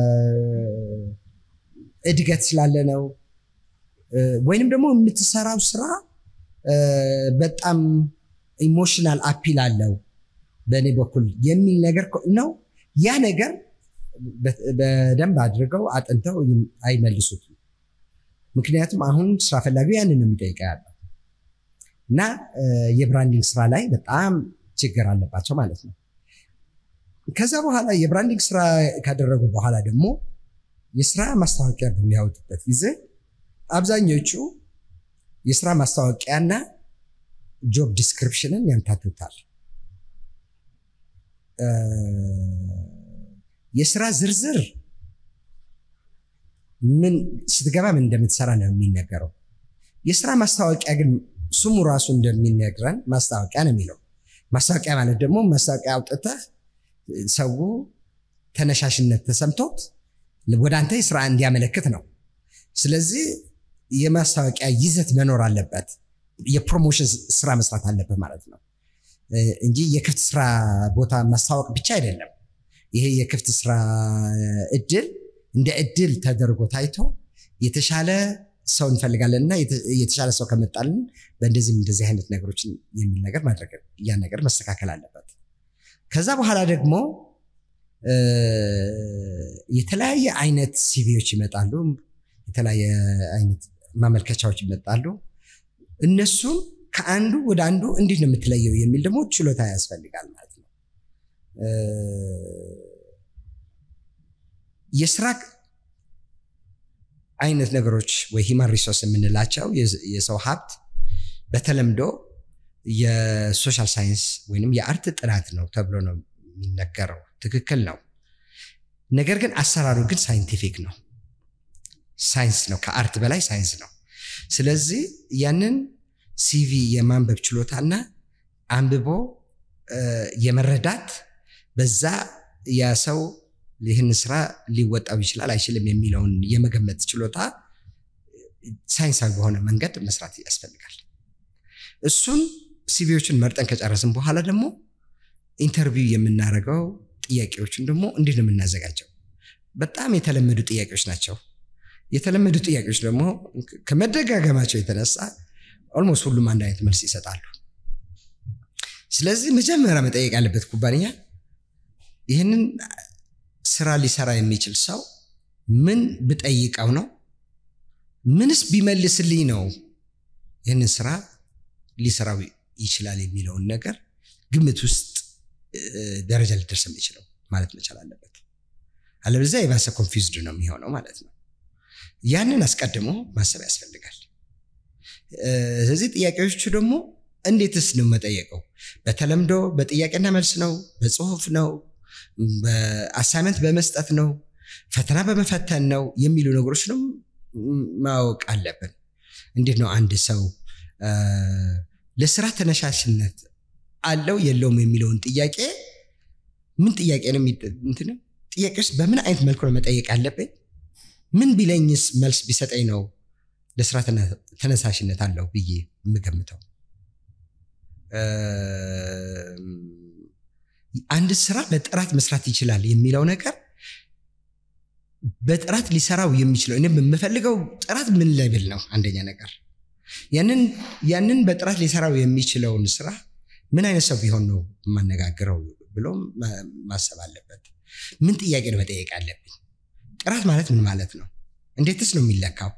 እድገት ስላለ ነው፣ እ፣ ወይንም ደግሞ የምትሰራው ስራ እ፣ በጣም ኢሞሽናል አፒል አለው በእኔ በኩል የሚል ነገር ከ- ነው። ያ ነገር በ- በደንብ አድርገው አጥንተው ይም- አይመልሱትም። ምክንያቱም አሁን ስራ ፈላጊው ያንን ነው የሚጠይቀው ያለው እና እ፣ የብራንዲንግ ስራ ላይ በጣም ችግር አለባቸው ማለት ነው። ከዛ በኋላ የብራንዲንግ ስራ ካደረጉ በኋላ ደግሞ የስራ ማስታወቂያ በሚያወጡበት ጊዜ አብዛኞቹ የስራ ማስታወቂያና ጆብ ዲስክሪፕሽንን ያምታቱታል። እ፣ የስራ ዝርዝር ምን ስትገባ ምን እንደምትሰራ ነው የሚነገረው። የስራ ማስታወቂያ ግን ስሙ ራሱ እንደሚነግረን ማስታወቂያ ነው የሚለው። ማስታወቂያ ማለት ደግሞ ማስታወቂያ አውጥተህ ሰው ተነሻሽነት ተሰምቶት ወደ አንተ ስራ እንዲያመለክት ነው። ስለዚህ የማስታወቂያ ይዘት መኖር አለበት። የፕሮሞሽን ስራ መስራት አለበት ማለት ነው እ፣ እንጂ የክፍት ስራ ቦታ ማስታወቅ ብቻ አይደለም። ይሄ የክፍት ስራ እድል እንደ እድል ተደርጎ ታይቶ የተሻለ ሰው እንፈልጋለን እና የተ- የተሻለ ሰው ከመጣልን በእንደዚህም እንደዚህ አይነት ነገሮችን የሚል ነገር ማድረግ ያን ነገር መስተካከል አለበት። ከዛ በኋላ ደግሞ እ፣ የተለያየ አይነት ሲቪዎች ይመጣሉ። የተለያየ አይነት ማመልከቻዎች ይመጣሉ። እነሱም ከአንዱ ወደ አንዱ እንዴት ነው የምትለየው የሚል ደግሞ ችሎታ ያስፈልጋል ማለት ነው። እ፣ የስራ አይነት ነገሮች ወይ ሂማን ሪሶርስ የምንላቸው የዝ- የሰው ሀብት በተለምዶ የሶሻል ሳይንስ ወይንም የአርት ጥናት ነው ተብሎ ነው የሚነገረው። ትክክል ነው። ነገር ግን አሰራሩ ግን ሳይንቲፊክ ነው። ሳይንስ ነው። ከአርት በላይ ሳይንስ ነው። ስለዚህ ያንን ሲቪ የማንበብ ችሎታና አንብቦ እ፣ የመረዳት በዛ ያ ሰው ይህን ስራ ሊወጣው ይችላል አይችልም የሚለውን የመገመት ችሎታ ሳይንሳዊ በሆነ መንገድ መስራት ያስፈልጋል። እሱን ሲቪዎችን መርጠን ከጨረስን በኋላ ደግሞ ኢንተርቪው የምናደርገው ጥያቄዎችን ደግሞ እንዴት ነው የምናዘጋጀው? በጣም የተለመዱ ጥያቄዎች ናቸው። የተለመዱ ጥያቄዎች ደግሞ ከመደጋገማቸው የተነሳ ኦልሞስት ሁሉም አንድ አይነት መልስ ይሰጣሉ። ስለዚህ መጀመሪያ መጠየቅ ያለበት ኩባንያ ይህንን ስራ ሊሰራ የሚችል ሰው ምን ብጠይቀው ነው፣ ምንስ ቢመልስልኝ ነው ይህንን ስራ ሊሰራው ይችላል የሚለውን ነገር ግምት ውስጥ እ፣ ደረጃ ሊደርስ የሚችለው ማለት መቻል አለበት። አለበለዚያ የባሰ ኮንፊውዝድ ነው የሚሆነው ማለት ነው። ያንን አስቀድሞ ማሰብ ያስፈልጋል። እ፣ ስለዚህ ጥያቄዎቹ ደግሞ እንዴትስ ነው መጠየቀው? በተለምዶ በጥያቄና መልስ ነው? በጽሁፍ ነው? በአሳይመንት በመስጠት ነው? ፈተና በመፈተን ነው? የሚሉ ነገሮችንም ማወቅ አለብን። እንዴት ነው አንድ ሰው እ፣ ለስራ ተነሳሽነት አለው የለውም የሚለውን ጥያቄ ምን ጥያቄ ነው የሚ- እንትን ጥያቄ ውስጥ በምን አይነት መልኩ ነው መጠየቅ ያለብኝ? ምን ቢለኝስ መልስ ቢሰጠኝ ነው ለስራ ተነ- ተነሳሽነት አለው ብዬ የምገምተው? እም፣ አንድ ስራ በጥራት መስራት ይችላል የሚለው ነገር በጥራት ሊሰራው የሚችለው እኔ የምፈልገው ጥራት ምን ሌቭል ነው? አንደኛ ነገር ያንን ያንን በጥራት ሊሰራው የሚችለውን ስራ ምን አይነት ሰው ቢሆን ነው የማነጋግረው ብሎ ማ- ማሰብ አለበት። ምን ጥያቄ ነው መጠየቅ ያለብኝ? ጥራት ማለት ምን ማለት ነው? እንዴትስ ነው የሚለካው?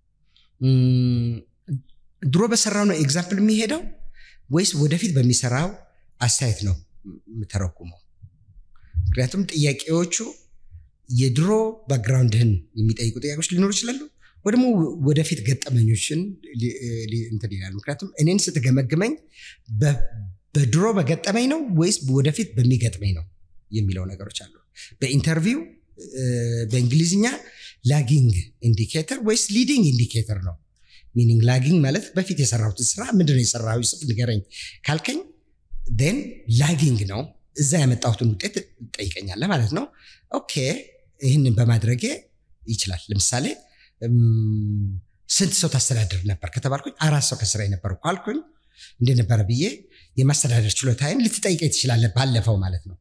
እም፣ ድሮ በሰራው ነው ኤግዛምፕል የሚሄደው ወይስ ወደፊት በሚሰራው አስተያየት ነው የምተረጉመው? ምክንያቱም ጥያቄዎቹ የድሮ ባክግራውንድህን የሚጠይቁ ጥያቄዎች ሊኖሩ ይችላሉ፣ ወይ ደግሞ ወደፊት ገጠመኞችን ሊ- ሊ- እንትን ይላሉ። ምክንያቱም እኔን ስትገመግመኝ በ- በድሮ በገጠመኝ ነው ወይስ ወደፊት በሚገጥመኝ ነው የሚለው ነገሮች አሉ። በኢንተርቪው እ፣ በእንግሊዝኛ ላጊንግ ኢንዲኬተር ወይስ ሊዲንግ ኢንዲኬተር ነው። ሚኒንግ ላጊንግ ማለት በፊት የሰራሁትን ስራ ምንድነው የሰራሁ ጽፍ ንገረኝ ካልከኝ ን ላጊንግ ነው። እዛ ያመጣሁትን ውጤት ጠይቀኛለህ ማለት ነው። ኦኬ ይህንን በማድረጌ ይችላል። ለምሳሌ እም፣ ስንት ሰው ታስተዳድር ነበር ከተባልኩኝ አራት ሰው ከስራ የነበሩ ካልኩኝ እንደነበረ ብዬ የማስተዳደር ችሎታዬን ልትጠይቀኝ ትችላለህ፣ ባለፈው ማለት ነው።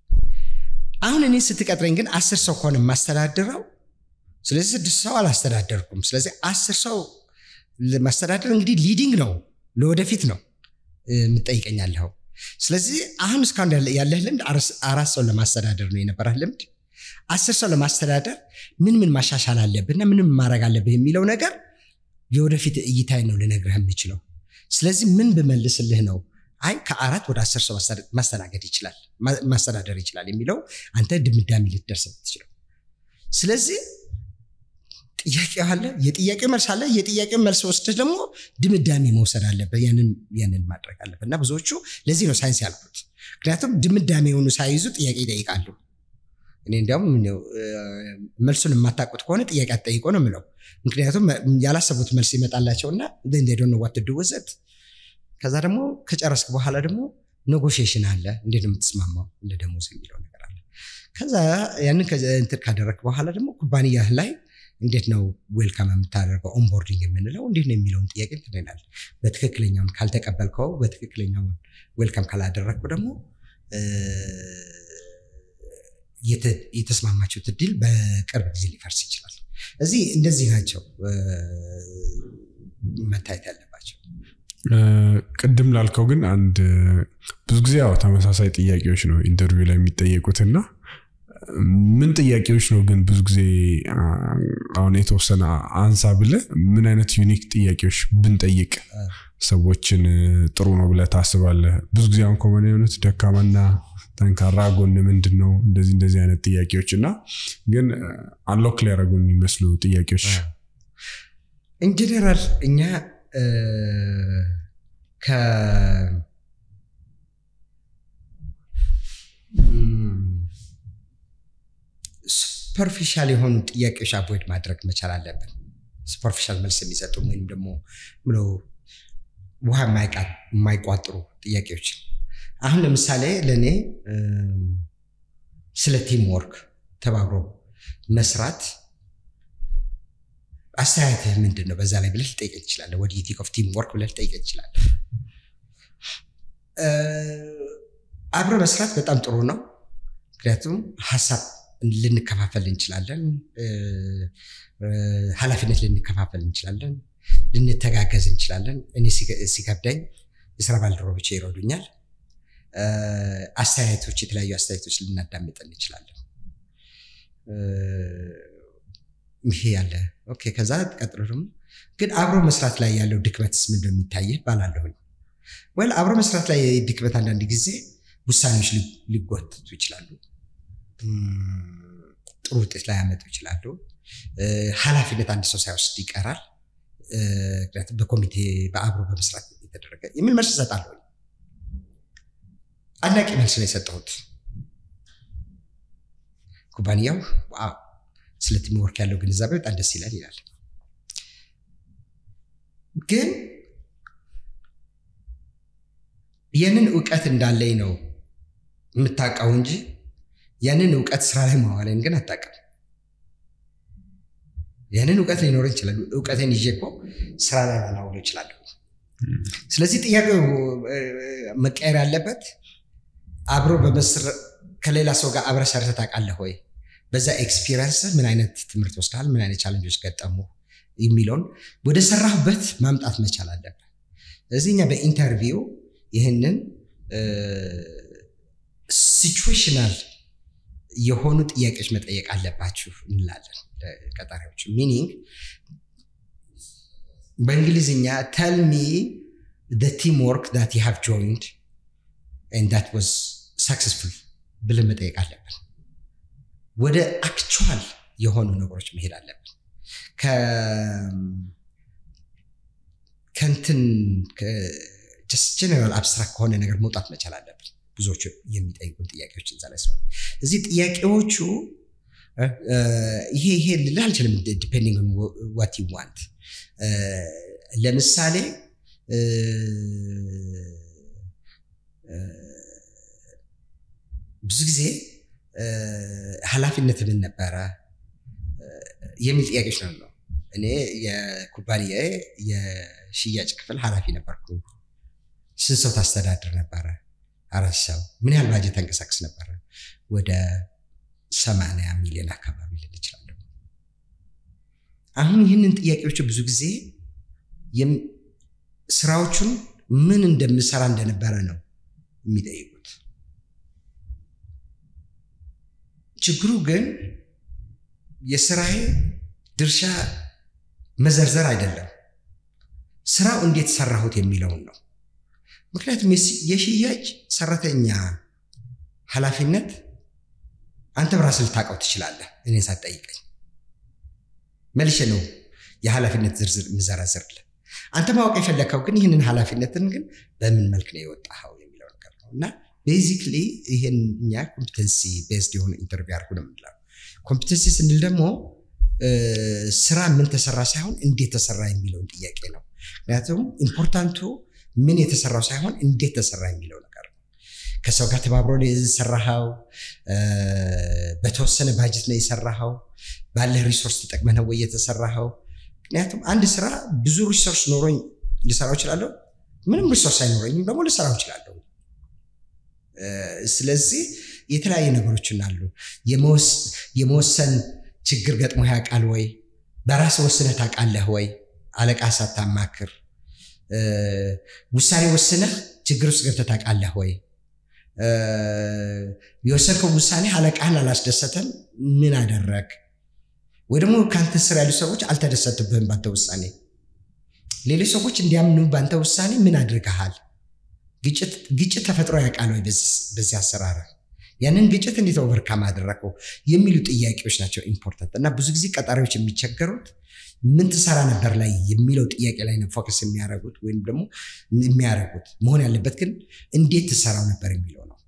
አሁን እኔ ስትቀጥረኝ ግን አስር ሰው ከሆነ የማስተዳድረው ስለዚህ ስድስት ሰው አላስተዳደርኩም። ስለዚህ አስር ሰው ማስተዳደር እንግዲህ ሊዲንግ ነው፣ ለወደፊት ነው እ፣ የምትጠይቀኛለኸው። ስለዚህ አሁን እስካሁን ያለ- ያለህ ልምድ አርስ- አራት ሰው ለማስተዳደር ነው የነበረህ ልምድ። አስር ሰው ለማስተዳደር ምን ምን ማሻሻል አለብህና ምን ምን ማድረግ አለብህ የሚለው ነገር የወደፊት እይታዬ ነው ልነግርህ የምችለው። ስለዚህ ምን ብመልስልህ ነው አይ ከአራት ወደ አስር ሰው ማስተዳ- ማስተናገድ ይችላል ማ- ማስተዳደር ይችላል የሚለው አንተ ድምዳሜ ልትደርስ ትችለው። ስለዚህ ጥያቄ አለ፣ የጥያቄ መልስ አለ። የጥያቄ መልስ ወስደህ ደግሞ ድምዳሜ መውሰድ አለበት። ያንን ያንን ማድረግ አለበት እና ብዙዎቹ ለዚህ ነው ሳይንስ ያልኩት። ምክንያቱም ድምዳሜ የሆኑ ሳይዙ ጥያቄ ይጠይቃሉ። እኔ እንዲያውም ምነው፣ እ፣ መልሱን የማታውቁት ከሆነ ጥያቄ አትጠይቆ ነው የምለው። ምክንያቱም ያላሰቡት መልስ ይመጣላቸውና ዶነ ዋት ድውዘት ከዛ ደግሞ ከጨረስክ በኋላ ደግሞ ኔጎሽዬሽን አለ። እንዴት ነው የምትስማማው ለደሞዝ የሚለው ነገር አለ። ከዛ ያንን ከ- እንትን ካደረግክ በኋላ ደግሞ ኩባንያህ ላይ እንዴት ነው ዌልካም የምታደርገው ኦንቦርዲንግ የምንለው እንዴት ነው የሚለውን ጥያቄ እንትን ይላል። በትክክለኛውን ካልተቀበልከው፣ በትክክለኛውን ዌልካም ካላደረግከው ደግሞ እ፣ የተ- የተስማማችሁት እድል በቅርብ ጊዜ ሊፈርስ ይችላል። እዚህ እንደዚህ ናቸው እ፣ መታየት ያለባቸው። እ፣ ቅድም ላልከው ግን አንድ ብዙ ጊዜ ያው ተመሳሳይ ጥያቄዎች ነው ኢንተርቪው ላይ የሚጠየቁትና ምን ጥያቄዎች ነው ግን ብዙ ጊዜ አ፣ አሁን የተወሰነ አንሳ ብለህ ምን አይነት ዩኒክ ጥያቄዎች ብንጠይቅ ሰዎችን እ፣ ጥሩ ነው ብለህ ታስባለህ? ብዙ ጊዜ አሁን ኮመን የሆኑት ደካማና ጠንካራ ጎን ምንድን ነው እንደዚህ እንደዚህ አይነት ጥያቄዎች እና ግን አንሎክ ሊያደርጉ የሚመስሉ ጥያቄዎች ኢንጀነራል እኛ እ፣ ከ ሱፐርፊሻል የሆኑ ጥያቄዎች አቮይድ ማድረግ መቻል አለብን። ሱፐርፊሻል መልስ የሚሰጡ ወይም ደግሞ ብሎ ውሃ የማይቃ- የማይቋጥሩ ጥያቄዎች አሁን ለምሳሌ ለእኔ እም፣ ስለ ቲም ወርክ ተባብሮ መስራት አስተያየትህ ምንድን ነው? በዛ ላይ ብለህ ልጠይቀኝ ትችላለህ። ወደ ቲክ ኦፍ ቲም ወርክ ብለህ ልጠይቀኝ ትችላለህ። እ፣ አብረ መስራት በጣም ጥሩ ነው። ምክንያቱም ሀሳብ ልንከፋፈል እንችላለን፣ እ፣ እ፣ ኃላፊነት ልንከፋፈል እንችላለን፣ ልንተጋገዝ እንችላለን። እኔ ሲገ- ሲከብደኝ የስራ ባልደረቦቼ ይረዱኛል። እ፣ አስተያየቶች፣ የተለያዩ አስተያየቶች ልናዳምጥ እንችላለን። እ፣ ይሄ ያለ ኦኬ። ከዛ ቀጥሎ ደግሞ ግን አብሮ መስራት ላይ ያለው ድክመትስ ምንድን ነው የሚታይህ ባላለሁኝ ወይ አብሮ መስራት ላይ ድክመት አንዳንድ ጊዜ ውሳኔዎች ሊ- ሊጎተቱ ይችላሉ። እም፣ ጥሩ ውጤት ላይ ያመጡ ይችላሉ። እ፣ ኃላፊነት አንድ ሰው ሳይወስድ ይቀራል። እ፣ ምክንያቱም በኮሚቴ በአብሮ በመስራት የተደረገ የሚል መልስ እሰጣለሁ። አድናቂ መልስ ነው የሰጠሁት። ኩባንያው ዋው ስለ ቲም ወርክ ያለው ግንዛቤ በጣም ደስ ይላል ይላል። ግን ያንን እውቀት እንዳለኝ ነው የምታውቀው እንጂ ያንን እውቀት ስራ ላይ ማዋለን ግን አታውቅም። ያንን እውቀት ሊኖረኝ ይችላል። እውቀቴን ይዤ እኮ ስራ ላይ ላላውለው እችላለሁ። ስለዚህ ጥያቄው እ፣ መቀየር ያለበት አብሮ በመስር ከሌላ ሰው ጋር አብረህ ሰርተህ ታውቃለህ ወይ? በዛ ኤክስፒሪየንስ ምን አይነት ትምህርት ወስደሃል? ምን አይነት ቻለንጆች ገጠሙ? የሚለውን ወደ ሰራህበት ማምጣት መቻል አለብህ። ስለዚህ እኛ በኢንተርቪው ይህንን ሲቹዌሽናል የሆኑ ጥያቄዎች መጠየቅ አለባችሁ እንላለን ቀጣሪዎች። ሚኒንግ በእንግሊዝኛ ተል ሚ ቲም ወርክ ዳት ዩ ሃቭ ጆይንድ ኤንድ ዳት ዋዝ ሳክሰስፉል ብለን መጠየቅ አለብን። ወደ አክቹዋል የሆኑ ነገሮች መሄድ አለብን። ከንትን ጀነራል አብስትራክት ከሆነ ነገር መውጣት መቻል አለብን። ብዙዎቹ የሚጠይቁን ጥያቄዎች እዛ ላይ ስለሆነ እዚህ ጥያቄዎቹ ይሄ ይሄ ልልህ አልችልም። ዲፔንዲንግ ዋት ዩ ዋንት ለምሳሌ ብዙ ጊዜ ኃላፊነት ምን ነበረ የሚል ጥያቄዎች ነው ነው እኔ የኩባንያ የሽያጭ ክፍል ኃላፊ ነበርኩ። ስንት ሰው ታስተዳድር ነበረ? አራት ሰው። ምን ያህል ባጀት ተንቀሳቀስ ነበረ? ወደ ሰማንያ ሚሊዮን አካባቢ ልል እችላለሁ። አሁን ይህንን ጥያቄዎች ብዙ ጊዜ ስራዎቹን ምን እንደምሰራ እንደነበረ ነው የሚጠይቁት። ችግሩ ግን የስራዬ ድርሻ መዘርዘር አይደለም፣ ስራው እንዴት ሰራሁት የሚለውን ነው። ምክንያቱም የሽያጭ ሰራተኛ ኃላፊነት አንተ በራስህ ልታውቀው ትችላለህ፣ እኔን ሳትጠይቀኝ መልሼ ነው የኃላፊነት ዝርዝር የምዘረዝርልህ። አንተ ማወቅ የፈለግከው ግን ይህንን ኃላፊነትን ግን በምን መልክ ነው የወጣኸው የሚለው ነገር ነው እና ቤዚክሊ ይህን እኛ ኮምፒተንሲ ቤዝድ የሆነ ኢንተርቪው አድርጉ ነው የምንለው። ኮምፒተንሲ ስንል ደግሞ ስራ ምን ተሰራ ሳይሆን እንዴት ተሰራ የሚለውን ጥያቄ ነው። ምክንያቱም ኢምፖርታንቱ ምን የተሰራው ሳይሆን እንዴት ተሰራ የሚለው ነገር ነው። ከሰው ጋር ተባብሮ ነው የሰራኸው? በተወሰነ ባጀት ነው የሰራኸው? ባለህ ሪሶርስ ተጠቅመህ ነው ወይ የተሰራኸው? ምክንያቱም አንድ ስራ ብዙ ሪሶርስ ኖሮኝ ልሰራው እችላለሁ፣ ምንም ሪሶርስ አይኖረኝም ደግሞ ልሰራው እችላለሁ። ስለዚህ የተለያዩ ነገሮችን አሉ። የመወሰን ችግር ገጥሞ ያውቃል ወይ? በራስ ወስነህ ታውቃለህ ወይ? አለቃ ሳታማክር ውሳኔ ወስነህ ችግር ውስጥ ገብተህ ታውቃለህ ወይ? የወሰንከው ውሳኔ አለቃህን አላስደሰተም፣ ምን አደረግ? ወይ ደግሞ ከአንተ ስር ያሉ ሰዎች አልተደሰቱብህም ባንተ ውሳኔ። ሌሎች ሰዎች እንዲያምኑ ባንተ ውሳኔ ምን አድርገሃል? ግጭት ተፈጥሮ ያውቃል ወይ በዚህ አሰራር? ያንን ግጭት እንዴት ኦቨርካም አደረገው የሚሉ ጥያቄዎች ናቸው ኢምፖርታንት። እና ብዙ ጊዜ ቀጣሪዎች የሚቸገሩት ምን ትሰራ ነበር ላይ የሚለው ጥያቄ ላይ ነው ፎከስ የሚያደርጉት ወይም ደግሞ የሚያደርጉት። መሆን ያለበት ግን እንዴት ትሰራው ነበር የሚለው ነው።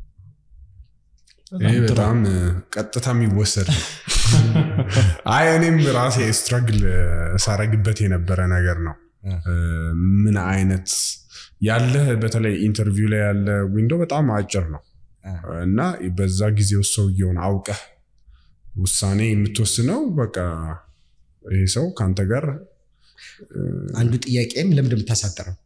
ይህ በጣም ቀጥታ የሚወሰድ ነው። አይ እኔም ራሴ ስትራግል ሳረግበት የነበረ ነገር ነው። ምን አይነት ያለ በተለይ ኢንተርቪው ላይ ያለ ዊንዶ በጣም አጭር ነው እና በዛ ጊዜ ውስጥ ሰውየውን አውቀህ ውሳኔ የምትወስነው በቃ ይህ ሰው ከአንተ ጋር አንዱ ጥያቄም ለምን እንደምታሳጥረው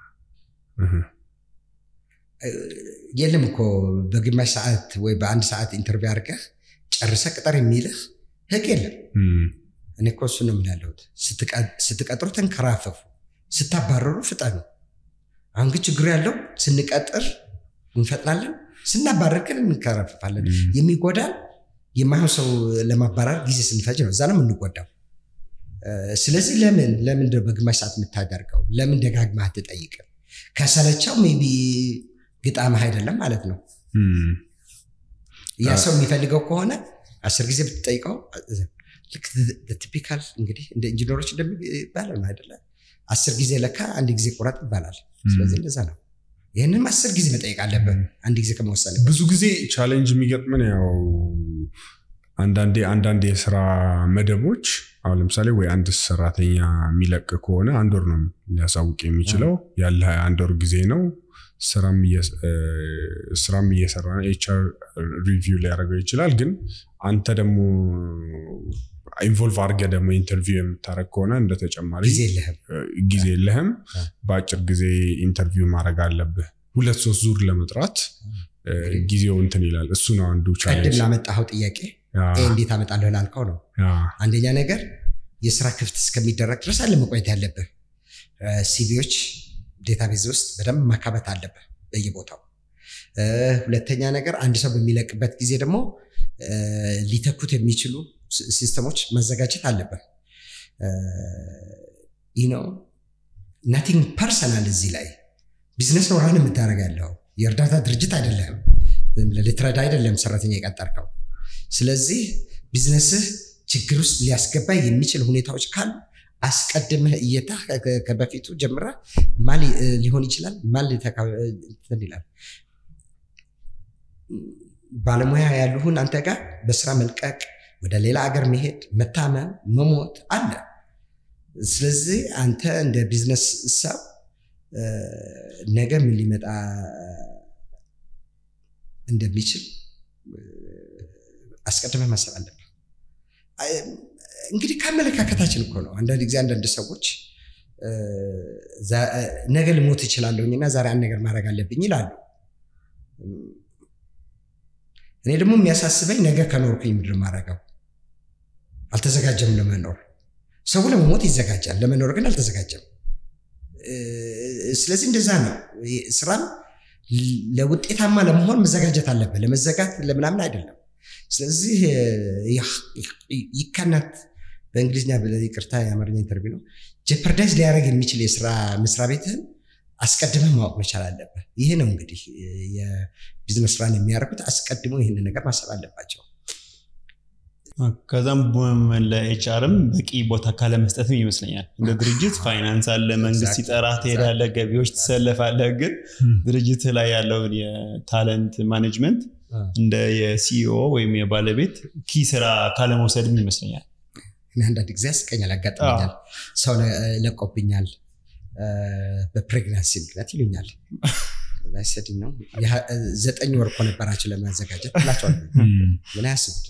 የለም እኮ በግማሽ ሰዓት ወይ በአንድ ሰዓት ኢንተርቪው አድርገህ ጨርሰ ቅጠር የሚልህ ህግ የለም። እኔ እኮ እሱ ነው የምላለሁት። ስትቀጥሩ ተንከራፈፉ፣ ስታባረሩ ፍጠኑ። አሁን ግን ችግሩ ያለው ስንቀጥር እንፈጥናለን፣ ስናባረር ግን እንከራፈፋለን። የሚጎዳን የማይሆን ሰው ለማባረር ጊዜ ስንፈጅ ነው። እዛ ነው የምንጎዳው። ስለዚህ ለምን ለምን በግማሽ ሰዓት የምታደርገው? ለምን ደጋግመህ አትጠይቅም? ከሰለቸው ሜይ ቢ ግጣምህ አይደለም ማለት ነው። ያ ሰው የሚፈልገው ከሆነ አስር ጊዜ ብትጠይቀው ቲፒካል እንግዲህ እንደ ኢንጂነሮች እንደሚባለው ነው አይደለ? አስር ጊዜ ለካ አንድ ጊዜ ቁረጥ ይባላል። ስለዚህ እንደዛ ነው። ይህንም አስር ጊዜ መጠየቅ አለብህ አንድ ጊዜ ከመወሰን። ብዙ ጊዜ ቻሌንጅ የሚገጥመን ያው አንዳንዴ አንዳንድ የስራ መደቦች አሁን ለምሳሌ ወይ አንድ ሰራተኛ የሚለቅ ከሆነ አንድ ወር ነው ሊያሳውቅ የሚችለው ያለ አንድ ወር ጊዜ ነው። ስራም እየሰራ ነው። ኤችአር ሪቪው ሊያደርገው ይችላል። ግን አንተ ደግሞ ኢንቮልቭ አድርገህ ደግሞ ኢንተርቪው የምታደርግ ከሆነ እንደ ተጨማሪ ጊዜ የለህም። በአጭር ጊዜ ኢንተርቪው ማድረግ አለብህ። ሁለት ሶስት ዙር ለመጥራት ጊዜው እንትን ይላል። እሱ ነው አንዱ ቅድም ላመጣኸው ጥያቄ እንዴት አመጣለሁ ላልከው ነው። አንደኛ ነገር የስራ ክፍት እስከሚደረግ ድረስ አለ መቆየት ያለብህ። ሲቪዎች ዴታቤዝ ውስጥ በደንብ ማካበት አለብህ በየቦታው። ሁለተኛ ነገር አንድ ሰው በሚለቅበት ጊዜ ደግሞ ሊተኩት የሚችሉ ሲስተሞች መዘጋጀት አለበት። ይህ ነው ናቲንግ ፐርሰናል እዚህ ላይ ቢዝነስ ነው ራን የምታደርግ ያለው የእርዳታ ድርጅት አይደለም። ልትረዳ አይደለም ሰራተኛ የቀጠርከው። ስለዚህ ቢዝነስህ ችግር ውስጥ ሊያስገባ የሚችል ሁኔታዎች ካሉ አስቀድመህ እየታ ከበፊቱ ጀምራ ማን ሊሆን ይችላል ማን ይላል ባለሙያ ያሉህን አንተ ጋር በስራ መልቀቅ፣ ወደ ሌላ ሀገር መሄድ፣ መታመም፣ መሞት አለ። ስለዚህ አንተ እንደ ቢዝነስ ሰብ ነገ ምን ሊመጣ እንደሚችል አስቀድመህ ማሰብ አለብህ። እንግዲህ ከአመለካከታችን እኮ ነው። አንዳንድ ጊዜ አንዳንድ ሰዎች ነገ ልሞት እችላለሁኝ እና ዛሬ አንድ ነገር ማድረግ አለብኝ ይላሉ። እኔ ደግሞ የሚያሳስበኝ ነገ ከኖርኩኝ ምድር ማድረገው አልተዘጋጀም ለመኖር። ሰው ለመሞት ይዘጋጃል፣ ለመኖር ግን አልተዘጋጀም። ስለዚህ እንደዛ ነው። ስራም ለውጤታማ ለመሆን መዘጋጀት አለብህ። ለመዘጋት ለምናምን አይደለም። ስለዚህ ይካናት በእንግሊዝኛ ይቅርታ፣ የአማርኛ ኢንተርቪው ነው። ጀፐርዳይዝ ሊያደርግ የሚችል የስራ መስሪያ ቤትህን አስቀድመህ ማወቅ መቻል አለብህ። ይሄ ነው እንግዲህ የቢዝነስ ስራን የሚያደርጉት አስቀድሞ ይህንን ነገር ማሰብ አለባቸው። ከዛም ለኤችአርም በቂ ቦታ ካለመስጠትም ይመስለኛል። እንደ ድርጅት ፋይናንስ አለ፣ መንግስት ሲጠራ ትሄዳለህ፣ ገቢዎች ትሰለፋለህ። ግን ድርጅት ላይ ያለውን የታለንት ማኔጅመንት እንደ የሲኢኦ ወይም የባለቤት ኪ ስራ ካለመውሰድም ይመስለኛል። እኔ አንዳንድ ጊዜ ያስቀኛል፣ ያጋጥመኛል። ሰው ለቆብኛል በፕሬግናንሲ ምክንያት ይሉኛል። ሰድ ነው ዘጠኝ ወር እኮ ነበራቸው ለማዘጋጀት ብላቸዋል። ምን አያስቡት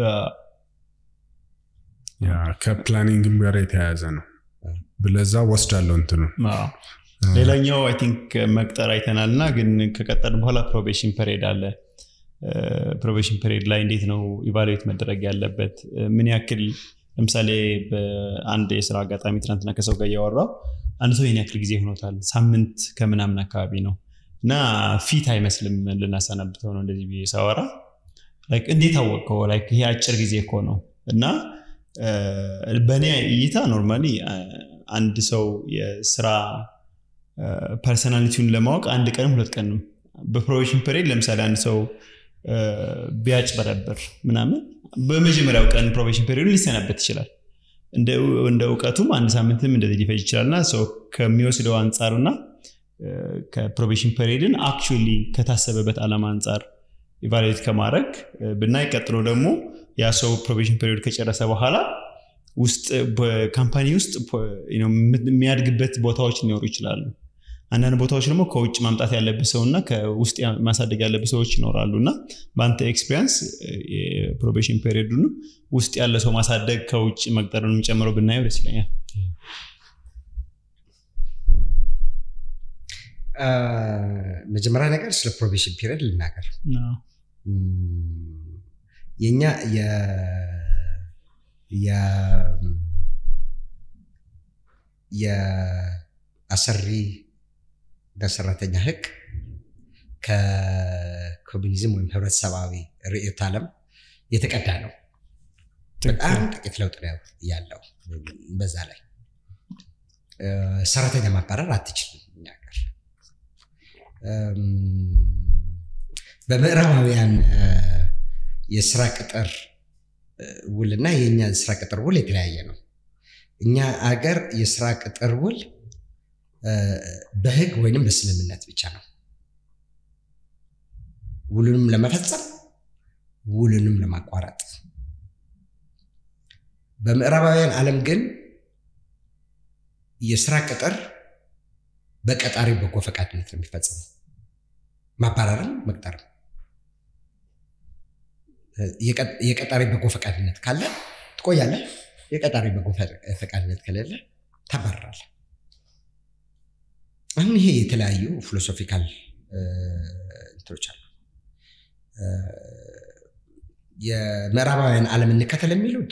ከፕላኒንግም ጋር የተያያዘ ነው። ብለዛ ወስዳለው እንትኑ ሌላኛው አይ ቲንክ መቅጠር አይተናል እና ግን ከቀጠር በኋላ ፕሮቤሽን ፐሬድ አለ። ፕሮቤሽን ፐሬድ ላይ እንዴት ነው ኢቫሉዌት መደረግ ያለበት? ምን ያክል ለምሳሌ በአንድ የስራ አጋጣሚ ትናንትና ከሰው ጋር እያወራው አንድ ሰው ይህን ያክል ጊዜ ሆኖታል፣ ሳምንት ከምናምን አካባቢ ነው እና ፊት አይመስልም ልናሰናብተው ነው እንደዚህ ብዬ ሳወራ እንዴት አወቀው? ይሄ አጭር ጊዜ እኮ ነው እና በእኔ እይታ ኖርማሊ አንድ ሰው የስራ ፐርሰናሊቲውን ለማወቅ አንድ ቀንም ሁለት ቀንም በፕሮቤሽን ፐሬድ ለምሳሌ አንድ ሰው ቢያጭበረብር ምናምን በመጀመሪያው ቀን ፕሮቤሽን ፔሪዮድ ሊሰናበት ይችላል። እንደ እውቀቱም አንድ ሳምንትም እንደዚህ ሊፈጅ ይችላል እና ሰው ከሚወስደው አንጻርና ከፕሮቤሽን ፔሪዮድን አክቹዋሊ ከታሰበበት ዓላማ አንጻር ኢቫሉዌት ከማድረግ ብናይ ቀጥሎ ደግሞ ያ ሰው ፕሮቤሽን ፔሪዮድ ከጨረሰ በኋላ ውስጥ በካምፓኒ ውስጥ የሚያድግበት ቦታዎች ሊኖሩ ይችላሉ። አንዳንድ ቦታዎች ደግሞ ከውጭ ማምጣት ያለብህ ሰው እና ከውስጥ ማሳደግ ያለብህ ሰዎች ይኖራሉ እና በአንተ ኤክስፔሪንስ የፕሮቤሽን ፔሪዮዱን ውስጥ ያለ ሰው ማሳደግ ከውጭ መቅጠርን የሚጨምረው ብናየው ደስ ይለኛል። መጀመሪያ ነገር ስለ ፕሮቤሽን ፒሪየድ ልናገር። የኛ የአሰሪ በሰራተኛ ህግ ከኮሚኒዝም ወይም ህብረተሰባዊ ርዕዮተ ዓለም የተቀዳ ነው። በጣም ጥቂት ለውጥ ነው ያለው። በዛ ላይ ሰራተኛ ማባረር አትችልም እኛ ሀገር። በምዕራባውያን የስራ ቅጥር ውልና የእኛ የስራ ቅጥር ውል የተለያየ ነው። እኛ አገር የስራ ቅጥር ውል በህግ ወይንም በስምምነት ብቻ ነው። ውሉንም ለመፈጸም ውሉንም ለማቋረጥ። በምዕራባውያን ዓለም ግን የስራ ቅጥር በቀጣሪ በጎ ፈቃድነት ነው የሚፈጸመው። ማባረርም መቅጠርም። የቀጣሪ በጎ ፈቃድነት ካለ ትቆያለህ። የቀጣሪ በጎ ፈቃድነት ከሌለ ታባረራለህ። አሁን ይሄ የተለያዩ ፊሎሶፊካል እንትኖች አሉ። የምዕራባውያን ዓለም እንከተል የሚሉት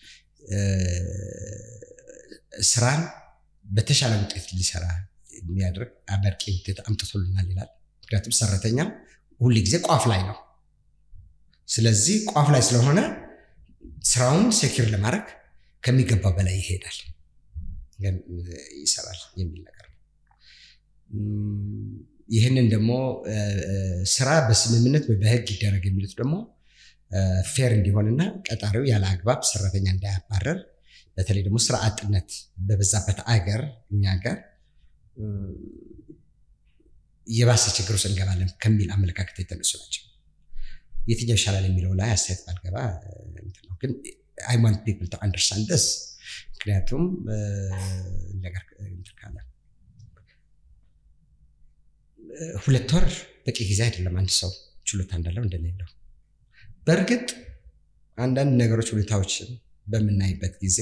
ስራን በተሻለ ውጤት ሊሰራ የሚያደርግ አመርቂ ውጤት አምጥቶልናል ይላል። ምክንያቱም ሰራተኛ ሁል ጊዜ ቋፍ ላይ ነው። ስለዚህ ቋፍ ላይ ስለሆነ ስራውን ሴኪር ለማድረግ ከሚገባው በላይ ይሄዳል፣ ይሰራል የሚል ነገር ነው። ይህንን ደግሞ ስራ በስምምነት ወይ በህግ ይደረግ የሚሉት ደግሞ ፌር እንዲሆንና ቀጣሪው ያለ አግባብ ሰራተኛ እንዳያባረር በተለይ ደግሞ ስራ አጥነት በበዛበት አገር እኛ ሀገር የባሰ ችግር ውስጥ እንገባለን ከሚል አመለካከት የተነሱ ናቸው። የትኛው ይሻላል የሚለው ላይ አስተያየት ባልገባ ነው። ግን አይ ዋንት ፒፕል ቱ አንደርስታንድ ስ ምክንያቱም ነገር ካለ ሁለት ወር በቂ ጊዜ አይደለም አንድ ሰው ችሎታ እንዳለው እንደሌለው። በእርግጥ አንዳንድ ነገሮች ሁኔታዎችን በምናይበት ጊዜ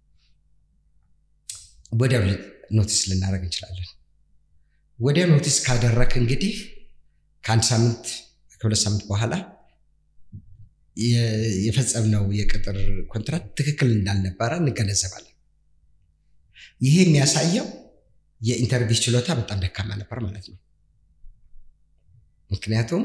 ወዲያው ኖቲስ ልናደርግ እንችላለን። ወዲያው ኖቲስ ካደረክ እንግዲህ ከአንድ ሳምንት ከሁለት ሳምንት በኋላ የፈጸምነው የቅጥር ኮንትራት ትክክል እንዳልነበረ እንገነዘባለን። ይሄ የሚያሳየው የኢንተርቪው ችሎታ በጣም ደካማ ነበር ማለት ነው። ምክንያቱም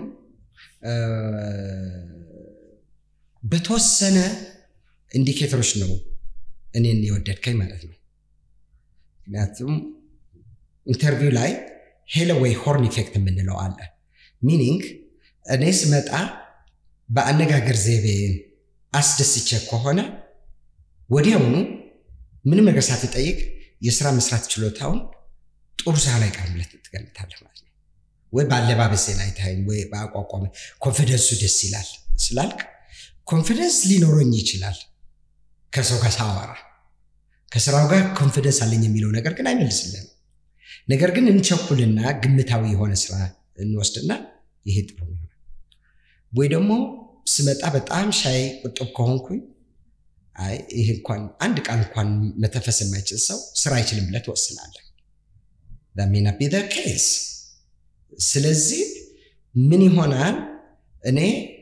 በተወሰነ ኢንዲኬተሮች ነው እኔን የወደድከኝ ማለት ነው። ምክንያቱም ኢንተርቪው ላይ ሄሎ ወይ ሆርን ኢፌክት የምንለው አለ። ሚኒንግ እኔ ስመጣ በአነጋገር ዘይቤን አስደስቼ ከሆነ ወዲያውኑ ምንም ነገር ሳትጠይቅ የስራ መስራት ችሎታውን ጥሩ ስራ ላይ ቀርብ ብለህ ትገምታለህ ማለት ነው። ወይ በአለባበሴ ላይ ታይም ወይ በአቋቋም ኮንፊደንሱ ደስ ይላል ስላልክ ኮንፊደንስ ሊኖረኝ ይችላል ከሰው ጋር ሳወራ ከስራው ጋር ኮንፊደንስ አለኝ የሚለው ነገር ግን አይመልስልንም። ነገር ግን እንቸኩልና ግምታዊ የሆነ ስራ እንወስድና ይሄ ጥሩ ይሆናል። ወይ ደግሞ ስመጣ በጣም ሻይ ቁጥብ ከሆንኩኝ አይ ይሄ እንኳን አንድ ቃል እንኳን መተንፈስ የማይችል ሰው ስራ አይችልም ብለህ ትወስናለህ። ሜና ቢ ኬስ። ስለዚህ ምን ይሆናል እኔ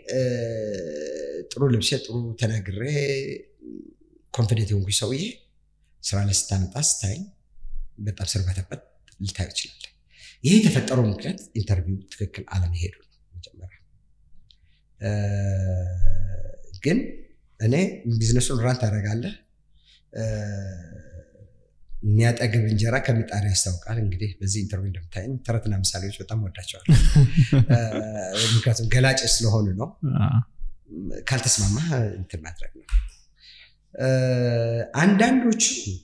ጥሩ ልብሴ ጥሩ ተናግሬ ኮንፊደንት የሆንኩኝ ሰውዬ ስራ ላይ ስታመጣ ስታይ በጣም ስርበተበት ልታዩ ይችላል። ይሄ የተፈጠረው ምክንያት ኢንተርቪው ትክክል አለመሄዱ ነው። መጀመሪያ ግን እኔ ቢዝነሱን ራን ታደርጋለህ። የሚያጠግብ እንጀራ ከምጣድ ያስታውቃል። እንግዲህ በዚህ ኢንተርቪው እንደምታየኝ ተረትና ምሳሌዎች በጣም ወዳቸዋል። ምክንያቱም ገላጭ ስለሆኑ ነው። ካልተስማማ እንትን ማድረግ ነው። አንዳንዶቹ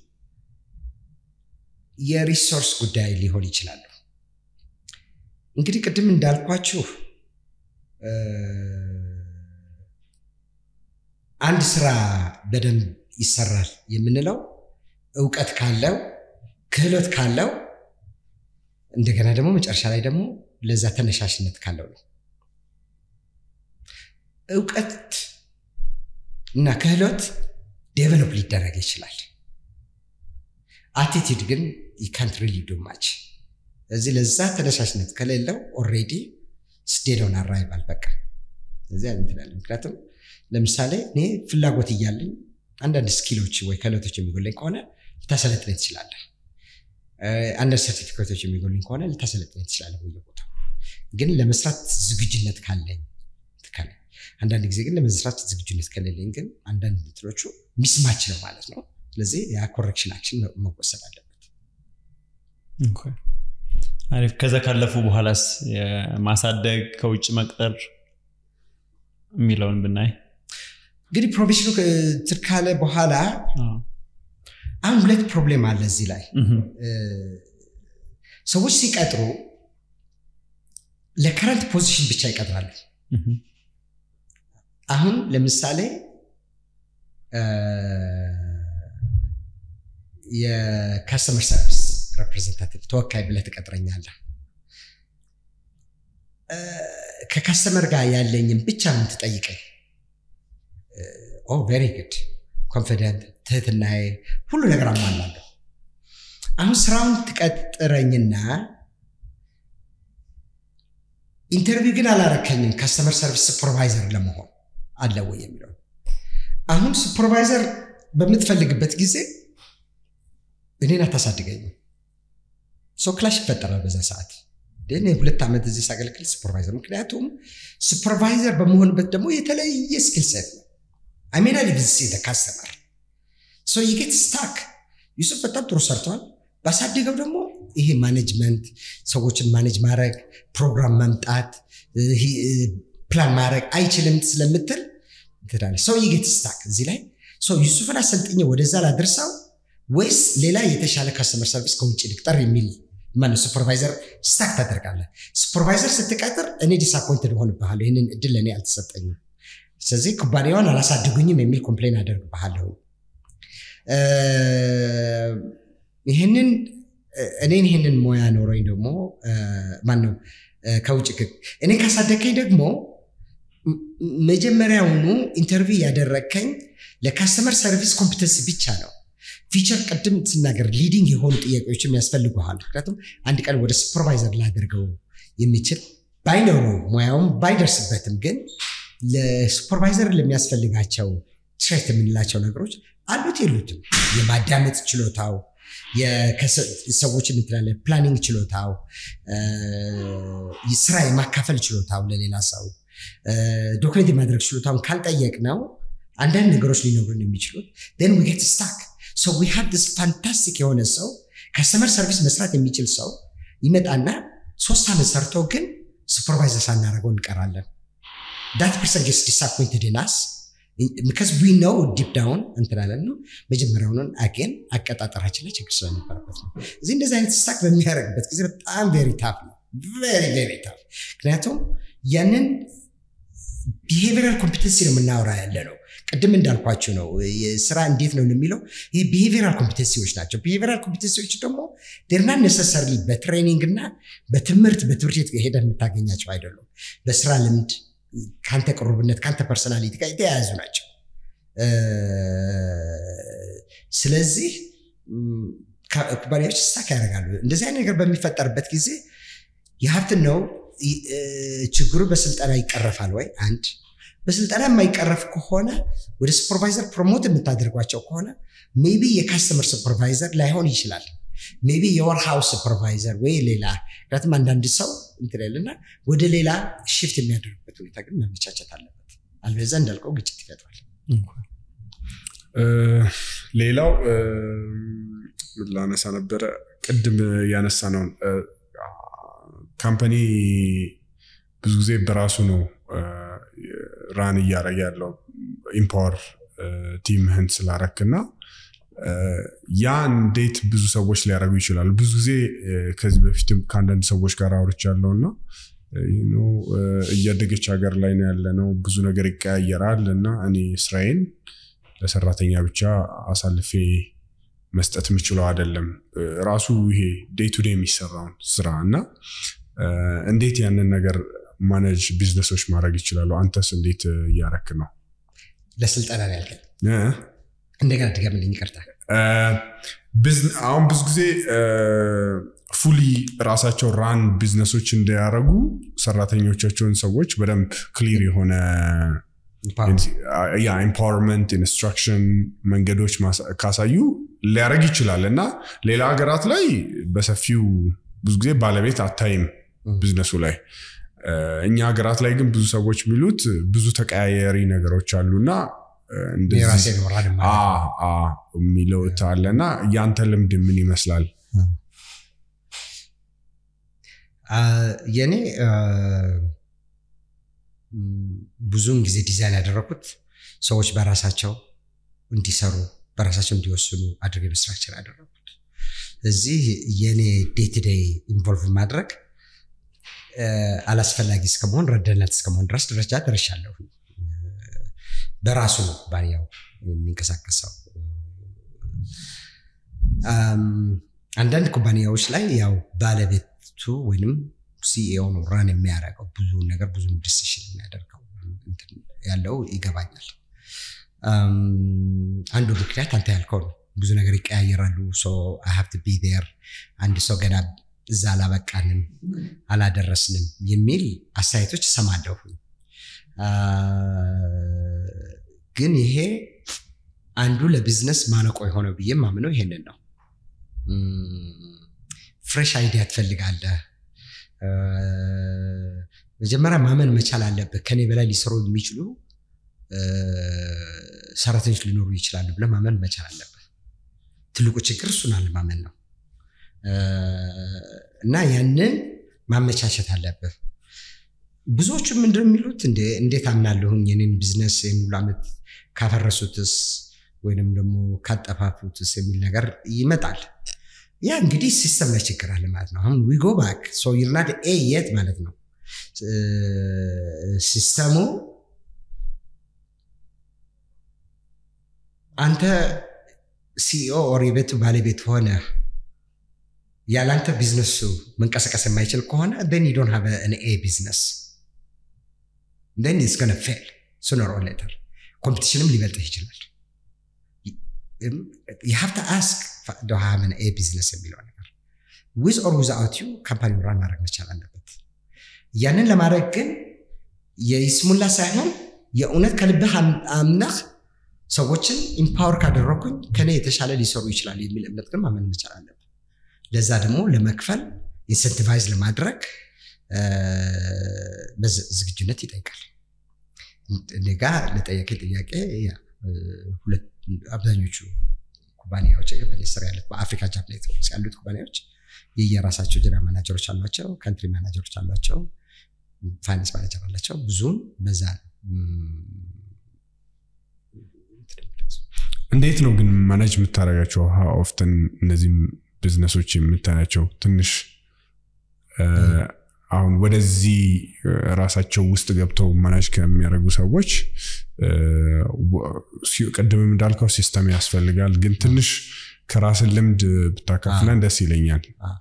የሪሶርስ ጉዳይ ሊሆን ይችላሉ። እንግዲህ ቅድም እንዳልኳችሁ አንድ ስራ በደንብ ይሰራል የምንለው እውቀት ካለው ክህሎት ካለው እንደገና ደግሞ መጨረሻ ላይ ደግሞ ለዛ ተነሳሽነት ካለው ነው። እውቀት እና ክህሎት ዴቨሎፕ ሊደረግ ይችላል። አቲቲድ ግን ካንት ሪሊ ዱ ማች። እዚህ ለዛ ተነሳሽነት ከሌለው ኦልሬዲ ስቴዶን አራይቫል በቃ እዚያ እንትላለ። ምክንያቱም ለምሳሌ እኔ ፍላጎት እያለኝ አንዳንድ ስኪሎች ወይ ክህሎቶች የሚጎለኝ ከሆነ ልታሰለጥነኝ ትችላለህ። አንዳንድ ሰርቲፊኬቶች የሚጎልኝ ከሆነ ልታሰለጥነኝ ትችላለህ በየቦታው። ግን ለመስራት ዝግጁነት ካለኝ ትካለኝ። አንዳንድ ጊዜ ግን ለመስራት ዝግጁነት ከሌለኝ ግን አንዳንድ እንትኖቹ ሚስማች ነው ማለት ነው። ስለዚህ ያ ኮሬክሽናችን መወሰድ አለበት። አሪፍ። ከዛ ካለፉ በኋላስ ማሳደግ ከውጭ መቅጠር የሚለውን ብናይ እንግዲህ ፕሮፌሽኑ እንትን ካለ በኋላ አሁን ሁለት ፕሮብሌም አለ እዚህ ላይ ሰዎች ሲቀጥሩ ለከረንት ፖዚሽን ብቻ ይቀጥራሉ። አሁን ለምሳሌ የካስተመር ሰርቪስ ሬፕሬዘንታቲቭ ተወካይ ብለህ ትቀጥረኛለህ። ከካስተመር ጋር ያለኝም ብቻ ምን ትጠይቀኝ? ኦ ቬሪ ጉድ ኮንፊደንት፣ ትህትናዬ፣ ሁሉ ነገር አሟላለሁ። አሁን ስራውን ትቀጥረኝና ኢንተርቪው ግን አላረከኝም ካስተመር ሰርቪስ ሱፐርቫይዘር ለመሆን አለ ወይ የሚለው አሁን ሱፐርቫይዘር በምትፈልግበት ጊዜ እኔን አታሳድገኝም። ሰው ክላሽ ይፈጠራል በዛ ሰዓት ግን ሁለት ዓመት እዚህ ሳገለግል ሱፐርቫይዘር ምክንያቱም ሱፐርቫይዘር በመሆንበት ደግሞ የተለየ ስኪል ሴት ነው አሜና ሊቪዝ ካስተመር ሶ የጌት ስታክ ዩሱፍ በጣም ጥሩ ሰርተዋል ባሳደገው ደግሞ ይሄ ማኔጅመንት ሰዎችን ማኔጅ ማድረግ ፕሮግራም መምጣት ፕላን ማድረግ አይችልም ስለምትል ትላለች ሰው የጌት ስታክ እዚህ ላይ ሰው ዩሱፍን አሰልጥኜ ወደዛ ላድርሰው ወይስ ሌላ የተሻለ ካስተመር ሰርቪስ ከውጭ ልቅጠር የሚል ማነው ሱፐርቫይዘር ስታክ ታደርጋለህ ሱፐርቫይዘር ስትቀጥር እኔ ዲስአፖይንትድ ሆንብሃለሁ ይህንን እድል ለእኔ አልተሰጠኝም ስለዚህ ኩባንያውን አላሳድጉኝም የሚል ኮምፕሌን አደርግብሃለሁ ይህንን እኔን ይህንን ሙያ ኖረኝ ደግሞ ማነው ከውጭ እኔ ካሳደግከኝ ደግሞ መጀመሪያውኑ ኢንተርቪው ያደረግከኝ ለካስተመር ሰርቪስ ኮምፒተንሲ ብቻ ነው ፊቸር ቅድም ስናገር ሊዲንግ የሆኑ ጥያቄዎችም ያስፈልጉሃል ምክንያቱም አንድ ቀን ወደ ሱፐርቫይዘር ላደርገው የሚችል ባይኖረው ሙያውም ባይደርስበትም ግን ለሱፐርቫይዘር ለሚያስፈልጋቸው ትሬት የምንላቸው ነገሮች አሉት የሉትም የማዳመጥ ችሎታው ሰዎችን እንትላለ ፕላኒንግ ችሎታው ስራ የማካፈል ችሎታው ለሌላ ሰው ዶክመንት የማድረግ ችሎታውን ካልጠየቅ ነው አንዳንድ ነገሮች ሊኖሩን የሚችሉት ን ዊጌት ስታክ ሶ ዊ ሃቭ ስ ፋንታስቲክ የሆነ ሰው ከስተመር ሰርቪስ መስራት የሚችል ሰው ይመጣና ሶስት ዓመት ሰርቶ ግን ሱፐርቫይዘር ሳናደርገው እንቀራለን ዳት ፐርሰን ጌትስ ዲስአፖይንትድ ናስ ቢካዝ ዊ ነው ዲፕ ዳውን እንትላለን ነው መጀመሪያውንን አጌን አቀጣጠራችን ላይ ችግር ስለነበረበት ነው እዚህ እንደዚህ አይነት ስታክ በሚያደርግበት ጊዜ በጣም ቬሪ ታፍ ነው ቬሪ ቬሪ ታፍ ምክንያቱም ያንን ቢሄቪራል ኮምፒተንሲ ነው የምናወራ ያለ ነው ቅድም እንዳልኳቸው ነው ስራ እንዴት ነው የሚለው ይህ ቢሄቪራል ኮምፒተንሲዎች ናቸው ቢሄቪራል ኮምፒተንሲዎች ደግሞ ደርና ነሰሰርሊ በትሬኒንግ እና በትምህርት በትምህርት ቤት ሄደ የምታገኛቸው አይደሉም በስራ ልምድ ከአንተ ቅሩብነት ከአንተ ፐርሶናሊቲ ጋር የተያያዙ ናቸው ስለዚህ ኩባንያዎች ስታክ ያደርጋሉ እንደዚህ አይነት ነገር በሚፈጠርበት ጊዜ የሀብትን ነው ችግሩ በስልጠና ይቀረፋል ወይ አንድ በስልጠና የማይቀረፍ ከሆነ ወደ ሱፐርቫይዘር ፕሮሞት የምታደርጓቸው ከሆነ ሜቢ የካስተመር ሱፐርቫይዘር ላይሆን ይችላል ሜቢ የወር ሃውስ ሱፐርቫይዘር ወይ ሌላ ምክንያቱም አንዳንድ ሰው እንትልና ወደ ሌላ ሽፍት የሚያደርግበት ሁኔታ ግን መመቻቸት አለበት አልበዛ እንዳልከው ግጭት ይፈጥራል ሌላው ምን ላነሳ ነበረ ቅድም ያነሳ ነው ካምፓኒ ብዙ ጊዜ በራሱ ነው ራን እያደረገ ያለው ኢምፓወር ቲምህን ስላረክ እና ያ እንዴት ብዙ ሰዎች ሊያደርጉ ይችላሉ ብዙ ጊዜ ከዚህ በፊትም ከአንዳንድ ሰዎች ጋር አውርች ያለው እና እያደገች ሀገር ላይ ነው ያለ ነው ብዙ ነገር ይቀያየራል እና እኔ ስራዬን ለሰራተኛ ብቻ አሳልፌ መስጠት የምችለው አይደለም ራሱ ይሄ ዴይ ቱ ዴይ የሚሰራውን ስራ እና እንዴት ያንን ነገር ማኔጅ ቢዝነሶች ማድረግ ይችላሉ አንተስ እንዴት እያረክ ነው ለስልጠና ነው ያልከኝ እንደገና ድገምልኝ ይቅርታ አሁን ብዙ ጊዜ ፉሊ ራሳቸው ራን ቢዝነሶች እንዲያደረጉ ሰራተኞቻቸውን ሰዎች በደንብ ክሊር የሆነ ኢምፓወርመንት ኢንስትራክሽን መንገዶች ካሳዩ ሊያደረግ ይችላል እና ሌላ ሀገራት ላይ በሰፊው ብዙ ጊዜ ባለቤት አታይም ቢዝነሱ ላይ እኛ ሀገራት ላይ ግን ብዙ ሰዎች የሚሉት ብዙ ተቀያየሪ ነገሮች አሉና የሚለው አለ እና ያንተ ልምድ ምን ይመስላል የኔ ብዙውን ጊዜ ዲዛይን ያደረኩት ሰዎች በራሳቸው እንዲሰሩ በራሳቸው እንዲወስኑ አድርገ ስትራክቸር ያደረኩት እዚህ የኔ ዴይ ቱ ዴይ ኢንቮልቭ ማድረግ አላስፈላጊ እስከመሆን ረዳነት እስከመሆን ድረስ ደረጃ ደርሻለሁ በራሱ ነው ባንያው የሚንቀሳቀሰው አንዳንድ ኩባንያዎች ላይ ያው ባለቤቱ ወይም ሲኢኦ ነው ራን የሚያደርገው ብዙ ነገር ብዙ ዲሲሽን የሚያደርገው ያለው ይገባኛል አንዱ ምክንያት አንተ ያልከው ነው ብዙ ነገር ይቀያየራሉ ሀብት ቢ ር አንድ ሰው ገና እዛ አላበቃንም አላደረስንም የሚል አስተያየቶች እሰማለሁ ግን ይሄ አንዱ ለቢዝነስ ማነቆ የሆነው ብዬ ማምነው ይሄንን ነው ፍሬሽ አይዲያ ትፈልጋለህ መጀመሪያ ማመን መቻል አለብህ። ከኔ በላይ ሊሰሩ የሚችሉ ሰራተኞች ሊኖሩ ይችላሉ ብለህ ማመን መቻል አለብህ። ትልቁ ችግር እሱን አለማመን ነው እና ያንን ማመቻቸት አለብህ። ብዙዎቹ ምንድን ነው የሚሉት እንዴት አምናለሁኝ የኔን ቢዝነስ ይህን ሁሉ ዓመት ካፈረሱትስ ወይንም ደግሞ ካጠፋፉትስ የሚል ነገር ይመጣል። ያ እንግዲህ ሲስተም ላይ ችግር አለ ማለት ነው። አሁን ዊጎ ባክ ሶ ዩርናት ኤ የት ማለት ነው ሲስተሙ አንተ ሲኢኦ ኦር የቤቱ ባለቤት ሆነ ያላንተ ቢዝነሱ መንቀሳቀስ የማይችል ከሆነ ን ዶን ሃቭ አን ኤ ቢዝነስ ን ኢትስ ገነ ፌል ሱነር ኦር ሌተር ኮምፒቲሽንም ሊበልጥህ ይችላል። የሀብተ አስክ ሃቭን ኤ ቢዝነስ የሚለው ነገር ዊዝ ኦር ዊዝአውት ዩ ካምፓኒ ራን ማድረግ መቻል አለበት። ያንን ለማድረግ ግን የይስሙላ ሳይሆን የእውነት ከልብህ አምነህ ሰዎችን ኢምፓወር ካደረኩኝ ከኔ የተሻለ ሊሰሩ ይችላል የሚል እምነት ግን ማመን መቻል አለብን። ለዛ ደግሞ ለመክፈል ኢንሰንቲቫይዝ ለማድረግ ዝግጁነት ይጠይቃል። እኔ ጋ ለጠየቀኝ ጥያቄ አብዛኞቹ ኩባንያዎች በእኔ ስር ያሉት በአፍሪካ ጃፕ ኔትወርክስ ያሉት ኩባንያዎች የየራሳቸው ጀነራል ማናጀሮች አሏቸው፣ ካንትሪ ማናጀሮች አሏቸው፣ ፋይናንስ ማናጀር አላቸው። ብዙም በዛ ነው። እንዴት ነው ግን ማናጅ የምታደርጋቸው? ኦፍተን እነዚህም ቢዝነሶች የምታያቸው ትንሽ አሁን ወደዚህ ራሳቸው ውስጥ ገብተው ማናጅ ከሚያደርጉ ሰዎች ቅድምም እንዳልከው ሲስተም ያስፈልጋል፣ ግን ትንሽ ከራስን ልምድ ብታካፍለን ደስ ይለኛል።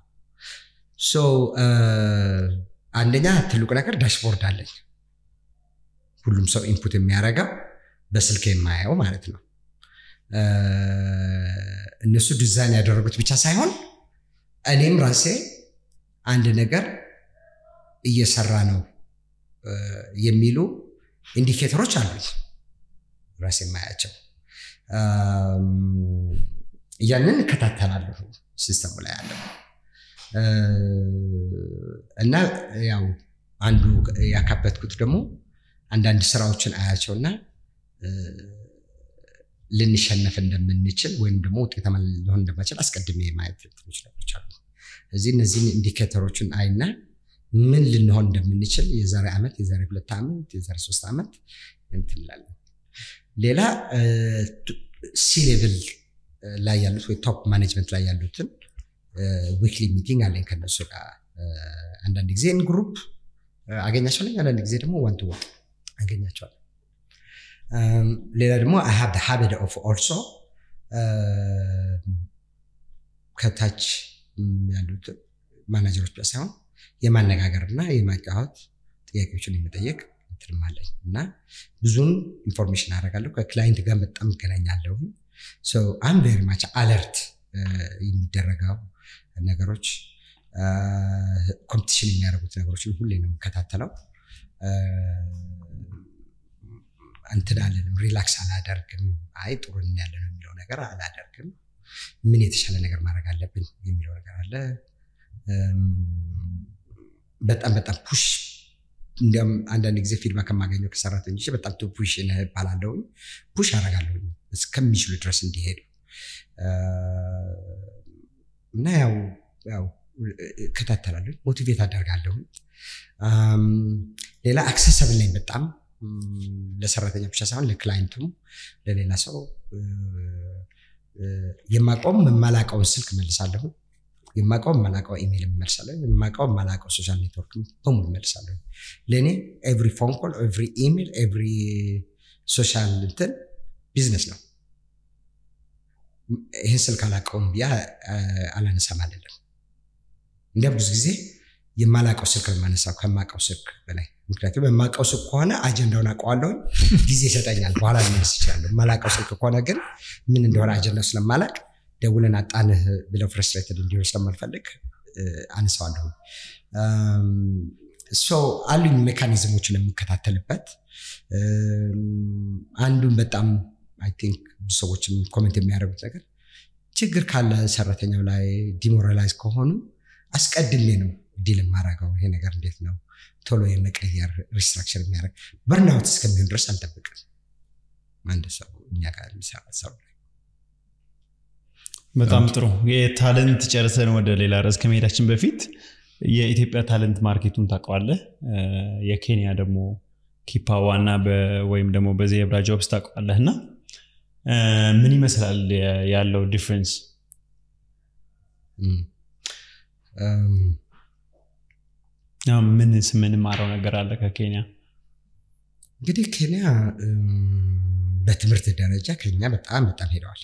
አንደኛ ትልቁ ነገር ዳሽቦርድ አለኝ። ሁሉም ሰው ኢንፑት የሚያደርገው በስልክ የማየው ማለት ነው። እነሱ ዲዛይን ያደረጉት ብቻ ሳይሆን እኔም ራሴ አንድ ነገር እየሰራ ነው የሚሉ ኢንዲኬተሮች አሉኝ ራሴ የማያቸው። ያንን እከታተላለሁ ሲስተሙ ላይ ያለው እና ያው አንዱ ያካበትኩት ደግሞ አንዳንድ ስራዎችን አያቸውና ልንሸነፍ እንደምንችል ወይም ደግሞ ውጤታማ ሊሆን እንደማይችል አስቀድሜ ማየት ትንሽ ነገሮች አሉ። እዚህ እነዚህን ኢንዲኬተሮችን አይና ምን ልንሆን እንደምንችል የዛሬ ዓመት፣ የዛሬ ሁለት ዓመት፣ የዛሬ ሶስት ዓመት እንትን እንላለን። ሌላ ሲ ሌቭል ላይ ያሉት ወይ ቶፕ ማኔጅመንት ላይ ያሉትን ዊክሊ ሚቲንግ አለኝ ከነሱ ጋር አንዳንድ ጊዜ ኢን ግሩፕ አገኛቸዋለኝ፣ አንዳንድ ጊዜ ደግሞ ዋን ቱ ዋን አገኛቸዋለሁ። ሌላ ደግሞ አይ ሃቭ ሃቢት ኦፍ ኦልሶ ከታች ያሉት ማናጀሮች ብቻ ሳይሆን የማነጋገር እና የማጫወት ጥያቄዎችን የመጠየቅ እንትንም አለኝ እና ብዙን ኢንፎርሜሽን አደርጋለሁ። ከክላይንት ጋር በጣም እገናኛለሁ። አም ቬሪ ማች አለርት የሚደረገው ነገሮች ኮምፒቲሽን የሚያደርጉት ነገሮችን ሁሌ ነው የምከታተለው። እንትን አለንም ሪላክስ አላደርግም። አይ ጥሩ ያለ ነው የሚለው ነገር አላደርግም። ምን የተሻለ ነገር ማድረግ አለብን የሚለው ነገር አለ። በጣም በጣም ፑሽ እንዲያውም አንዳንድ ጊዜ ፊድባክ ከማገኘው ከሰራተኞች በጣም ቱ ፑሽ እባላለሁኝ። ፑሽ አደርጋለሁኝ እስከሚችሉ ድረስ እንዲሄዱ እና ያው ያው እከታተላለሁ፣ ሞቲቬት አደርጋለሁኝ። ሌላ አክሰሰብል ነኝ በጣም ለሰራተኛ ብቻ ሳይሆን ለክላይንቱም ለሌላ ሰው የማውቀውም የማላውቀውን ስልክ መልሳለሁ። የማውቀው የማላውቀው ኢሜል መልሳለሁ። የማውቀው የማላውቀው ሶሻል ኔትወርክ በሙሉ መልሳለሁ። ለእኔ ኤቭሪ ፎን ኮል፣ ኤቭሪ ኢሜል፣ ኤቭሪ ሶሻል እንትን ቢዝነስ ነው። ይህን ስልክ አላውቀውም ብያ አላነሳም አይደለም። እንዲያም ብዙ ጊዜ የማላውቀው ስልክ ነው የማነሳው ከማውቀው ስልክ በላይ ምክንያቱም የማውቀው ስልክ ከሆነ አጀንዳውን አውቀዋለሁ፣ ጊዜ ይሰጠኛል፣ በኋላ ልመልስ ይችላለሁ። የማላውቀው ስልክ ከሆነ ግን ምን እንደሆነ አጀንዳው ስለማላቅ ደውለን አጣንህ ብለው ፍረስትሬትድ እንዲሆን ስለማልፈልግ አነሳዋለሁ። አሉኝ ሜካኒዝሞችን የምከታተልበት አንዱን በጣም አይ ቲንክ ብዙ ሰዎችም ኮሜንት የሚያደርጉት ነገር ችግር ካለ ሰራተኛው ላይ ዲሞራላይዝ ከሆኑ አስቀድሜ ነው ዲል የማደርገው ይሄ ነገር እንዴት ነው ቶሎ የመቀየር ሪስትራክቸር የሚያደርግ በርናውት እስከሚሆን ድረስ አንጠብቅም። አንድ ሰው እኛ ጋር የሚሰራ ሰው ላይ በጣም ጥሩ የታለንት ጨርሰን ወደ ሌላ ርዕስ ከመሄዳችን በፊት የኢትዮጵያ ታለንት ማርኬቱን ታውቀዋለህ የኬንያ ደግሞ ኪፓ ዋና ወይም ደግሞ በዜብራ ጆብስ ታውቀዋለህ እና ምን ይመስላል ያለው ዲፍረንስ ምን የምንማረው ነገር አለ ከኬንያ እንግዲህ ኬንያ በትምህርት ደረጃ ከኛ በጣም በጣም ሄደዋል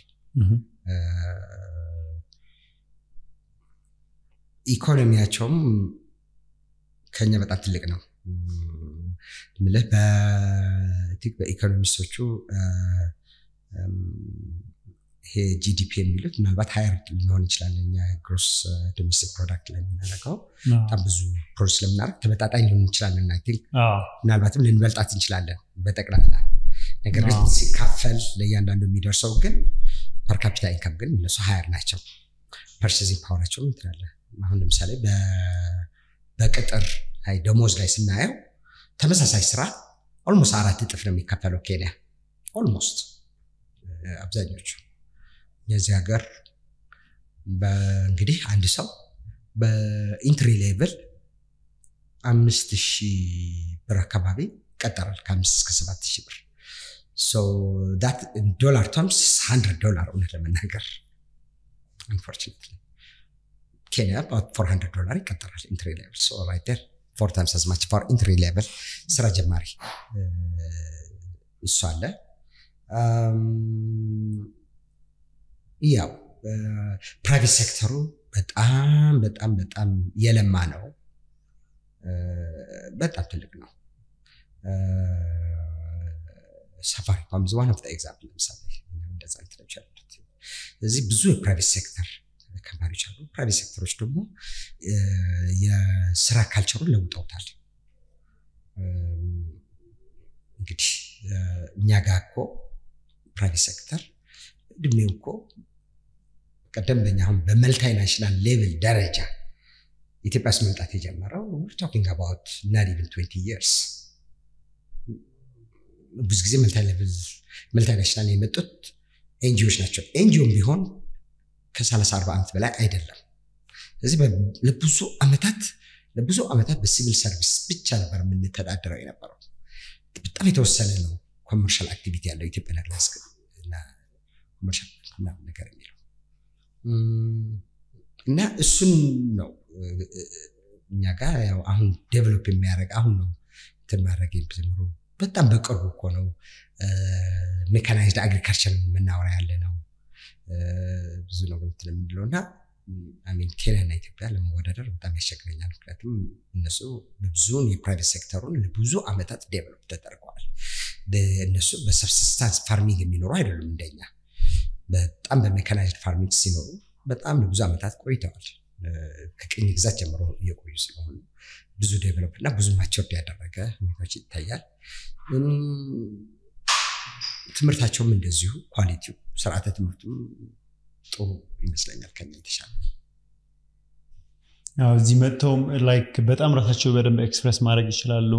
ኢኮኖሚያቸውም ከኛ በጣም ትልቅ ነው ምልህ በኢኮኖሚስቶቹ ይሄ ጂዲፒ የሚሉት ምናልባት ሀይር ሊሆን ይችላል እኛ ግሮስ ዶሜስቲክ ፕሮዳክት ላይ የምናደርገው በጣም ብዙ ፕሮዲስ ስለምናደርግ ተመጣጣኝ ሊሆን እንችላለን አይ ቲንክ ምናልባትም ልንበልጣት እንችላለን በጠቅላላ ነገር ግን ሲካፈል ለእያንዳንዱ የሚደርሰው ግን ፐርካፒታ ኢንካም ግን እነሱ ሀያር ናቸው ፐርሴዚንግ ፓወራቸውም እንትላለ አሁን ለምሳሌ በቅጥር ላይ ደሞዝ ላይ ስናየው ተመሳሳይ ስራ ኦልሞስት አራት እጥፍ ነው የሚከፈለው ኬንያ ኦልሞስት አብዛኞቹ የዚህ ሀገር እንግዲህ አንድ ሰው በኢንትሪ ሌቭል አምስት ሺህ ብር አካባቢ ይቀጠራል ከአምስት እስከ ሰባት ሺህ ብር ዶላር ተርምስ ሀንድረድ ዶላር እውነት ለመናገር አንፎርቹኔትሊ ኬንያ ፎር ሀንድረድ ዶላር ይቀጠራል ኢንትሪ ሌቭል ራይት ዴር ፎር ታይምስ አዝ ማች ፎር ኢንትሪ ሌቭል ስራ ጀማሪ እሱ አለ ያው ፕራይቬት ሴክተሩ በጣም በጣም በጣም የለማ ነው በጣም ትልቅ ነው ሳፋሪኮም ዋን ኦፍ ኤግዛምፕል ለምሳሌ እንደዛ እንትኖች ያሉት እዚህ ብዙ የፕራይቬት ሴክተር ካምፓኒዎች አሉ ፕራይቬት ሴክተሮች ደግሞ የስራ ካልቸሩን ለውጠውታል እንግዲህ እኛ ጋር እኮ ፕራይቬት ሴክተር እድሜው እኮ ቀደምበኛ አሁን በመልታይ ናሽናል ሌቭል ደረጃ ኢትዮጵያ ውስጥ መምጣት የጀመረው ቶኪንግ አባውት ናት ኢቨን ትዌንቲ ይርስ ብዙ ጊዜ መልታይ ናሽናል የመጡት ኤንጂዎች ናቸው ኤንጂኦም ቢሆን ከሰላሳ አርባ ዓመት በላይ አይደለም ስለዚህ ለብዙ ዓመታት ለብዙ ዓመታት በሲቪል ሰርቪስ ብቻ ነበር የምንተዳደረው የነበረው በጣም የተወሰነ ነው ኮመርሻል አክቲቪቲ ያለው ኢትዮጵያ ኤርላይንስ ኮመርሻል ነገር የሚለው እና እሱን ነው እኛ ጋር ያው አሁን ዴቨሎፕ የሚያደርግ አሁን ነው እንትን ማድረግ ጀምሮ በጣም በቅርቡ እኮ ነው ሜካናይዝድ አግሪካልቸር የምናወራ ያለ ነው ብዙ ነው እንትን የምንለው እና አሚን ኬንያና ኢትዮጵያ ለመወዳደር በጣም ያስቸግረኛል ምክንያቱም እነሱ ብዙውን የፕራይቬት ሴክተሩን ለብዙ ዓመታት ዴቨሎፕ ተደርገዋል እነሱ በሰብስስታንስ ፋርሚንግ የሚኖሩ አይደሉም እንደኛ በጣም በሜካናይዝድ ፋርሚንግ ሲኖሩ በጣም ለብዙ ዓመታት ቆይተዋል ከቅኝ ግዛት ጀምሮ እየቆዩ ስለሆኑ ብዙ ዴቨሎፕ እና ብዙ ማቸርድ ያደረገ ሁኔታዎች ይታያል ትምህርታቸውም እንደዚሁ ኳሊቲው ስርዓተ ትምህርቱም ጥሩ ይመስለኛል ከኛ የተሻለ እዚህ መጥተውም ላይክ በጣም ራሳቸው በደንብ ኤክስፕረስ ማድረግ ይችላሉ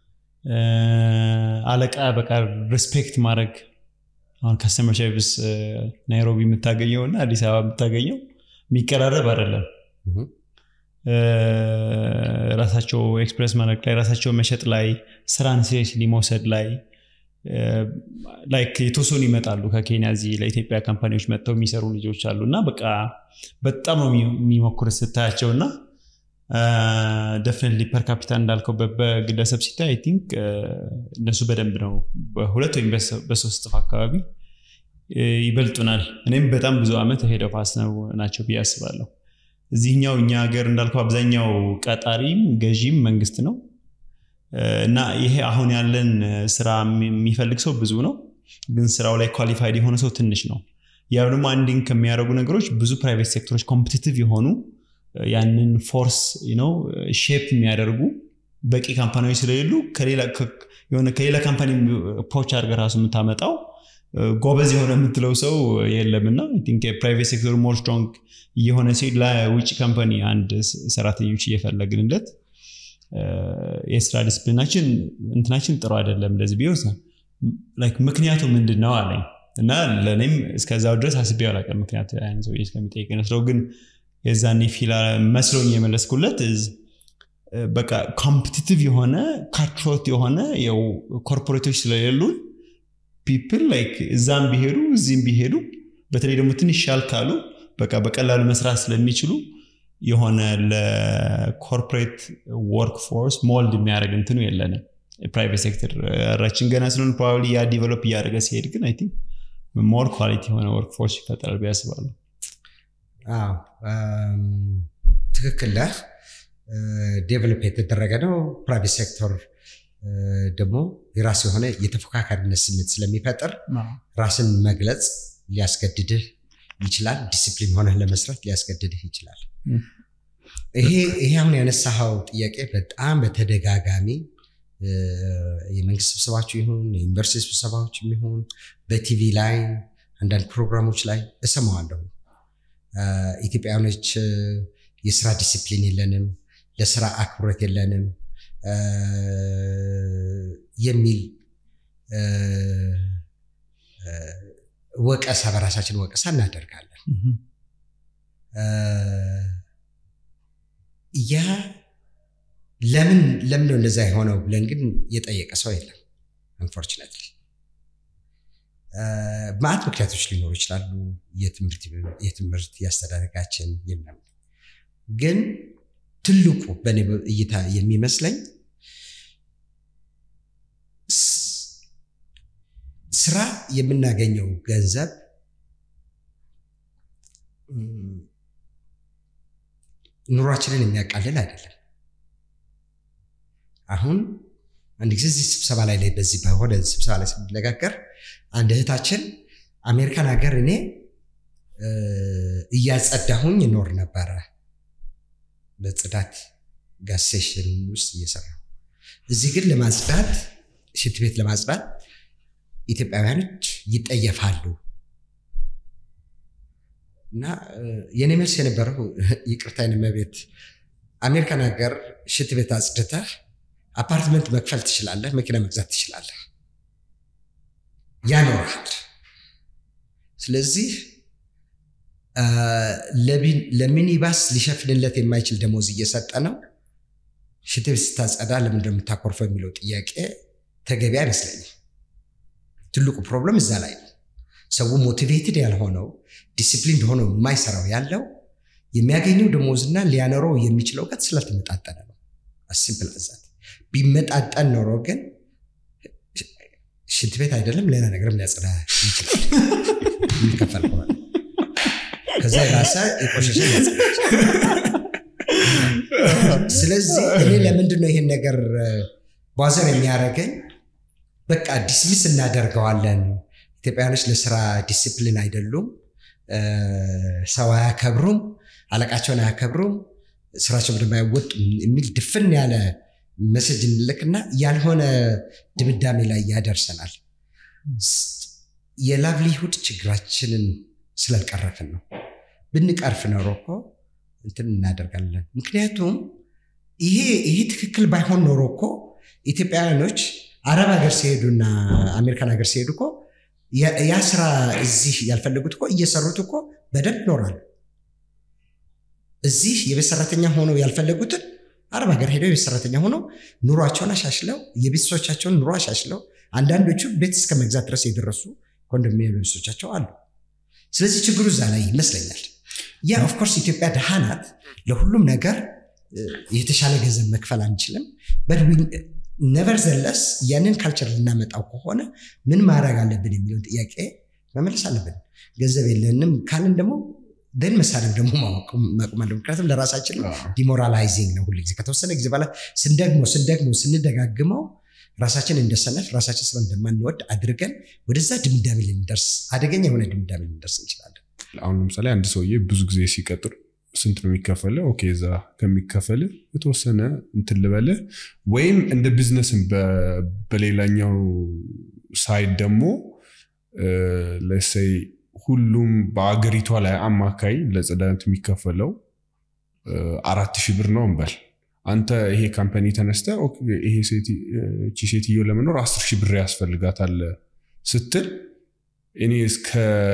አለቃ በቃ ሪስፔክት ማድረግ አሁን ከስተመር ሰርቪስ ናይሮቢ የምታገኘው እና አዲስ አበባ የምታገኘው የሚቀራረብ አይደለም ራሳቸው ኤክስፕሬስ ማድረግ ላይ ራሳቸው መሸጥ ላይ ስራን ሲሪየስሊ መውሰድ ላይ ላይክ የተወሰኑ ይመጣሉ ከኬንያ እዚህ ለኢትዮጵያ ካምፓኒዎች መጥተው የሚሰሩ ልጆች አሉ እና በቃ በጣም ነው የሚሞክሩት ስታያቸው እና ደፍነትሊ ፐር ካፒታል እንዳልከው በግለሰብ ሲታይ አይ ቲንክ እነሱ በደንብ ነው በሁለት ወይም በሶስት ጥፍ አካባቢ ይበልጡናል እኔም በጣም ብዙ ዓመት ሄደ ፋስ ነው ናቸው ብዬ አስባለሁ እዚህኛው እኛ ሀገር እንዳልከው አብዛኛው ቀጣሪም ገዢም መንግስት ነው እና ይሄ አሁን ያለን ስራ የሚፈልግ ሰው ብዙ ነው ግን ስራው ላይ ኳሊፋይድ የሆነ ሰው ትንሽ ነው ያ ደግሞ አንድን ከሚያደርጉ ነገሮች ብዙ ፕራይቬት ሴክተሮች ኮምፒቲቲቭ የሆኑ ያንን ፎርስ ነው ሼፕ የሚያደርጉ በቂ ካምፓኒዎች ስለሌሉ ከሌላ ካምፓኒ ፖች አድርገ ራሱ የምታመጣው ጎበዝ የሆነ የምትለው ሰው የለም እና የፕራይቬት ሴክተሩ ሞር ስትሮንግ እየሆነ ሲሄድ ለውጭ ካምፓኒ አንድ ሰራተኞች እየፈለግንለት የስራ ዲስፕሊናችን እንትናችን ጥሩ አይደለም እንደዚህ ቢሆን ምክንያቱ ምንድን ነው አለኝ እና ለእኔም እስከዛው ድረስ አስቤ አላውቅም ምክንያቱ ያን ሰው እስከሚጠይቅ መስለው ግን የዛኔ ፊላ መስሎኝ የመለስኩለት በቃ ኮምፒቲቲቭ የሆነ ካትሮት የሆነ ኮርፖሬቶች ስለሌሉን ፒፕል ላይክ እዛም ቢሄዱ እዚህም ቢሄዱ በተለይ ደግሞ ትንሽ ሻል ካሉ በቃ በቀላሉ መስራት ስለሚችሉ የሆነ ለኮርፖሬት ወርክ ፎርስ ሞልድ የሚያደርግ እንትኑ የለንም ፕራይቬት ሴክተር ራችን ገና ስለሆን ፕሮባብሊ ያ ዲቨሎፕ እያደረገ ሲሄድ ግን አይ ቲንክ ሞር ኳሊቲ የሆነ ወርክ ፎርስ ይፈጠራል ብዬ አስባለሁ ትክክል ነህ ዴቨሎፕ የተደረገ ነው ፕራይቬት ሴክተር ደግሞ የራሱ የሆነ የተፎካካሪነት ስሜት ስለሚፈጥር ራስን መግለጽ ሊያስገድድህ ይችላል ዲሲፕሊን ሆነህ ለመስራት ሊያስገድድህ ይችላል ይሄ አሁን ያነሳኸው ጥያቄ በጣም በተደጋጋሚ የመንግስት ስብሰባዎች ይሁን የዩኒቨርሲቲ ስብሰባዎች ይሁን በቲቪ ላይ አንዳንድ ፕሮግራሞች ላይ እሰማዋለሁ ኢትዮጵያውያኖች የስራ ዲሲፕሊን የለንም ለስራ አክብሮት የለንም የሚል ወቀሳ በራሳችን ወቀሳ እናደርጋለን ያ ለምን ለምን ነው እንደዛ የሆነው ብለን ግን የጠየቀ ሰው የለም አንፎርችነትሊ ማዕት ምክንያቶች ሊኖሩ ይችላሉ የትምህርት ያስተዳደጋችን የምናምን ግን ትልቁ በእኔ እይታ የሚመስለኝ ስራ የምናገኘው ገንዘብ ኑሯችንን የሚያቃልል አይደለም አሁን አንድ ጊዜ እዚህ ስብሰባ ላይ ላይ በዚህ በሆነ ስብሰባ ላይ ስንነጋገር አንድ እህታችን አሜሪካን ሀገር እኔ እያጸዳሁኝ እኖር ነበረ በጽዳት ጋዝ ስቴሽን ውስጥ እየሰራሁ እዚህ ግን ለማጽዳት ሽንት ቤት ለማጽዳት ኢትዮጵያውያኖች ይጠየፋሉ እና የኔ መልስ የነበረው ይቅርታ መቤት አሜሪካን ሀገር ሽንት ቤት አጽድተህ አፓርትመንት መክፈል ትችላለህ መኪና መግዛት ትችላለህ ያኖርሃል ስለዚህ ለሚኒባስ ሊሸፍንለት የማይችል ደሞዝ እየሰጠ ነው ሽንት ቤት ስታጸዳ ለምን እንደምታኮርፈው የሚለው ጥያቄ ተገቢ አይመስለኝም ትልቁ ፕሮብለም እዛ ላይ ነው ሰው ሞቲቬትድ ያልሆነው ዲሲፕሊን ሆነው የማይሰራው ያለው የሚያገኘው ደሞዝና ሊያኖረው የሚችለው ቀት ስላልተመጣጠነ ነው አሲምፕል አዛት ቢመጣጠን ኖሮ ግን ሽንት ቤት አይደለም ሌላ ነገርም ሊያጸዳ ይችላል የሚከፈል ከሆነ ከዛ የራሰ የቆሸሸ ሊያጸዳ ስለዚህ እኔ ለምንድን ነው ይሄን ነገር ባዘር የሚያደርገኝ በቃ ዲስሚስ እናደርገዋለን ኢትዮጵያውያኖች ለስራ ዲሲፕሊን አይደሉም ሰው አያከብሩም አለቃቸውን አያከብሩም ስራቸው እንደማይወጡ የሚል ድፍን ያለ መሰጅ እንልክና ያልሆነ ድምዳሜ ላይ ያደርሰናል የላቭሊሁድ ችግራችንን ስላልቀረፍን ነው ብንቀርፍ ኖሮ እኮ እንትን እናደርጋለን ምክንያቱም ይሄ ይሄ ትክክል ባይሆን ኖሮ እኮ ኢትዮጵያውያኖች አረብ ሀገር ሲሄዱና አሜሪካን ሀገር ሲሄዱ እኮ ያ ስራ እዚህ ያልፈለጉት እኮ እየሰሩት እኮ በደንብ ይኖራሉ እዚህ የቤት ሰራተኛ ሆነው ያልፈለጉትን አረብ ሀገር ሄደው የቤት ሰራተኛ ሆነው ኑሯቸውን አሻሽለው የቤተሰቦቻቸውን ኑሮ አሻሽለው አንዳንዶቹ ቤት እስከ መግዛት ድረስ የደረሱ ኮንዶሚኒየም ቤተሰቦቻቸው አሉ ስለዚህ ችግሩ እዛ ላይ ይመስለኛል ያ ኦፍኮርስ ኢትዮጵያ ድሃ ናት ለሁሉም ነገር የተሻለ ገንዘብ መክፈል አንችልም ነቨር ዘለስ ያንን ካልቸር ልናመጣው ከሆነ ምን ማድረግ አለብን የሚለውን ጥያቄ መመለስ አለብን ገንዘብ የለንም ካልን ደግሞ ደን መሳደብ ደግሞ ማቆም አለ ምክንያቱም ለራሳችን ዲሞራላይዚንግ ነው ሁሉ ጊዜ ከተወሰነ ጊዜ በኋላ ስንደግሞ ስንደግሞ ስንደጋግመው ራሳችን እንደሰነፍ ራሳችን ስለ እንደማንወድ አድርገን ወደዛ ድምዳሜ ልንደርስ አደገኛ የሆነ ድምዳሜ ልንደርስ እንችላለን አሁን ለምሳሌ አንድ ሰውዬ ብዙ ጊዜ ሲቀጥር ስንት ነው የሚከፈለ ኦኬ እዛ ከሚከፈል የተወሰነ እንትን ልበለ ወይም እንደ ቢዝነስም በሌላኛው ሳይድ ደግሞ ለሰይ ሁሉም በአገሪቷ ላይ አማካይ ለጽዳት የሚከፈለው አራት ሺህ ብር ነው እንበል። አንተ ይሄ ካምፓኒ ተነስተ ይሄ እቺ ሴትዮ ለመኖር አስር ሺህ ብር ያስፈልጋታል ስትል እኔ እስከ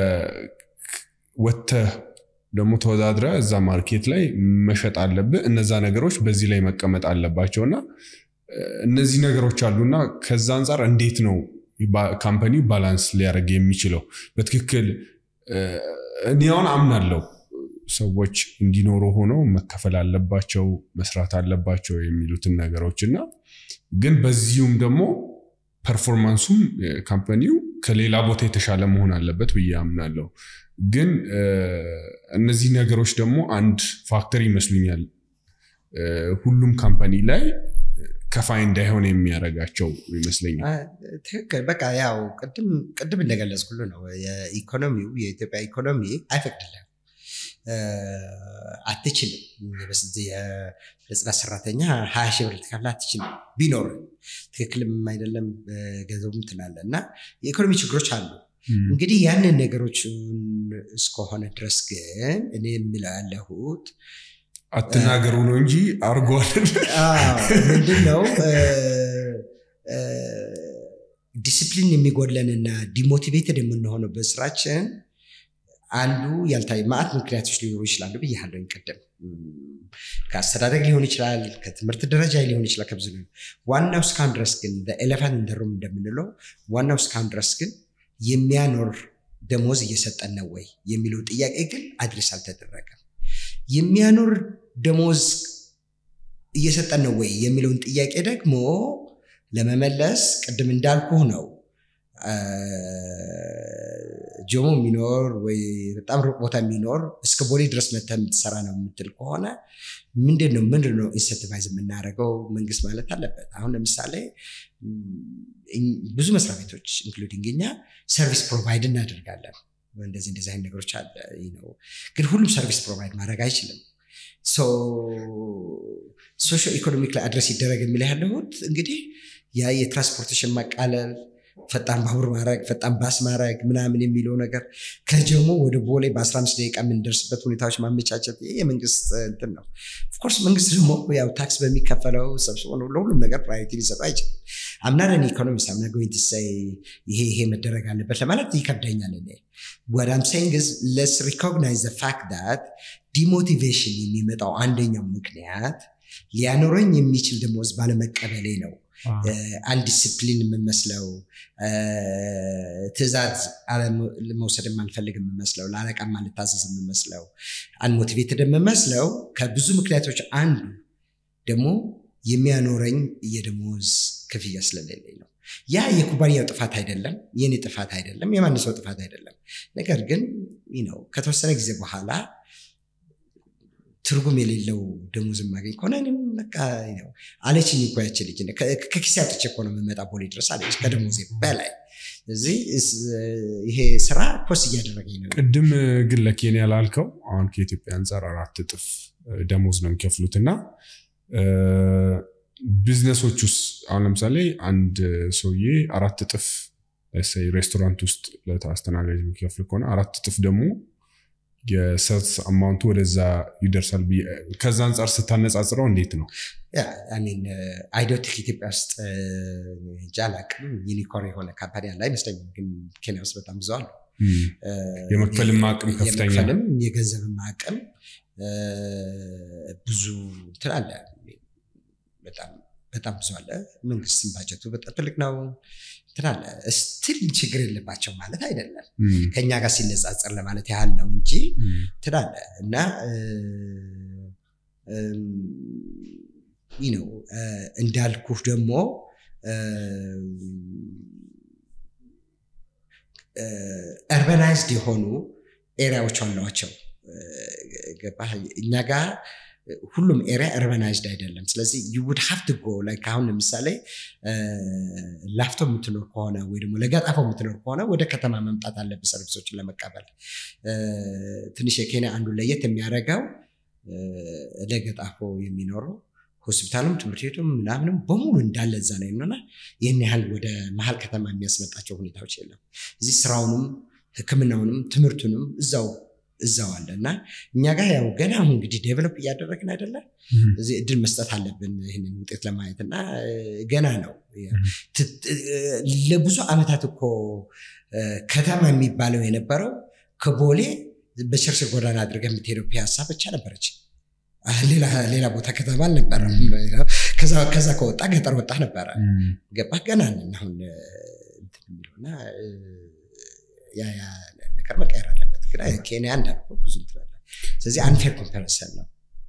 ወጥተህ ደግሞ ተወዳድረ እዛ ማርኬት ላይ መሸጥ አለብህ። እነዛ ነገሮች በዚህ ላይ መቀመጥ አለባቸው እና እነዚህ ነገሮች አሉና ከዛ አንጻር እንዴት ነው ካምፓኒ ባላንስ ሊያደርግ የሚችለው? በትክክል እኔ አሁን አምናለሁ ሰዎች እንዲኖሩ ሆነው መከፈል አለባቸው፣ መስራት አለባቸው የሚሉትን ነገሮች እና ግን በዚሁም ደግሞ ፐርፎርማንሱም ካምፓኒው ከሌላ ቦታ የተሻለ መሆን አለበት ብዬ አምናለሁ። ግን እነዚህ ነገሮች ደግሞ አንድ ፋክተር ይመስሉኛል ሁሉም ካምፓኒ ላይ ከፋይ እንዳይሆን የሚያደርጋቸው ይመስለኛል። ትክክል። በቃ ያው ቅድም እንደገለጽኩሉ ነው። የኢኮኖሚው የኢትዮጵያ ኢኮኖሚ አይፈቅድልም፣ አትችልም። ለጽዳት ሰራተኛ ሀያ ሺህ ብር ልትከፍል አትችልም። ቢኖር ትክክልም አይደለም ገንዘቡም ትላለ እና የኢኮኖሚ ችግሮች አሉ። እንግዲህ ያንን ነገሮች እስከሆነ ድረስ ግን እኔ የምለው ያለሁት አትናገሩ ነው እንጂ አርጓል። ምንድን ነው ዲስፕሊን የሚጎድለንና ዲሞቲቬትድ የምንሆነው በስራችን አንዱ ያልታየ ማዕት ምክንያቶች ሊኖሩ ይችላሉ ብያለሁኝ ቅድም። ከአስተዳደግ ሊሆን ይችላል፣ ከትምህርት ደረጃ ሊሆን ይችላል፣ ከብዙ ዋናው እስካሁን ድረስ ግን ኤሌፋንት እንደሩም እንደምንለው ዋናው እስካሁን ድረስ ግን የሚያኖር ደሞዝ እየሰጠን ነው ወይ የሚለው ጥያቄ ግን አድሬስ አልተደረገም። የሚያኖር ደሞዝ እየሰጠን ነው ወይ የሚለውን ጥያቄ ደግሞ ለመመለስ ቅድም እንዳልኩህ ነው። ጆሞ የሚኖር ወይ በጣም ሩቅ ቦታ የሚኖር እስከ ቦሌ ድረስ መተህ የምትሰራ ነው የምትል ከሆነ ምንድን ነው ምንድን ነው ኢንሰንቲቫይዝ የምናደርገው መንግስት ማለት አለበት። አሁን ለምሳሌ ብዙ መስሪያ ቤቶች ኢንክሉዲንግ እኛ ሰርቪስ ፕሮቫይድ እናደርጋለን። እንደዚህ እንደዚህ አይነት ነገሮች አለ ነው። ግን ሁሉም ሰርቪስ ፕሮቫይድ ማድረግ አይችልም። ሶሾ ኢኮኖሚክ ላይ አድረስ ይደረግ የሚል ያለሁት እንግዲህ ያ የትራንስፖርቴሽን ማቃለል ፈጣን ባቡር ማድረግ ፈጣን ባስ ማድረግ ምናምን የሚለው ነገር ከጀሞ ወደ ቦሌ በ15 ደቂቃ የምንደርስበት ሁኔታዎች ማመቻቸት የመንግስት እንትን ነው። ኦፍኮርስ መንግስት ደግሞ ያው ታክስ በሚከፈለው ሰብስቦ ነው ለሁሉም ነገር ፕራዮሪቲ ሊሰጡ አይችልም። አምናለን ኢኮኖሚስት አምና ጎይንት ሳይ ይሄ ይሄ መደረግ አለበት ለማለት ይከብደኛል። እኔ ወዳም ሴይንግ ለስ ሪኮግናይዝ ፋክት ዳት ዲሞቲቬሽን የሚመጣው አንደኛው ምክንያት ሊያኖረኝ የሚችል ደሞዝ ባለመቀበሌ ነው። አንድ ዲስፕሊን የምመስለው ትዕዛዝ መውሰድ የማልፈልግ የምመስለው ለአለቃ ማልታዘዝ የምመስለው አንሞቲቬትድ የምመስለው ከብዙ ምክንያቶች አንዱ ደግሞ የሚያኖረኝ የደሞዝ ክፍያ ስለሌለኝ ነው። ያ የኩባንያው ጥፋት አይደለም፣ የኔ ጥፋት አይደለም፣ የማን ሰው ጥፋት አይደለም። ነገር ግን ነው ከተወሰነ ጊዜ በኋላ ትርጉም የሌለው ደሞዝ የማገኝ ከሆነ እኔም በቃ ነው አለችኝ እኮ ያች ልጅ ከኪሴ አውጥቼ እኮ ነው የምመጣ ቦሌ ድረስ አለች ከደሞዜ በላይ እዚህ ይሄ ስራ ኮስ እያደረገኝ ነው። ቅድም ግን ለኬንያ ላልከው አሁን ከኢትዮጵያ አንጻር አራት እጥፍ ደሞዝ ነው የሚከፍሉት እና ቢዝነሶች ውስጥ አሁን ለምሳሌ አንድ ሰውዬ አራት እጥፍ ሬስቶራንት ውስጥ ለአስተናጋጅ የሚከፍል ከሆነ አራት እጥፍ ደግሞ የሰልስ አማውንቱ ወደዛ ይደርሳል። ከዛ አንጻር ስታነጻጽረው እንዴት ነው? አይዶቲክ ኢትዮጵያ ውስጥ እንጃ አላውቅም። ዩኒኮርን የሆነ ካምፓኒ አለ አይመስለኝም፣ ግን ኬንያ ውስጥ በጣም ብዙ አሉ። የመክፈልም አቅም ከፍተኛ የመክፈልም የገንዘብም አቅም ብዙ እንትን አለ። በጣም በጣም ብዙ አለ። መንግስትም ባጀቱ በጣም ትልቅ ነው። እንትን አለ። ስትል ችግር የለባቸው ማለት አይደለም። ከኛ ጋር ሲነጻጸር ለማለት ያህል ነው እንጂ እንትን አለ እና ይህ ነው እንዳልኩህ ደግሞ እርበናይዝድ የሆኑ ኤሪያዎች አሏቸው። ገባህ? እኛ ጋር ሁሉም ኤሪያ እርበናይዝድ አይደለም። ስለዚህ ዩውድ ሀፍት ጎ ላይክ አሁን ለምሳሌ ላፍቶ የምትኖር ከሆነ ወይ ደግሞ ለጋጣፎ የምትኖር ከሆነ ወደ ከተማ መምጣት አለብህ ሰርቪሶችን ለመቀበል። ትንሽ የኬንያ አንዱ ለየት የሚያደርገው ለገጣፎ የሚኖረው ሆስፒታሉም ትምህርት ቤቱም ምናምንም በሙሉ እንዳለ እዛ ነው እና ይህን ያህል ወደ መሀል ከተማ የሚያስመጣቸው ሁኔታዎች የለም። እዚህ ስራውንም ሕክምናውንም ትምህርቱንም እዛው እዛው አለ እና እኛ ጋር ያው ገና አሁን እንግዲህ ዴቨሎፕ እያደረግን አይደለ እዚህ እድል መስጠት አለብን ይህንን ውጤት ለማየት እና ገና ነው። ለብዙ ዓመታት እኮ ከተማ የሚባለው የነበረው ከቦሌ በሽርሽር ጎዳና አድርገህ የምትሄደው ፒያሳ ብቻ ነበረች። ሌላ ቦታ ከተማ አልነበረም። ከዛ ከወጣ ገጠር ወጣ ነበረ። ገባህ? ገና ነን አሁን የሚለውና ያ ያ ነገር መቀየር አለበት። ግን ኬንያ እንዳልኩህ ብዙ ትላለ። ስለዚህ አንፌር ኮምፓሪሰን ነው።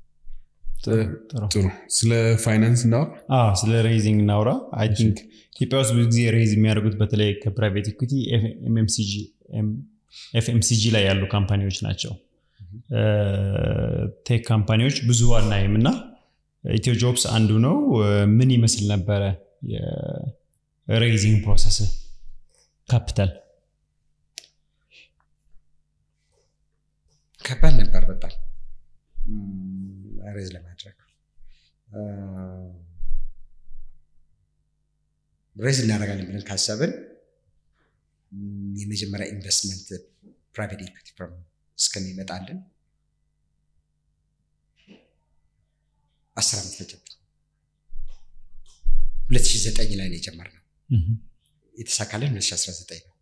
ጥሩ። ስለ ፋይናንስ እናውራ። ስለ ሬይዚንግ እናውራ። አይ ቲንክ ኢትዮጵያ ውስጥ ብዙ ጊዜ ሬይዝ የሚያደርጉት በተለይ ከፕራይቬት ኢኩቲ ኤፍኤምሲጂ ላይ ያሉ ካምፓኒዎች ናቸው። ቴክ ካምፓኒዎች ብዙ አናይም እና ኢትዮ ጆብስ አንዱ ነው። ምን ይመስል ነበረ የሬይዚንግ ፕሮሰስ ካፒታል? ከባድ ነበር በጣም ሬዝ ለማድረግ ሬዝ እናደርጋለን ብለን ካሰብን የመጀመሪያ ኢንቨስትመንት ፕራይቬት ኢኩቲ ፍርም እስከሚመጣልን አስር ዓመት ፈጀብን። ሁለት ሺህ ዘጠኝ ላይ ነው የጀመርነው። የተሳካልን ሁለት ሺህ አስራ ዘጠኝ ነው።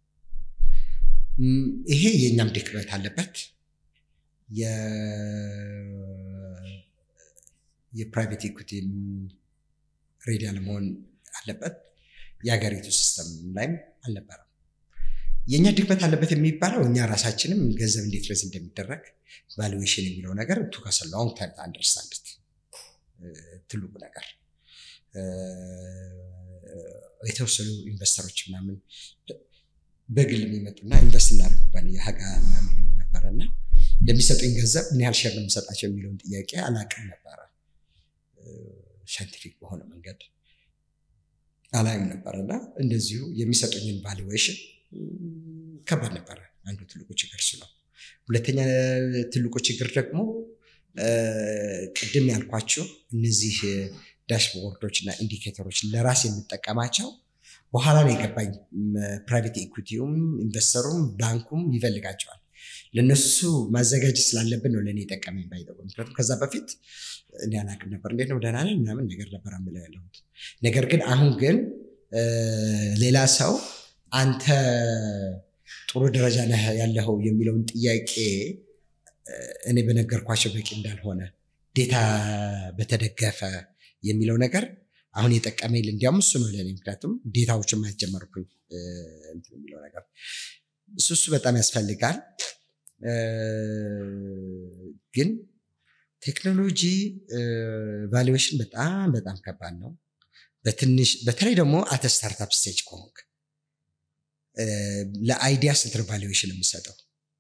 ይሄ የእኛም ድክመት አለበት። የፕራይቬት ኢኩቲ ሬዲ አለመሆን አለበት። የሀገሪቱ ሲስተም ላይም አልነበረም። የእኛ ድክመት አለበት የሚባለው እኛ ራሳችንም ገንዘብ እንዴት ረዝ እንደሚደረግ ቫሉዌሽን የሚለው ነገር ቱከስ ሎንግ ታይም አንደርስታንድ ትልቁ ነገር የተወሰኑ ኢንቨስተሮች ምናምን በግል የሚመጡና ኢንቨስት እናደርግ ኩባንያ ሀጋ ምናምን ነበረ እና ለሚሰጡኝ ገንዘብ ምን ያህል ሼር ነው የምሰጣቸው የሚለውን ጥያቄ አላቅም ነበረ። ሳይንቲፊክ በሆነ መንገድ አላይም ነበረ እና እንደዚሁ የሚሰጡኝን ቫሉዌሽን ከባድ ነበረ። አንዱ ትልቁ ችግር እሱ ነው። ሁለተኛ ትልቁ ችግር ደግሞ ቅድም ያልኳቸው እነዚህ ዳሽቦርዶች እና ኢንዲኬተሮች ለራስ የምጠቀማቸው በኋላ ነው የገባኝ። ፕራይቬት ኢኩቲውም ኢንቨስተሩም ባንኩም ይፈልጋቸዋል። ለነሱ ማዘጋጀት ስላለብን ነው ለእኔ የጠቀመኝ ባይጠቁ። ምክንያቱም ከዛ በፊት እኔ አላቅም ነበር። እንዴት ነው ደህና ነን ምናምን ነገር ነበር ምለው ያለሁት። ነገር ግን አሁን ግን ሌላ ሰው አንተ ጥሩ ደረጃ ነህ ያለኸው የሚለውን ጥያቄ እኔ በነገርኳቸው በቂ እንዳልሆነ ዴታ በተደገፈ የሚለው ነገር አሁን የጠቀመኝ እንዲያውም እሱ ነው ለእኔ። ምክንያቱም ዴታዎችን ማየት ጀመርኩኝ የሚለው ነገር እሱ እሱ በጣም ያስፈልጋል። ግን ቴክኖሎጂ ቫሉዌሽን በጣም በጣም ከባድ ነው። በትንሽ በተለይ ደግሞ አተ ስታርታፕ ስቴጅ ከሆንክ ለአይዲያ ስንት ነው ቫሉዌሽን የምሰጠው?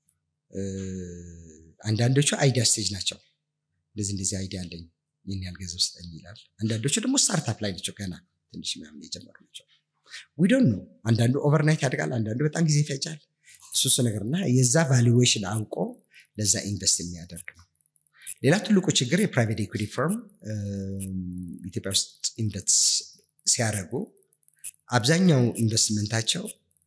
አንዳንዶቹ አይዲያ ስቴጅ ናቸው። እንደዚህ እንደዚህ አይዲያ አለኝ ይህን ያህል ገንዘብ ስጠኝ ይላል። አንዳንዶቹ ደግሞ ስታርታፕ ላይ ናቸው፣ ገና ትንሽ ምናምን የጀመሩ ናቸው። ዊዶን ነው። አንዳንዱ ኦቨርናይት ያድጋል፣ አንዳንዱ በጣም ጊዜ ይፈጃል። እሱስ ነገር እና የዛ ቫሉዌሽን አውቆ ለዛ ኢንቨስት የሚያደርግ ነው። ሌላ ትልቁ ችግር የፕራይቬት ኢኩቲ ፈርም ኢትዮጵያ ውስጥ ኢንቨስት ሲያደርጉ አብዛኛው ኢንቨስትመንታቸው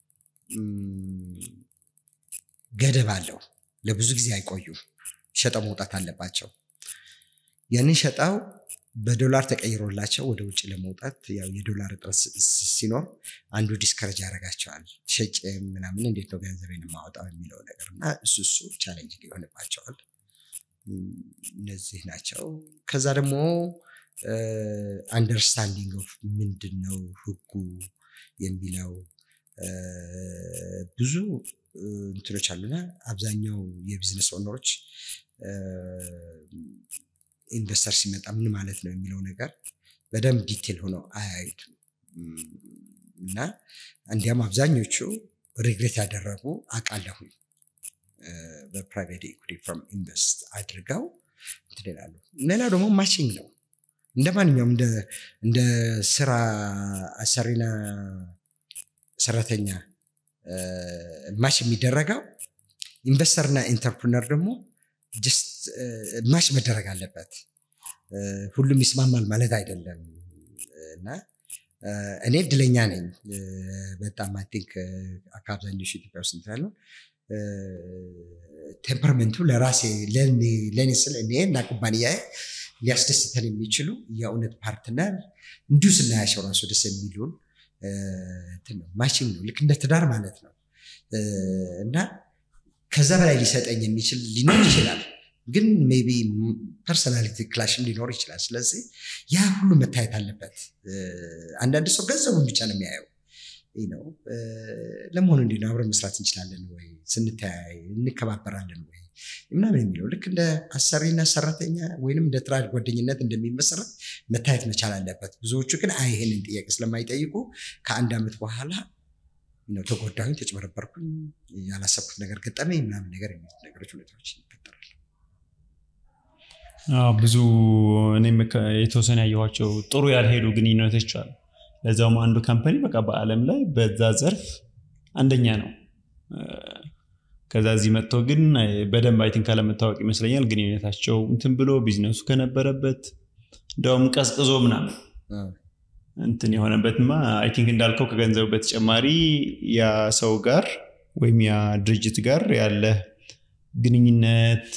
ገደብ አለው። ለብዙ ጊዜ አይቆዩም። ሸጠው መውጣት አለባቸው። ያንን ሸጠው በዶላር ተቀይሮላቸው ወደ ውጭ ለመውጣት ያው የዶላር እጥረት ሲኖር አንዱ ዲስከረጅ ያደርጋቸዋል። ሸጭ ምናምን እንዴት ነው ገንዘቤን የማወጣው የሚለው ነገር እና እሱ እሱ ቻሌንጅ ይሆንባቸዋል። እነዚህ ናቸው። ከዛ ደግሞ አንደርስታንዲንግ ኦፍ ምንድን ነው ህጉ የሚለው ብዙ እንትኖች አሉና አብዛኛው የቢዝነስ ኦነሮች ኢንቨስተር ሲመጣ ምን ማለት ነው የሚለው ነገር በደንብ ዲቴል ሆነው አያዩትም እና እንዲያም አብዛኞቹ ሪግሬት ያደረጉ አውቃለሁኝ በፕራይቬት ኢኩቲ ፈርም ኢንቨስት አድርገው እንትን ይላሉ። ሌላው ደግሞ ማቺንግ ነው። እንደ ማንኛውም እንደ ስራ አሰሪና ሰራተኛ ማች የሚደረገው ኢንቨስተርና ኢንተርፕርነር ደግሞ ጀስት ማች መደረግ አለበት። ሁሉም ይስማማል ማለት አይደለም እና እኔ እድለኛ ነኝ በጣም አይ ቲንክ ከአብዛኞቹ ኢትዮጵያ ውስጥ እንትን ያለው ቴምፐርመንቱ ለራሴ ለእኔ ስለ እኔ እና ኩባንያዬ ሊያስደስተን የሚችሉ የእውነት ፓርትነር እንዲሁ ስናያቸው ራሱ ደስ የሚሉን ማሽን ነው ልክ እንደ ትዳር ማለት ነው እና ከዛ በላይ ሊሰጠኝ የሚችል ሊኖር ይችላል ግን ሜቢ ፐርሶናሊቲ ክላሽም ሊኖር ይችላል ስለዚህ ያ ሁሉ መታየት አለበት አንዳንድ ሰው ገንዘቡን ብቻ ነው የሚያየው ነው ለመሆኑ እንዲ ነው አብረን መስራት እንችላለን ወይ ስንተያይ እንከባበራለን ወይ ምናምን የሚለው ልክ እንደ አሰሪና ሰራተኛ ወይንም እንደ ትራድ ጓደኝነት እንደሚመሰረት መታየት መቻል አለበት ብዙዎቹ ግን አይ ይህንን ጥያቄ ስለማይጠይቁ ከአንድ ዓመት በኋላ ተጎዳሁኝ ተጭበረበርኩኝ ያላሰብኩት ነገር ገጠመኝ ምናምን ነገር የሚሉት ነገሮች ሁኔታዎች ይፈጠራል ብዙ እኔም የተወሰነ ያየኋቸው ጥሩ ያልሄዱ ግንኙነቶች አሉ ለዛውም አንዱ ካምፓኒ በቃ በአለም ላይ በዛ ዘርፍ አንደኛ ነው ከዛ እዚህ መጥቶ ግን በደንብ አይቲን ካለመታወቅ ይመስለኛል ግንኙነታቸው እንትን ብሎ ቢዝነሱ ከነበረበት እንደውም ቀዝቅዞ ምናምን እንትን የሆነበትማ አይ ቲንክ እንዳልከው ከገንዘቡ በተጨማሪ ያ ሰው ጋር ወይም ያ ድርጅት ጋር ያለ ግንኙነት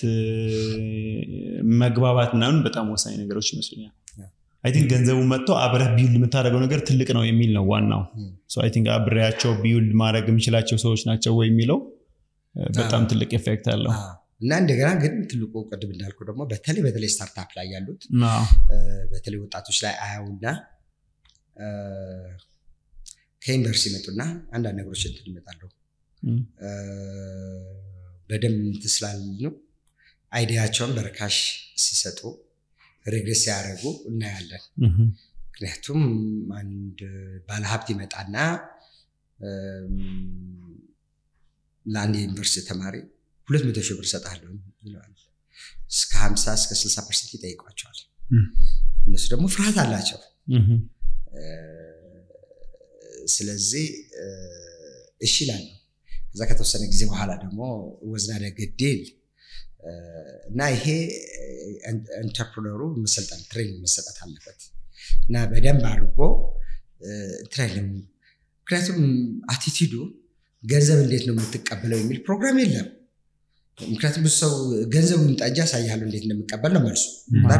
መግባባት ምናምን በጣም ወሳኝ ነገሮች ይመስለኛል አይ ቲንክ ገንዘቡ መጥቶ አብረህ ቢውልድ የምታደርገው ነገር ትልቅ ነው የሚል ነው ዋናው አይ ቲንክ አብሬያቸው ቢውልድ ማድረግ የምችላቸው ሰዎች ናቸው ወይ የሚለው በጣም ትልቅ ኤፌክት አለው እና እንደገና ግን ትልቁ ቅድም እንዳልኩ ደግሞ በተለይ በተለይ ስታርታፕ ላይ ያሉት በተለይ ወጣቶች ላይ አያውና ከዩኒቨርሲቲ ይመጡና አንዳንድ ነገሮች እንትን ይመጣሉ በደንብ እንትን ስላሉ አይዲያቸውን በርካሽ ሲሰጡ ሬግሬስ ሲያደርጉ እናያለን ምክንያቱም አንድ ባለሀብት ይመጣና ለአንድ የዩኒቨርሲቲ ተማሪ ሁለት መቶ ሺህ ብር እሰጥሃለሁ ይለዋል እስከ ሀምሳ እስከ ስልሳ ፐርሰንት ይጠይቋቸዋል እነሱ ደግሞ ፍርሃት አላቸው ስለዚህ እሺ ይላሉ ከዛ ከተወሰነ ጊዜ በኋላ ደግሞ ወዝናደ ግዴል እና ይሄ ኢንተርፕረነሩ መሰልጠን ትሬኒንግ መሰጠት አለበት እና በደንብ አድርጎ ትሬኒንግ ምክንያቱም አቲቲዱ ገንዘብ እንዴት ነው የምትቀበለው የሚል ፕሮግራም የለም ምክንያቱም ብዙ ሰው ገንዘቡ ይምጣ እንጂ ያሳያሉ እንዴት እንደምቀበል ነው መልሱ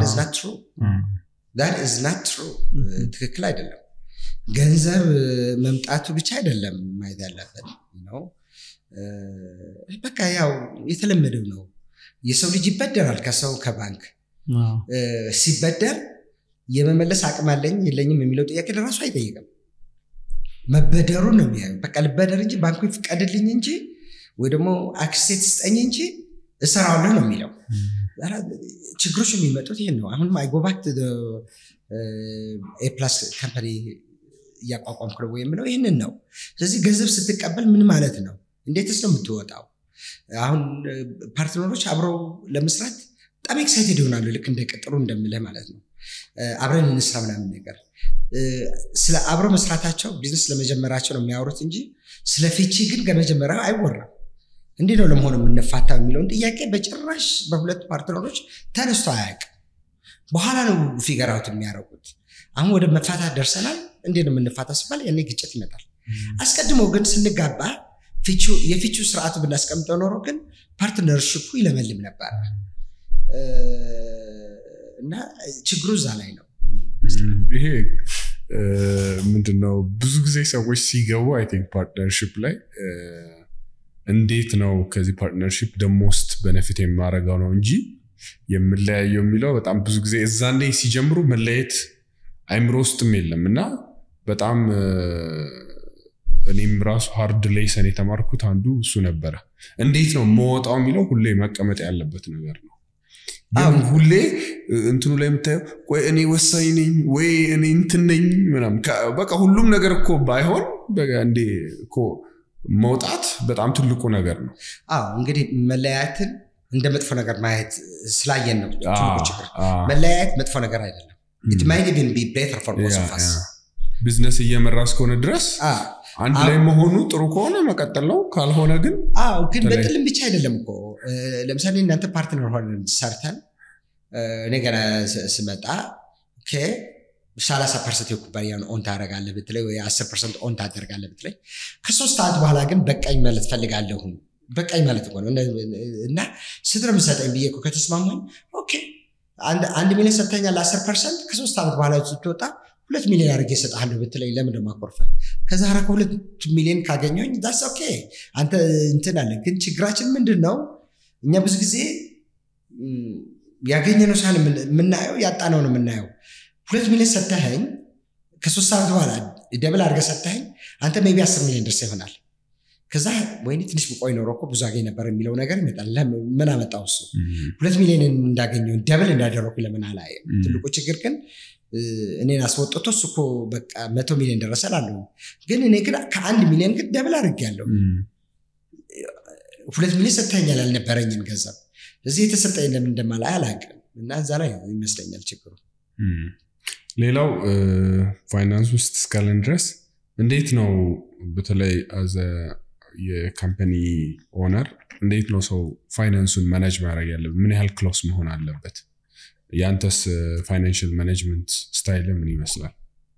ናት ትሩ ትክክል አይደለም ገንዘብ መምጣቱ ብቻ አይደለም ማየት ያለበት ነው በቃ ያው የተለመደው ነው የሰው ልጅ ይበደራል ከሰው ከባንክ ሲበደር የመመለስ አቅም አለኝ የለኝም የሚለው ጥያቄ ለራሱ አይጠይቅም መበደሩ ነው የሚያዩ በቃ ልበደር እንጂ ባንኩ ይፍቀድልኝ እንጂ ወይ ደግሞ አክሴት ስጠኝ እንጂ እሰራዋለሁ ነው የሚለው ችግሮች የሚመጡት ይህን ነው አሁንም አይጎባክት ኤፕላስ ካምፓኒ እያቋቋምኩ ነው የምለው ይህንን ነው ስለዚህ ገንዘብ ስትቀበል ምን ማለት ነው እንዴትስ ነው የምትወጣው አሁን ፓርትነሮች አብረው ለመስራት በጣም ኤክሳይትድ ይሆናሉ ልክ እንደ ቅጥሩ እንደምልህ ማለት ነው አብረን እንስራ ምናምን ነገር ስለ አብረው መስራታቸው ቢዝነስ ለመጀመራቸው ነው የሚያወሩት እንጂ ስለ ፍቺ ግን ከመጀመሪያው አይወራም እንዲህ ነው ለመሆኑ የምንፋታው የሚለውን ጥያቄ በጭራሽ በሁለቱ ፓርትነሮች ተነስቶ አያውቅም በኋላ ነው ፊገራውት የሚያደርጉት አሁን ወደ መፋታት ደርሰናል እንዴት ነው የምንፋታ ሲባል ያኔ ግጭት ይመጣል አስቀድሞ ግን ስንጋባ የፊቹ ስርዓቱ ብናስቀምጠው ኖሮ ግን ፓርትነርሽፑ ይለመልም ነበር እና ችግሩ እዛ ላይ ነው ይሄ ምንድነው ብዙ ጊዜ ሰዎች ሲገቡ አይ ቲንክ ፓርትነርሽፕ ላይ እንዴት ነው ከዚህ ፓርትነርሽፕ ደሞስት በነፊት የማረገው ነው እንጂ የምለያየው የሚለው በጣም ብዙ ጊዜ እዛኔ ሲጀምሩ መለየት አይምሮ ውስጥም የለም እና በጣም እኔም ራሱ ሃርድ ሌሰን የተማርኩት አንዱ እሱ ነበረ እንዴት ነው መወጣው የሚለው ሁሌ መቀመጥ ያለበት ነገር ነው ግን ሁሌ እንትኑ ላይ የምታየው ቆይ እኔ ወሳኝ ነኝ ወይ እኔ እንትን ነኝ ምናምን በቃ ሁሉም ነገር እኮ ባይሆን እንዴ እኮ መውጣት በጣም ትልቁ ነገር ነው አዎ እንግዲህ መለያየትን እንደ መጥፎ ነገር ማየት ስላየን ነው ትልቁ ችግር መለያየት መጥፎ ነገር አይደለም ኢት ማይት ኢቭን ቢ ቤተር ፎር ቦዝ ኦፍ አስ ቢዝነስ እየመራ እስከሆነ ድረስ አንድ ላይ መሆኑ ጥሩ ከሆነ መቀጠል ነው ካልሆነ ግን አዎ ግን በጥልም ብቻ አይደለም እኮ ለምሳሌ እናንተ ፓርትነር ሆነን ሰርተን እኔ ገና ስመጣ ሰላሳ ፐርሰንት የኩባንያን ኦን ታደርጋለህ ብትለኝ ወይ አስር ፐርሰንት ኦን ታደርጋለህ ብትለኝ ከሶስት ሰዓት በኋላ ግን በቃኝ ማለት ፈልጋለሁ በቃኝ ማለት እኮ ነው እና ስንት ነው የምትሰጠኝ ብዬ እኮ ከተስማማኝ ኦኬ አንድ ሚሊዮን ሰጥተኛል አስር ፐርሰንት ከሶስት ዓመት በኋላ ስትወጣ ሁለት ሚሊዮን አድርጌ እሰጥሃለሁ ብትለኝ ለምን ደግሞ አኮርፈ ከዛ ኧረ ከሁለት ሚሊዮን ካገኘሁኝ ዳስ ኦኬ አንተ እንትን አለ ግን ችግራችን ምንድን ነው እኛ ብዙ ጊዜ ያገኘነው ሳይሆን የምናየው ያጣነው ነው የምናየው ሁለት ሚሊዮን ሰተኸኝ ከሶስት ዓመት በኋላ ደብል አድርገህ ሰተኸኝ አንተ ሜቢ አስር ሚሊዮን ደርሰህ ይሆናል ከዛ ወይኔ ትንሽ ብቆይ ኖሮ እኮ ብዙ አገኝ ነበር የሚለው ነገር ይመጣል ምን አመጣው እሱ ሁለት ሚሊዮን እንዳገኘው ደብል እንዳደረኩ ለምን አላየም ትልቁ ችግር ግን እኔን አስወጥቶ እሱ እኮ በቃ መቶ ሚሊዮን ደረሰ ላለሁ ግን እኔ ግን ከአንድ ሚሊዮን ግን ደብል አድርጌያለሁ ሁለት ሚሊዮን ሰጥተኛል ያልነበረኝን ገንዘብ እዚህ የተሰጠኝ ለምን እንደማላይ አላውቅም እና እዛ ላይ ይመስለኛል ችግሩ ሌላው ፋይናንስ ውስጥ እስካለን ድረስ እንዴት ነው በተለይ አዘ የካምፓኒ ኦነር እንዴት ነው ሰው ፋይናንሱን ማኔጅ ማድረግ ያለበት ምን ያህል ክሎስ መሆን አለበት የአንተስ ፋይናንሽል ማኔጅመንት ስታይል ምን ይመስላል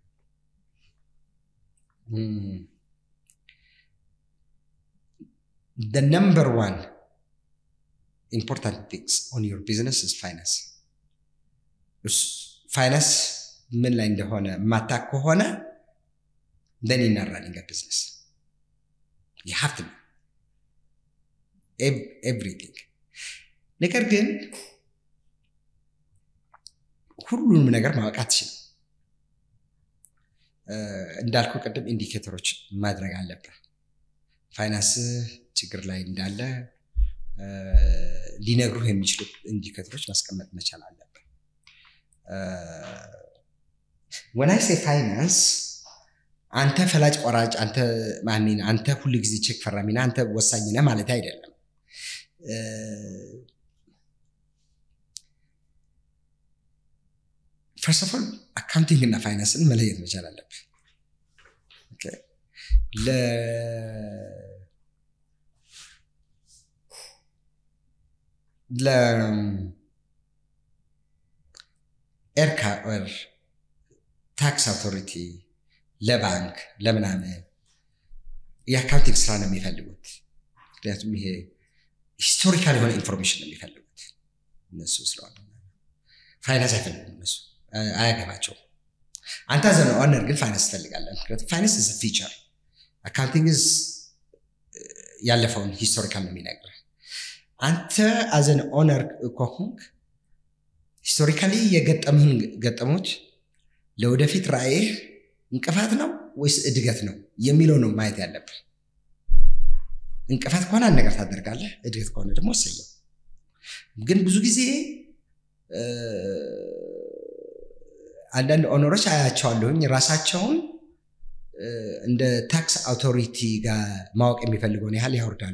the number one important things on your business is finance ፋይናንስ ምን ላይ እንደሆነ ማታክ ከሆነ then you're not running a business you have to everything ነገር ግን ሁሉንም ነገር ማወቅ አትችልም እንዳልኩ ቅድም ኢንዲኬተሮች ማድረግ አለብህ ፋይናንስ ችግር ላይ እንዳለ ሊነግሩህ የሚችሉ ኢንዲኬተሮች ማስቀመጥ መቻል አለብህ ወናይ ሴ ፋይናንስ አንተ ፈላጭ ቆራጭ አንተ ማሚን አንተ ሁሉ ጊዜ ቼክ ፈራሚና አንተ ወሳኝ ነህ ማለት አይደለም ፈርስት ኦፍ ኦል አካውንቲንግ እና ፋይናንስን መለየት መቻል አለብህ ለኤርካ ታክስ አውቶሪቲ ለባንክ ለምናምን የአካውንቲንግ ስራ ነው የሚፈልጉት ምክንያቱም ይሄ ሂስቶሪካል የሆነ ኢንፎርሜሽን ነው የሚፈልጉት እነሱ ስለሆነ ፋይናንስ አይፈልጉም እነሱ አያገባቸውም አንተ ዘ ኦነር ግን ፋይናንስ ትፈልጋለን ምክንያቱም ፋይናንስ ዝ ፊቸር አካውንቲንግ ያለፈውን ሂስቶሪካል ነው የሚነግርህ አንተ አዘን ኦነር ከሆንክ ሂስቶሪካሊ የገጠምህን ገጠሞች ለወደፊት ራእይህ እንቅፋት ነው ወይስ እድገት ነው የሚለው ነው ማየት ያለብህ እንቅፋት ከሆነ አንድ ነገር ታደርጋለህ እድገት ከሆነ ደግሞ ወሰየው ግን ብዙ ጊዜ አንዳንድ ኦነሮች አያቸዋለሁኝ ራሳቸውን እንደ ታክስ አውቶሪቲ ጋር ማወቅ የሚፈልገውን ያህል ያወርዳሉ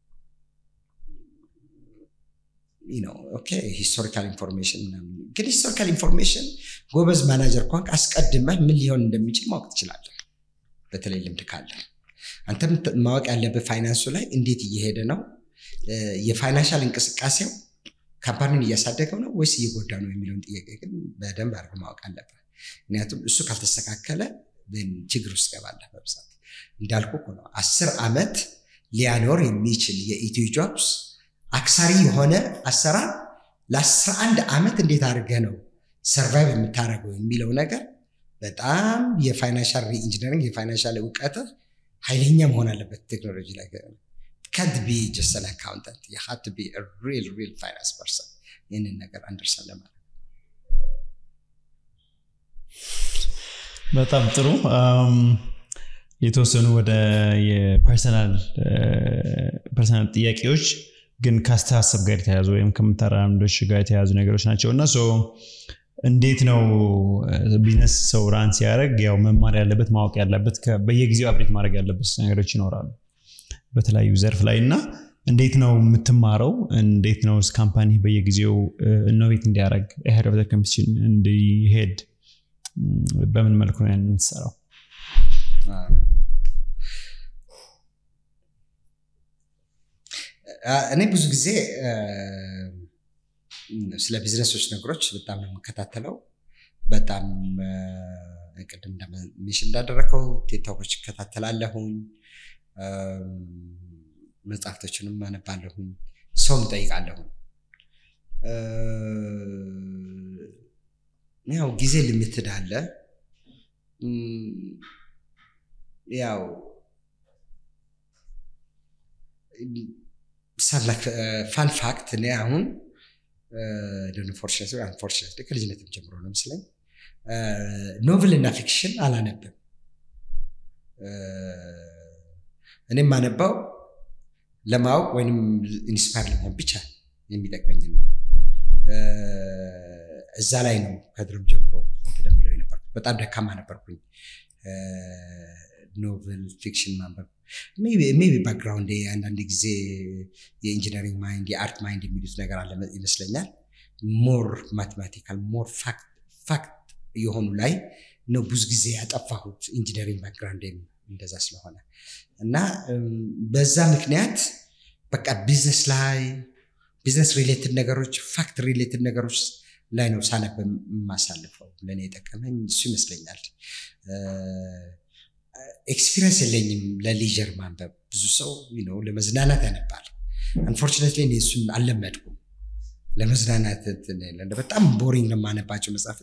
ሂስቶሪካል ኢንፎርሜሽን ግን ሂስቶሪካል ኢንፎርሜሽን ጎበዝ ማናጀር ከሆንክ አስቀድመህ ምን ሊሆን እንደሚችል ማወቅ ትችላለህ በተለይ ልምድ ካለ አንተ ማወቅ ያለብህ ፋይናንሱ ላይ እንዴት እየሄደ ነው የፋይናንሻል እንቅስቃሴው ካምፓኒን እያሳደገው ነው ወይስ እየጎዳ ነው የሚለውን ጥያቄ ግን በደንብ አድርገህ ማወቅ አለብህ ምክንያቱም እሱ ካልተስተካከለ ችግር ውስጥ ገባለህ በብዛት እንዳልኩ ነው አስር ዓመት ሊያኖር የሚችል የኢትዮ ጆብስ አክሳሪ የሆነ አሰራር ለአስራ አንድ ዓመት እንዴት አድርገህ ነው ሰርቫይቭ የምታደርገው የሚለው ነገር በጣም የፋይናንሻል ሪኢንጂነሪንግ የፋይናንሻል እውቀት ኃይለኛ መሆን አለበት ቴክኖሎጂ ላይ ካንት ቢ ጀስት አን አካውንታንት ዩ ሃቭ ቱ ቢ ሪል ሪል ፋይናንስ ፐርሰን ይህንን ነገር አንደርስታንድ ለማለት በጣም ጥሩ የተወሰኑ ወደ የፐርሰናል ጥያቄዎች ግን ከአስተሳሰብ ጋር የተያዙ ወይም ከምታራምዶች ጋር የተያዙ ነገሮች ናቸው እና እንዴት ነው ቢዝነስ ሰው ራን ሲያደርግ ያው መማር ያለበት ማወቅ ያለበት በየጊዜው አብሬት ማድረግ ያለበት ነገሮች ይኖራሉ በተለያዩ ዘርፍ ላይ እና እንዴት ነው የምትማረው እንዴት ነው ካምፓኒ በየጊዜው ኢኖቬት እንዲያደርግ ሄድ ኦፍ ኮምፒቲሽን እንዲሄድ በምን መልኩ ነው ያን የምትሰራው እኔ ብዙ ጊዜ ስለ ቢዝነሶች ነገሮች በጣም ነው የምከታተለው። በጣም ቅድም ሚሽን እንዳደረከው ቴክቶኮች እከታተላለሁኝ፣ መጽሐፍቶችንም አነባለሁኝ፣ ሰውም እጠይቃለሁኝ። ያው ጊዜ ልምትድ አለ። ያው ፋን ፋክት እኔ አሁን ፎርቹኔት አንፎርቹኔት ከልጅነትም ጀምሮ ነው መስለኝ ኖቭል እና ፊክሽን አላነብም። እኔ የማነባው ለማወቅ ወይም ኢንስፓየር ለመሆን ብቻ የሚጠቅመኝ ነው። እዛ ላይ ነው ከድሮም ጀምሮ ብለው የነበርኩት። በጣም ደካማ ነበርኩኝ ኖቨል ፊክሽን ማንበብ ሜቢ ባክግራውንድ አንዳንድ ጊዜ የኢንጂነሪንግ ማይንድ የአርት ማይንድ የሚሉት ነገር አለ ይመስለኛል። ሞር ማቴማቲካል ሞር ፋክት የሆኑ ላይ ነው ብዙ ጊዜ ያጠፋሁት ኢንጂነሪንግ ባክግራውንድ እንደዛ ስለሆነ እና በዛ ምክንያት በቃ ቢዝነስ ላይ ቢዝነስ ሪሌትድ ነገሮች ፋክት ሪሌትድ ነገሮች ላይ ነው ሳነብ የማሳልፈው። ለእኔ የጠቀመኝ እሱ ይመስለኛል። ኤክስፒሪየንስ የለኝም ለሊጀር ማንበብ። ብዙ ሰው ነው ለመዝናናት ያነባል። አንፎርቹኔትሊ እኔ እሱን አልለመድኩም። ለመዝናናት በጣም ቦሪንግ ነው የማነባቸው መጽሐፍ።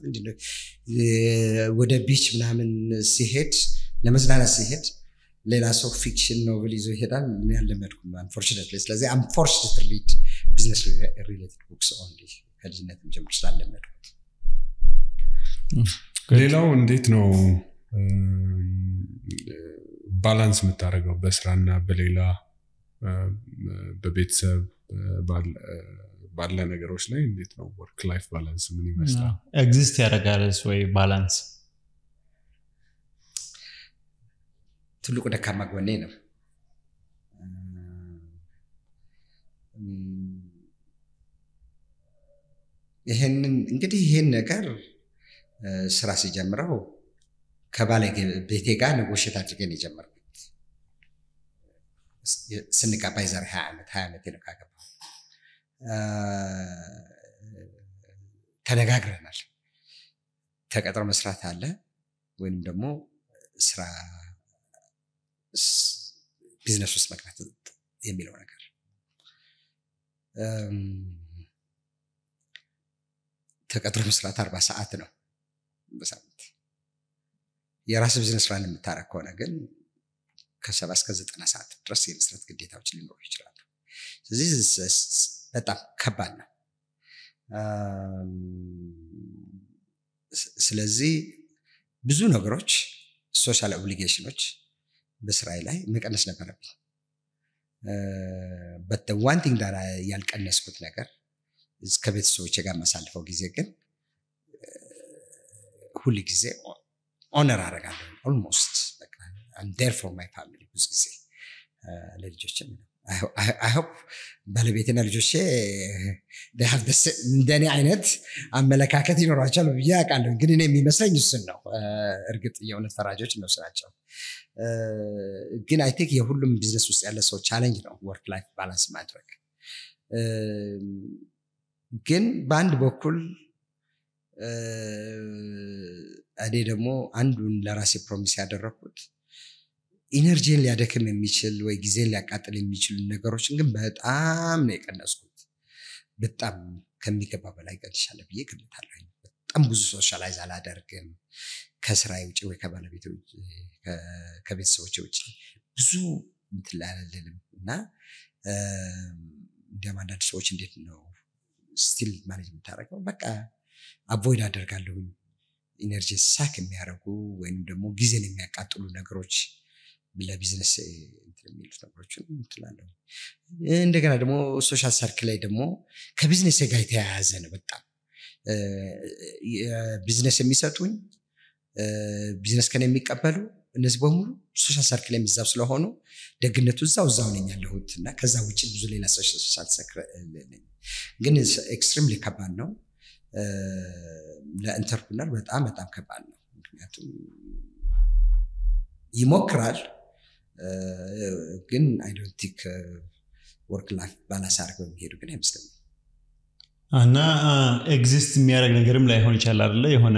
ወደ ቢች ምናምን ሲሄድ ለመዝናናት ሲሄድ ሌላ ሰው ፊክሽን ኖቨል ይዞ ይሄዳል። እኔ አልለመድኩም አንፎርቹኔትሊ። ስለዚህ አም ፎርስድ ቱ ሪድ ቢዝነስ ሪሌትድ ቡክስ ኦንሊ ከልጅነትም ጀምሮ ስላለመድኩት። ሌላው እንዴት ነው ባላንስ የምታደርገው በስራና በሌላ በቤተሰብ ባለ ነገሮች ላይ እንዴት ነው ወርክ ላይፍ ባላንስ ምን ይመስላል? ኤግዚስት ያደርጋልስ ወይ ባላንስ? ትልቁ ደካማ ጎኔ ነው። ይህንን እንግዲህ ይህን ነገር ስራ ሲጀምረው ከባለቤቴ ጋር ንጎሽት አድርገን የጀመርኩት ስንጋባ የዛሬ ሀያ ዓመት ሀያ ዓመት ነው ካገባ ተነጋግረናል። ተቀጥሮ መስራት አለ ወይም ደግሞ ስራ ቢዝነስ ውስጥ መግባት የሚለው ነገር ተቀጥሮ መስራት አርባ ሰዓት ነው በሳምንት የራስ ቢዝነስ ፕላን የምታረግ ከሆነ ግን ከሰባ እስከ ዘጠና ሰዓት ድረስ የመስራት ግዴታዎች ሊኖሩ ይችላሉ። ስለዚህ በጣም ከባድ ነው። ስለዚህ ብዙ ነገሮች ሶሻል ኦብሊጌሽኖች በስራዬ ላይ መቀነስ ነበረብኝ። በት ዋን ቲንግ ዳራ ያልቀነስኩት ነገር ከቤተሰቦቼ ጋር የማሳልፈው ጊዜ ግን ሁል ጊዜ ኦነር አደርጋለሁ። ኦልሞስት ዴር ፎር ማይ ፋሚሊ ብዙ ጊዜ ለልጆችም አይሆፕ ባለቤትና ልጆቼ እንደኔ አይነት አመለካከት ይኖሯቸዋል ብዬ አውቃለሁ። ግን እኔ የሚመስለኝ እሱን ነው። እርግጥ የእውነት ፈራጆች እነሱ ናቸው። ግን አይ ቲንክ የሁሉም ቢዝነስ ውስጥ ያለ ሰው ቻለንጅ ነው ወርክ ላይፍ ባላንስ ማድረግ። ግን በአንድ በኩል እኔ ደግሞ አንዱን ለራሴ ፕሮሚስ ያደረግኩት ኢነርጂን ሊያደክም የሚችል ወይ ጊዜን ሊያቃጥል የሚችሉ ነገሮችን ግን በጣም ነው የቀነስኩት። በጣም ከሚገባ በላይ ቀንሻለሁ ብዬ ገምታለሁ። በጣም ብዙ ሶሻላይዝ አላደርግም ከስራ ውጭ ወይ ከባለቤት ከቤተሰቦች ውጭ ብዙ እንትን ላይ አልልም እና እንዲያም አንዳንድ ሰዎች እንዴት ነው ስቲል ማኔጅ የምታደርገው? በቃ አቮይድ አደርጋለሁኝ ኢነርጂ ሳክ የሚያደርጉ ወይም ደግሞ ጊዜን የሚያቃጥሉ ነገሮች ለቢዝነስ የሚሉት ነገሮችን እንትላለሁ። እንደገና ደግሞ ሶሻል ሰርክል ላይ ደግሞ ከቢዝነስ ጋር የተያያዘ ነው። በጣም ቢዝነስ የሚሰጡኝ ቢዝነስ ከን የሚቀበሉ እነዚህ በሙሉ ሶሻል ሰርክል የሚዛብ ስለሆኑ ደግነቱ እዛው እዛው ነኝ ያለሁት እና ከዛ ውጭ ብዙ ሌላ ሶሻል ሰርክል ግን ኤክስትሪምሊ ከባድ ነው። ለኢንተርፕርነር በጣም በጣም ከባድ ነው። ምክንያቱም ይሞክራል ግን አይ ዶንት ቲንክ ወርክ ላይፍ ባላንስ አድርገው የሚሄዱ ግን አይመስለኝም። እና ኤግዚስት የሚያደርግ ነገርም ላይሆን ይችላል አይደለ የሆነ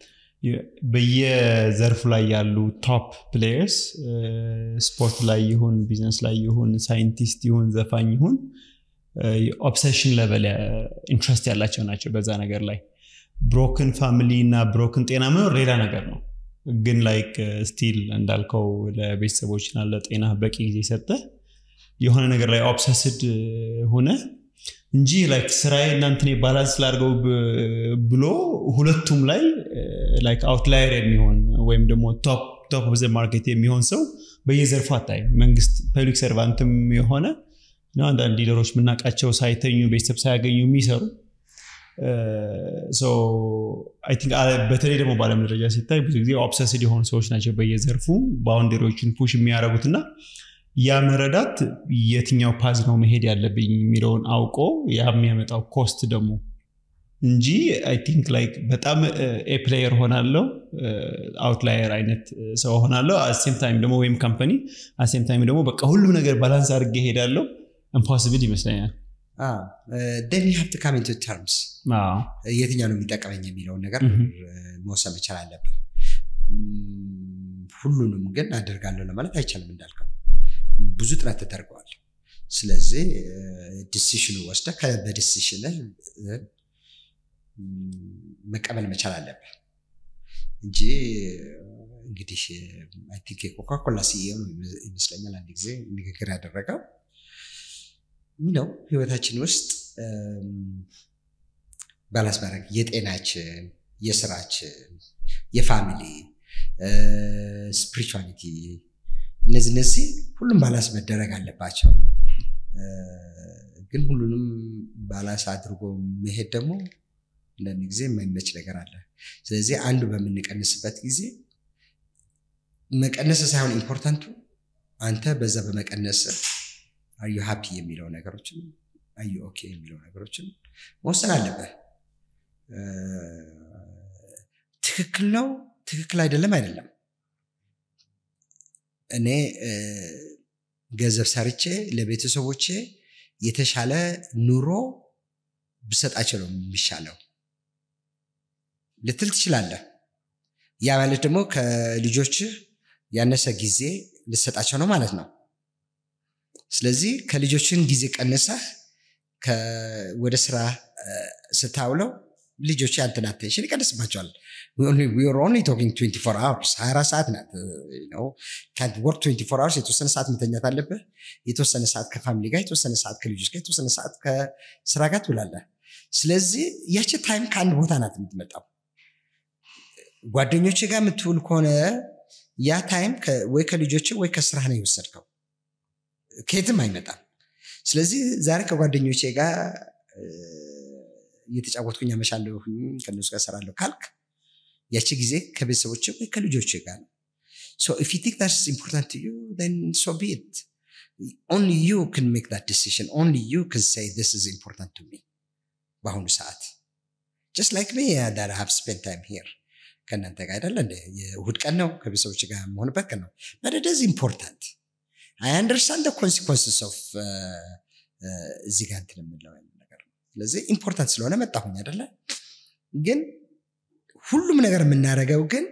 በየዘርፉ ላይ ያሉ ቶፕ ፕሌየርስ ስፖርት ላይ ይሁን ቢዝነስ ላይ ይሁን ሳይንቲስት ይሁን ዘፋኝ ይሁን ኦብሴሽን ለበል ኢንትረስት ያላቸው ናቸው በዛ ነገር ላይ ብሮክን ፋሚሊ እና ብሮክን ጤና መኖር ሌላ ነገር ነው ግን ላይክ ስቲል እንዳልከው ለቤተሰቦችና ለጤና በቂ ጊዜ ሰጠ የሆነ ነገር ላይ ኦብሰስድ ሆነ እንጂ ላይክ ስራዬ እናንትን ባላንስ ላድርገው ብሎ ሁለቱም ላይ ላይክ አውትላየር የሚሆን ወይም ደግሞ ቶፕ ኦፍ ዘ ማርኬት የሚሆን ሰው በየዘርፉ አታይ መንግስት ፐብሊክ ሰርቫንትም የሆነ አንዳንድ ሊደሮች የምናውቃቸው ሳይተኙ ቤተሰብ ሳያገኙ የሚሰሩ በተለይ ደግሞ በአለም ደረጃ ሲታይ ብዙ ጊዜ ኦብሰስድ የሆኑ ሰዎች ናቸው በየዘርፉ ባውንደሪዎችን ፑሽ የሚያደርጉት እና ያ መረዳት የትኛው ፓዝ ነው መሄድ ያለብኝ የሚለውን አውቆ ያ የሚያመጣው ኮስት ደግሞ እንጂ አይ ቲንክ ላይክ በጣም ኤ ፕሌየር ሆናለው አውትላየር አይነት ሰው ሆናለው አሴም ታይም ደግሞ ወይም ካምፓኒ አሴም ታይም ደግሞ በቃ ሁሉም ነገር ባላንስ አድርጌ ሄዳለው ኢምፖሲብል ይመስለኛል ደን ዩ ሀብ ካም ኢንቱ ተርምስ የትኛው ነው የሚጠቀመኝ የሚለውን ነገር መወሰን መቻል አለብን ሁሉንም ግን አደርጋለሁ ለማለት አይቻልም እንዳልከው ብዙ ጥረት ተደርገዋል ስለዚህ ዲሲሽኑ ወስደ በዲሲሽን መቀበል መቻል አለብን እንጂ እንግዲህ አይ ቲንክ የኮካኮላ ሲኤ ነው ይመስለኛል አንድ ጊዜ ንግግር ያደረገው ነው ህይወታችን ውስጥ ባላንስ ማድረግ የጤናችን የስራችን የፋሚሊ ስፒሪቹዋሊቲ እነዚህ እነዚህ ሁሉም ባላንስ መደረግ አለባቸው ግን ሁሉንም ባላንስ አድርጎ መሄድ ደግሞ አንዳንድ ጊዜ የማይመች ነገር አለ ስለዚህ አንዱ በምንቀንስበት ጊዜ መቀነስ ሳይሆን ኢምፖርታንቱ አንተ በዛ በመቀነስ አዩ ሀፒ የሚለው ነገሮችን አዩ ኦኬ የሚለው ነገሮችን መወሰን አለብህ ትክክል ነው ትክክል አይደለም አይደለም እኔ ገንዘብ ሰርቼ ለቤተሰቦቼ የተሻለ ኑሮ ብሰጣቸው ነው የሚሻለው ልትል ትችላለህ ያ ማለት ደግሞ ከልጆች ያነሰ ጊዜ ልሰጣቸው ነው ማለት ነው ስለዚህ ከልጆችን ጊዜ ቀንሰህ ወደ ስራ ስታውለው ልጆች ያንተን አቴንሽን ይቀንስባቸዋል ኦንሊ ቶኪንግ 24 አወርስ 24 ሰዓት ናት ወርክ 24 አወርስ የተወሰነ ሰዓት መተኛት አለብህ የተወሰነ ሰዓት ከፋሚሊ ጋር የተወሰነ ሰዓት ከልጆች ጋር የተወሰነ ሰዓት ከስራ ጋር ትውላለህ ስለዚህ ያቺ ታይም ከአንድ ቦታ ናት የምትመጣው ጓደኞች ጋር የምትውል ከሆነ ያ ታይም ወይ ከልጆች ወይ ከስራ ነው የወሰድከው ከየትም አይመጣም ስለዚህ ዛሬ ከጓደኞቼ ጋር እየተጫወትኩኝ አመሻለሁ ከነሱ ጋር ሰራለሁ ካልክ ያቺ ጊዜ ከቤተሰቦች ወይ ከልጆች ጋር ነው So if you think that's important to you, then so be it. Only you can make that decision. Only you can say this is important to me. በአሁኑ ሰዓት just like me uh, that I have spent time here. ከእናንተ ጋር አይደለ እንደ የእሁድ ቀን ነው ከቤተሰቦች ጋር መሆንበት ቀን ነው but it is important I understand the consequences of እዚህ ጋር እንትን የምለው ነገር ነው ስለዚህ ኢምፖርታንት ስለሆነ መጣሁኝ አይደለ ግን ሁሉም ነገር የምናደርገው ግን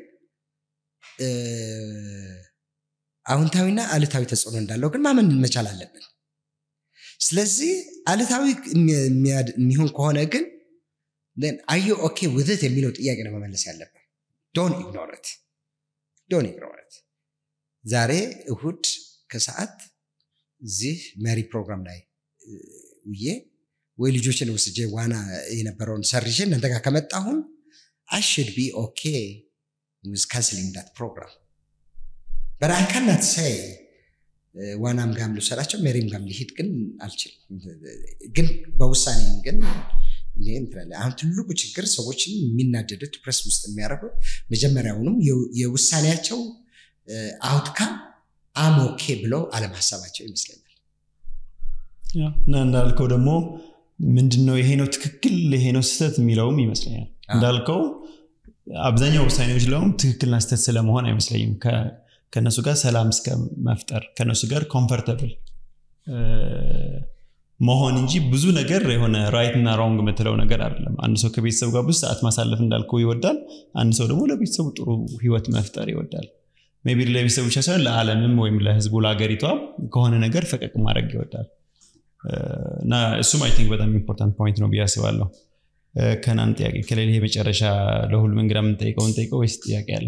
አዎንታዊና አሉታዊ ተጽዕኖ እንዳለው ግን ማመን መቻል አለብን ስለዚህ አሉታዊ የሚሆን ከሆነ ግን አዩ ኦኬ ውዝት የሚለው ጥያቄ ነው መመለስ ያለብን ዶን ኢግኖረት ዶን ኢግኖረት ዛሬ እሁድ ከሰዓት እዚህ መሪ ፕሮግራም ላይ ውዬ ወይ ልጆችን ወስጄ ዋና የነበረውን ሰርዤ እናንተ ጋር ከመጣሁን አሽድ ቢ ኦኬ with canceling that program. But I cannot say ዋናም ጋም ልውሰዳቸው ሜሪም ጋም ሊሄድ ግን አልችልም። ግን በውሳኔም ግን አሁን ትልቁ ችግር ሰዎችን የሚናደዱት ፕሬስ ውስጥ የሚያደርጉት መጀመሪያውንም የውሳኔያቸው አውትካም አሞኬ ብለው አለማሰባቸው ይመስለኛል። እና እንዳልከው ደግሞ ምንድነው ይሄ ነው ትክክል ይሄ ነው ስህተት የሚለውም ይመስለኛል እንዳልከው አብዛኛው ውሳኔዎች ለውም ትክክልና ስተት ስለመሆን አይመስለኝም ከእነሱ ጋር ሰላም እስከ መፍጠር ከእነሱ ጋር ኮምፈርተብል መሆን እንጂ ብዙ ነገር የሆነ ራይት እና ሮንግ የምትለው ነገር አይደለም። አንድ ሰው ከቤተሰብ ጋር ብዙ ሰዓት ማሳለፍ እንዳልከው ይወዳል። አንድ ሰው ደግሞ ለቤተሰቡ ጥሩ ህይወት መፍጠር ይወዳል። ሜይ ቢ ለቤተሰቡ ብቻ ሳይሆን ለዓለምም ወይም ለህዝቡ ለሀገሪቷ ከሆነ ነገር ፈቀቅ ማድረግ ይወዳል እና እሱም አይ ቲንክ በጣም ኢምፖርታንት ፖይንት ነው ብዬ አስባለሁ። ከናን ጥያቄ ከሌለ የመጨረሻ ለሁሉም እንግዳ የምንጠይቀውን ጠይቀው ወይስ ጥያቄ አለ?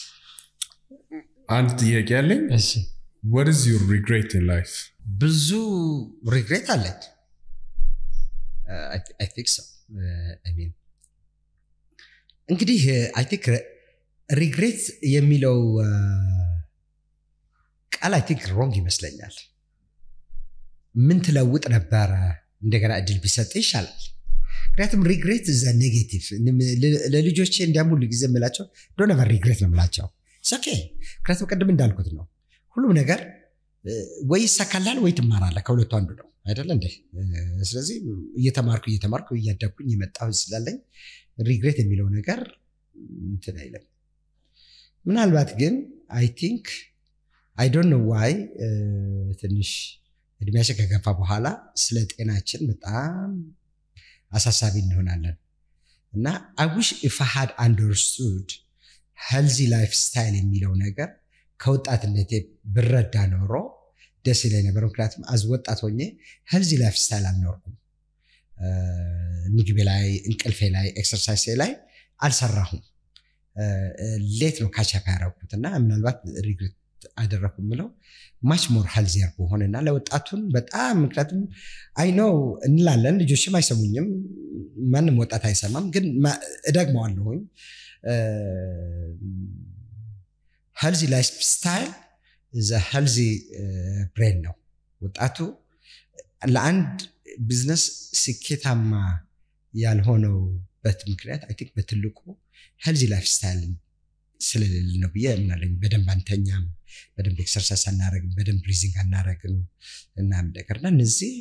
አንድ ጥያቄ ያለኝ እሺ what is your regret in life ብዙ ሪግሬት አለኝ አይ ቲንክ ሶ አይ ሚን እንግዲህ አይ ቲንክ ሪግሬት የሚለው ቃል አይ ቲንክ ሮንግ ይመስለኛል ምን ትለውጥ ነበረ እንደገና እድል ቢሰጥ ይሻላል ምክንያቱም ሪግሬት እዛ ኔጌቲቭ ለልጆቼ እንዲያም ሁሉ ጊዜ የምላቸው ዶነቨር ሪግሬት ነው የምላቸው ኦኬ ምክንያቱም ቅድም እንዳልኩት ነው ሁሉም ነገር ወይ ይሳካላል ወይ ትማራለህ ከሁለቱ አንዱ ነው አይደለ እንዴ ስለዚህ እየተማርኩ እየተማርኩ እያደግኩኝ የመጣሁ ስላለኝ ሪግሬት የሚለው ነገር እንትን አይለም ምናልባት ግን አይ ቲንክ አይ ዶንት ኖ ዋይ ትንሽ እድሜያችን ከገፋ በኋላ ስለ ጤናችን በጣም አሳሳቢ እንሆናለን እና አዊሽ ኢፍ ሃድ አንደርስቱድ ሄልዚ ላይፍ ስታይል የሚለው ነገር ከወጣትነቴ ብረዳ ኖሮ ደስ ይለኝ ነበር ምክንያቱም አዝ ወጣት ሆኜ ሄልዚ ላይፍ ስታይል አልኖርኩም ምግቤ ላይ እንቅልፌ ላይ ኤክሰርሳይሴ ላይ አልሰራሁም ሌት ነው ካቻፕ ያደረኩት እና ምናልባት ሪግሬት አደረኩ የምለው ማች ሞር ሄልዚየር በሆነ እና ለወጣቱን በጣም ምክንያቱም አይ ነው እንላለን ልጆችም አይሰሙኝም ማንም ወጣት አይሰማም ግን እደግመዋለሁኝ ሄልዚ ላይፍ ስታይል ዘ ሄልዚ ብሬን ነው ወጣቱ ለአንድ ቢዝነስ ስኬታማ ያልሆነውበት ምክንያት አይ ቲንክ በትልቁ ሄልዚ ላይፍ ስታይል ስለሌለ ነው ብዬ እምናለኝ በደንብ አንተኛም በደንብ ኤክሰርሳይዝ አናረግም በደንብ ብሪዚንግ አናረግም እና ነገር እና እነዚህ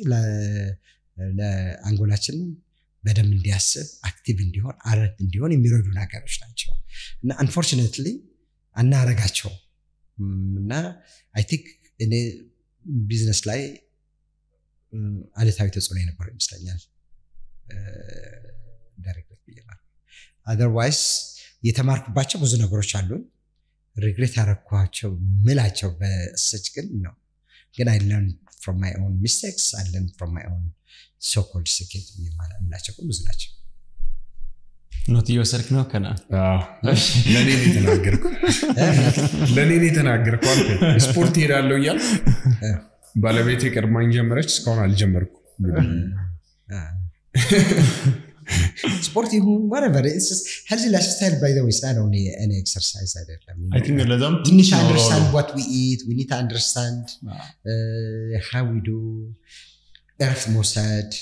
ለአንጎላችን በደንብ እንዲያስብ አክቲቭ እንዲሆን አረት እንዲሆን የሚረዱ ነገሮች ናቸው እና አንፎርችኔትሊ አናረጋቸው እና አይ ቲንክ እኔ ቢዝነስ ላይ አሉታዊ ተጽዕኖ የነበረው ይመስለኛል ዳይሬክት ብዬ አዘርዋይስ የተማርኩባቸው ብዙ ነገሮች አሉን ሪግሬት ያረኳቸው ምላቸው በሰች ግን ነው ግን አይ ለርን ፍሮም ማይ ኦን ሚስቴክስ አይ ለርን ፍሮም ማይ ኦን ሶኮልድ ስኬት የምላቸው ግን ብዙ ናቸው ኖት እየወሰድክ ነው ከና ለእኔ ነው የተናገርኩ ለእኔ ነው የተናገርኩ አልኩ ስፖርት ሄዳለሁ እያል ባለቤቴ ቀድማኝ ጀመረች እስካሁን አልጀመርኩ ስፖርት ይሁን ወረቨር ሄልዚ ላይፍ ስታይል ባይ ዘ ዌይ ስናት ኦንሊ እኔ ኤክሰርሳይዝ አይደለም ለዛም we need to understand what we eat we need to understand uh, how we do እረፍት መውሰድ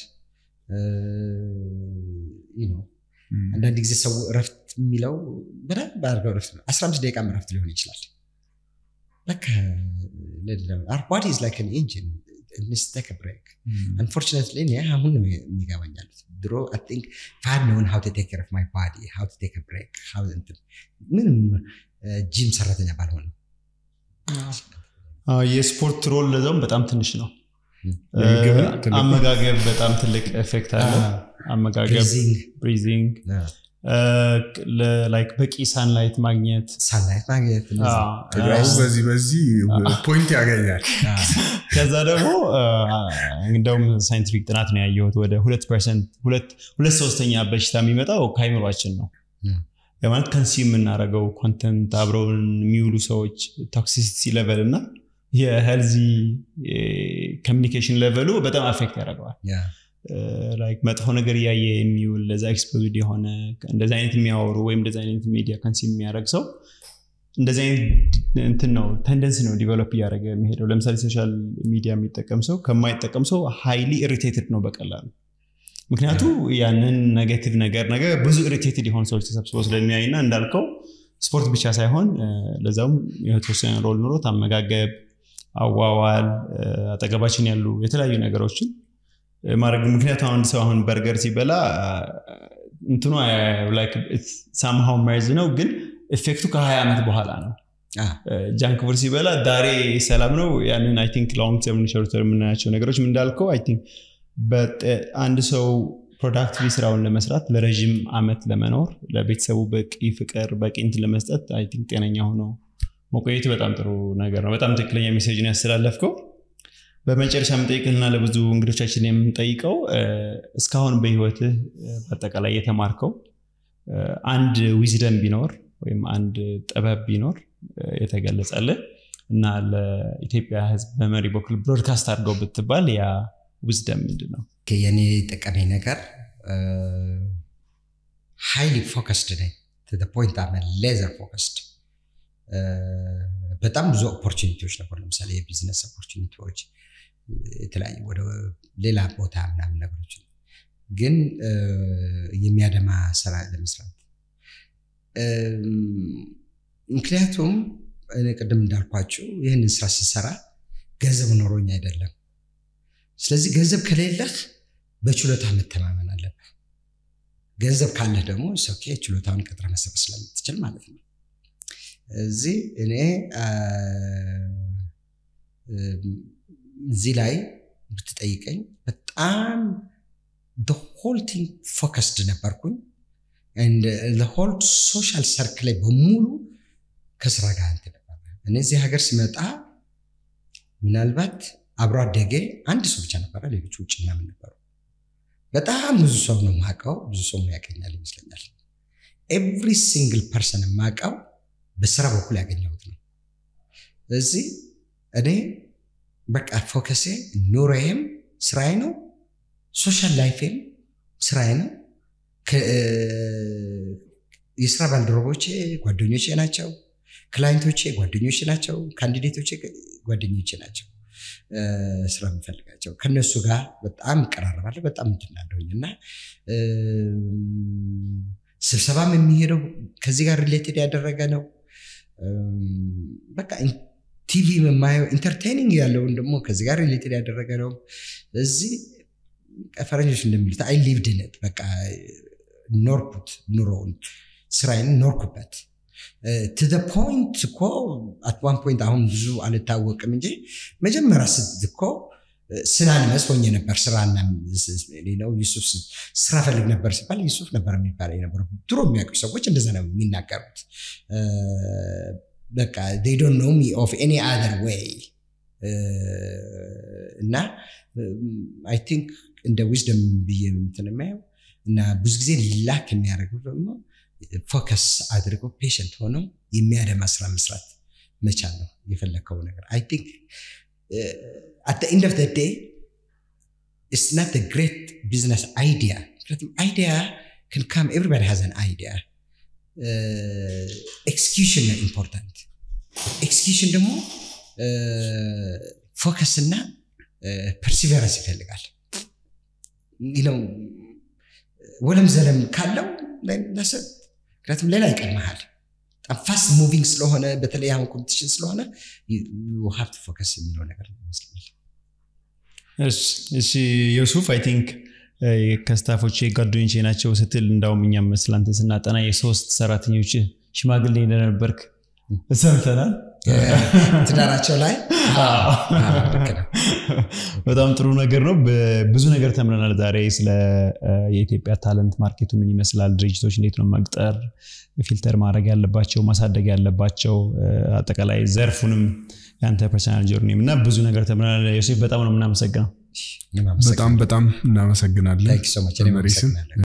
ነው አንዳንድ ጊዜ ሰው እረፍት የሚለው በደንብ አድርገው እረፍት ነው አስራ አምስት ደቂቃ እረፍት ሊሆን ይችላል በቃ our body is like an engine it needs to take a break unfortunately እኔ አሁን ነው የሚገባኛል ድሮ አይ ቲንክ ፋድ ነውን ሀው ቴክ ኬር ኦፍ ማይ ባዲ ሀው ቴክ ብሬክ ምንም ጂም ሰራተኛ ባልሆንም የስፖርት ሮል ለዛውም በጣም ትንሽ ነው አመጋገብ በጣም ትልቅ ኤፌክት አለ አመጋገብ ብሪዚንግ ላይክ በቂ ሳንላይት ማግኘት ሳንላይት ማግኘት በዚህ በዚህ ፖይንት ያገኛል ከዛ ደግሞ እንደውም ሳይንቲፊክ ጥናት ነው ያየሁት ወደ ሁለት ፐርሰንት ሁለት ሶስተኛ በሽታ የሚመጣው ከአይምሯችን ነው ማለት ከንሲ የምናደርገው ኮንተንት አብረውን የሚውሉ ሰዎች ቶክሲሲቲ ሌቨል እና የሄልዚ ኮሚኒኬሽን ሌቨሉ በጣም አፌክት ያደርገዋል ላይክ መጥፎ ነገር እያየ የሚውል ለዛ ኤክስፖዝድ የሆነ እንደዚ አይነት የሚያወሩ ወይም እንደዚ አይነት ሚዲያ ከንሲ የሚያደርግ ሰው እንደዚህ አይነት እንትን ነው ተንደንሲ ነው ዲቨሎፕ እያደረገ የሚሄደው ለምሳሌ ሶሻል ሚዲያ የሚጠቀም ሰው ከማይጠቀም ሰው ሃይሊ ኢሪቴትድ ነው በቀላሉ ምክንያቱ ያንን ኔጌቲቭ ነገር ነገር ብዙ ኢሪቴትድ የሆኑ ሰዎች ተሰብስበው ስለሚያይ እና እንዳልከው ስፖርት ብቻ ሳይሆን ለዛውም የተወሰነ ሮል ኑሮት አመጋገብ አዋዋል አጠገባችን ያሉ የተለያዩ ነገሮችን ማድረግ ምክንያቱ አንድ ሰው አሁን በርገር ሲበላ እንትኑ ሳምሃው መርዝ ነው ግን ኤፌክቱ ከ20 ዓመት በኋላ ነው ጃንክ ፉድ ሲበላ ዳሬ ሰላም ነው ያንን አይ ቲንክ ሎንግ ተርም ሾርት ተርም የምናያቸው ነገሮች እንዳልከው አይ ቲንክ በጤ- አንድ ሰው ፕሮዳክቲቭ ስራውን ለመስራት ለረዥም አመት ለመኖር ለቤተሰቡ በቂ ፍቅር በቂ እንትን ለመስጠት አይ ቲንክ ጤነኛ ሆኖ መቆየት በጣም ጥሩ ነገር ነው። በጣም ትክክለኛ ሜሴጅን ያስተላለፍከው። በመጨረሻ የምጠይቅልና ለብዙ እንግዶቻችን የምንጠይቀው እ፣ እስካሁን በህይወትህ እ፣ በአጠቃላይ የተማርከው እ፣ አንድ ዊዝደም ቢኖር ወይም አንድ ጥበብ ቢኖር እ፣ የተገለጸልህ እና ለኢትዮጵያ ህዝብ በመሪ በኩል ብሮድካስት አድርገው ብትባል ያ ዊዝደም ምንድን ነው? የኔ ጠቀመኝ ነገር ሃይሊ ፎከስድ ነኝ ፖይንት ሌዘር ፎከስድ በጣም ብዙ ኦፖርቹኒቲዎች ነበሩ ለምሳሌ የቢዝነስ ኦፖርቹኒቲዎች የተለያዩ ወደ ሌላ ቦታ ምናምን ነገሮች ግን እ፣ የሚያደማ ስራ ለመስራት እም፣ ምክንያቱም እኔ ቅድም እንዳልኳቸው ይህንን ስራ ስሰራ ገንዘብ ኖሮኝ አይደለም ስለዚህ ገንዘብ ከሌለህ በችሎታ መተማመን አለብህ። ገንዘብ ካለህ ደግሞ ኦኬ ችሎታውን ቀጥረ መሰረት ስለምትችል ማለት ነው። እዚህ እኔ አ፣ እም፣ እዚህ ላይ ብትጠይቀኝ በጣም ሆል ቲንግ ፎከስድ ነበርኩኝ። ሆል ሶሻል ሰርክል ላይ በሙሉ ከስራ ጋር እንትን ነበር። እኔ እዚህ ሀገር ስመጣ ምናልባት አብሮ አደጌ አንድ ሰው ብቻ ነበረ፣ ሌሎች ውጭ ምናምን ነበሩ። በጣም ብዙ ሰው ነው የማውቀው፣ ብዙ ሰው ያገኛል ይመስለኛል። ኤቭሪ ሲንግል ፐርሰን የማውቀው በስራ በኩል ያገኘሁት ነው። ስለዚህ እኔ በቃ ፎከሴ ኑሮዬም ስራዬ ነው፣ ሶሻል ላይፌም ስራዬ ነው። ከ- የስራ ባልደረቦቼ ጓደኞቼ ናቸው። ክላይንቶቼ ጓደኞቼ ናቸው። ካንዲዴቶቼ ጓደኞቼ ናቸው። እ፣ ስራ የምፈልጋቸው ከነሱ ጋር በጣም እቀራረባለሁ። በጣም እንትናለሁኝ እና እም፣ ስብሰባም የሚሄደው ከዚህ ጋር ሪሌትድ ያደረገ ነው። እም፣ በቃ ቲቪ የማየው ኢንተርቴኒንግ ያለውን ደግሞ ከዚህ ጋር ሪሌትድ ያደረገ ነው። እዚህ ፈረንጆች እንደሚሉት አይ ሊቭድ ነት በቃ ኖርኩት፣ ኑሮውን ስራዬን ኖርኩበት። ቱ ዘ ፖይንት እኮ አት ዋን ፖይንት አሁን ብዙ አልታወቅም እንጂ መጀመሪያ ስት እኮ ስናንመስ ሆኜ ነበር። ስራና ነው ዩሱፍ ስራ ፈልግ ነበር ሲባል ዩሱፍ ነበር የሚባለው የነበረው። ድሮ የሚያውቁ ሰዎች እንደዛ ነው የሚናገሩት። እ፣ በቃ they don't know me of any other way እ፣ እና አይ ቲንክ እንደ ዊዝደም ብዬ እንትን የማየው እና ብዙ ጊዜ ላክ የሚያደርገው ደግሞ ፎከስ አድርገው ፔሽንት ሆነው የሚያደማ ስራ መስራት መቻል ነው የፈለግከው ነገር አይ ቲንክ አት ኤንድ ኦፍ ዴይ ኢትስ ናት ግሬት ቢዝነስ አይዲያ ምክንያቱም አይዲያ ክን ካም ኤቭሪባዲ ሃዝ አን አይዲያ ኤክስኪዩሽን ነው ኢምፖርታንት ኤክስኪዩሽን ደግሞ ፎከስ እና ፐርሲቨረንስ ይፈልጋል ነው ወለም ዘለም ካለው ለሰብ ምክንያቱም ሌላ ይቀድመሃል በጣም ፋስት ሙቪንግ ስለሆነ በተለይ አሁን ኮምፒቲሽን ስለሆነ ሀብት ፎከስ የሚለው ነገር ነው ይመስለኛል እሺ እሺ ዮሱፍ አይ ቲንክ ከስታፎች ጓደኞቼ ናቸው ስትል እንዳውም እኛም ስላንተ ስናጠና የሶስት ሰራተኞች ሽማግሌ እንደነበርክ ሰምተናል ትዳራቸው ላይ ልክ ነው። በጣም ጥሩ ነገር ነው ብዙ ነገር ተምረናል ዛሬ ስለ የኢትዮጵያ ታለንት ማርኬቱ ምን ይመስላል ድርጅቶች እንዴት ነው መቅጠር ፊልተር ማድረግ ያለባቸው ማሳደግ ያለባቸው አጠቃላይ ዘርፉንም የአንተ ፐርሰናል ጆርኒም እና ብዙ ነገር ተምረናል ዮሴፍ በጣም ነው የምናመሰግነው እኔም በጣም አመሰግናለሁ። በጣም እናመሰግናለን Thank you so much። እኔም በመሪ ስም አመሰግናለሁ።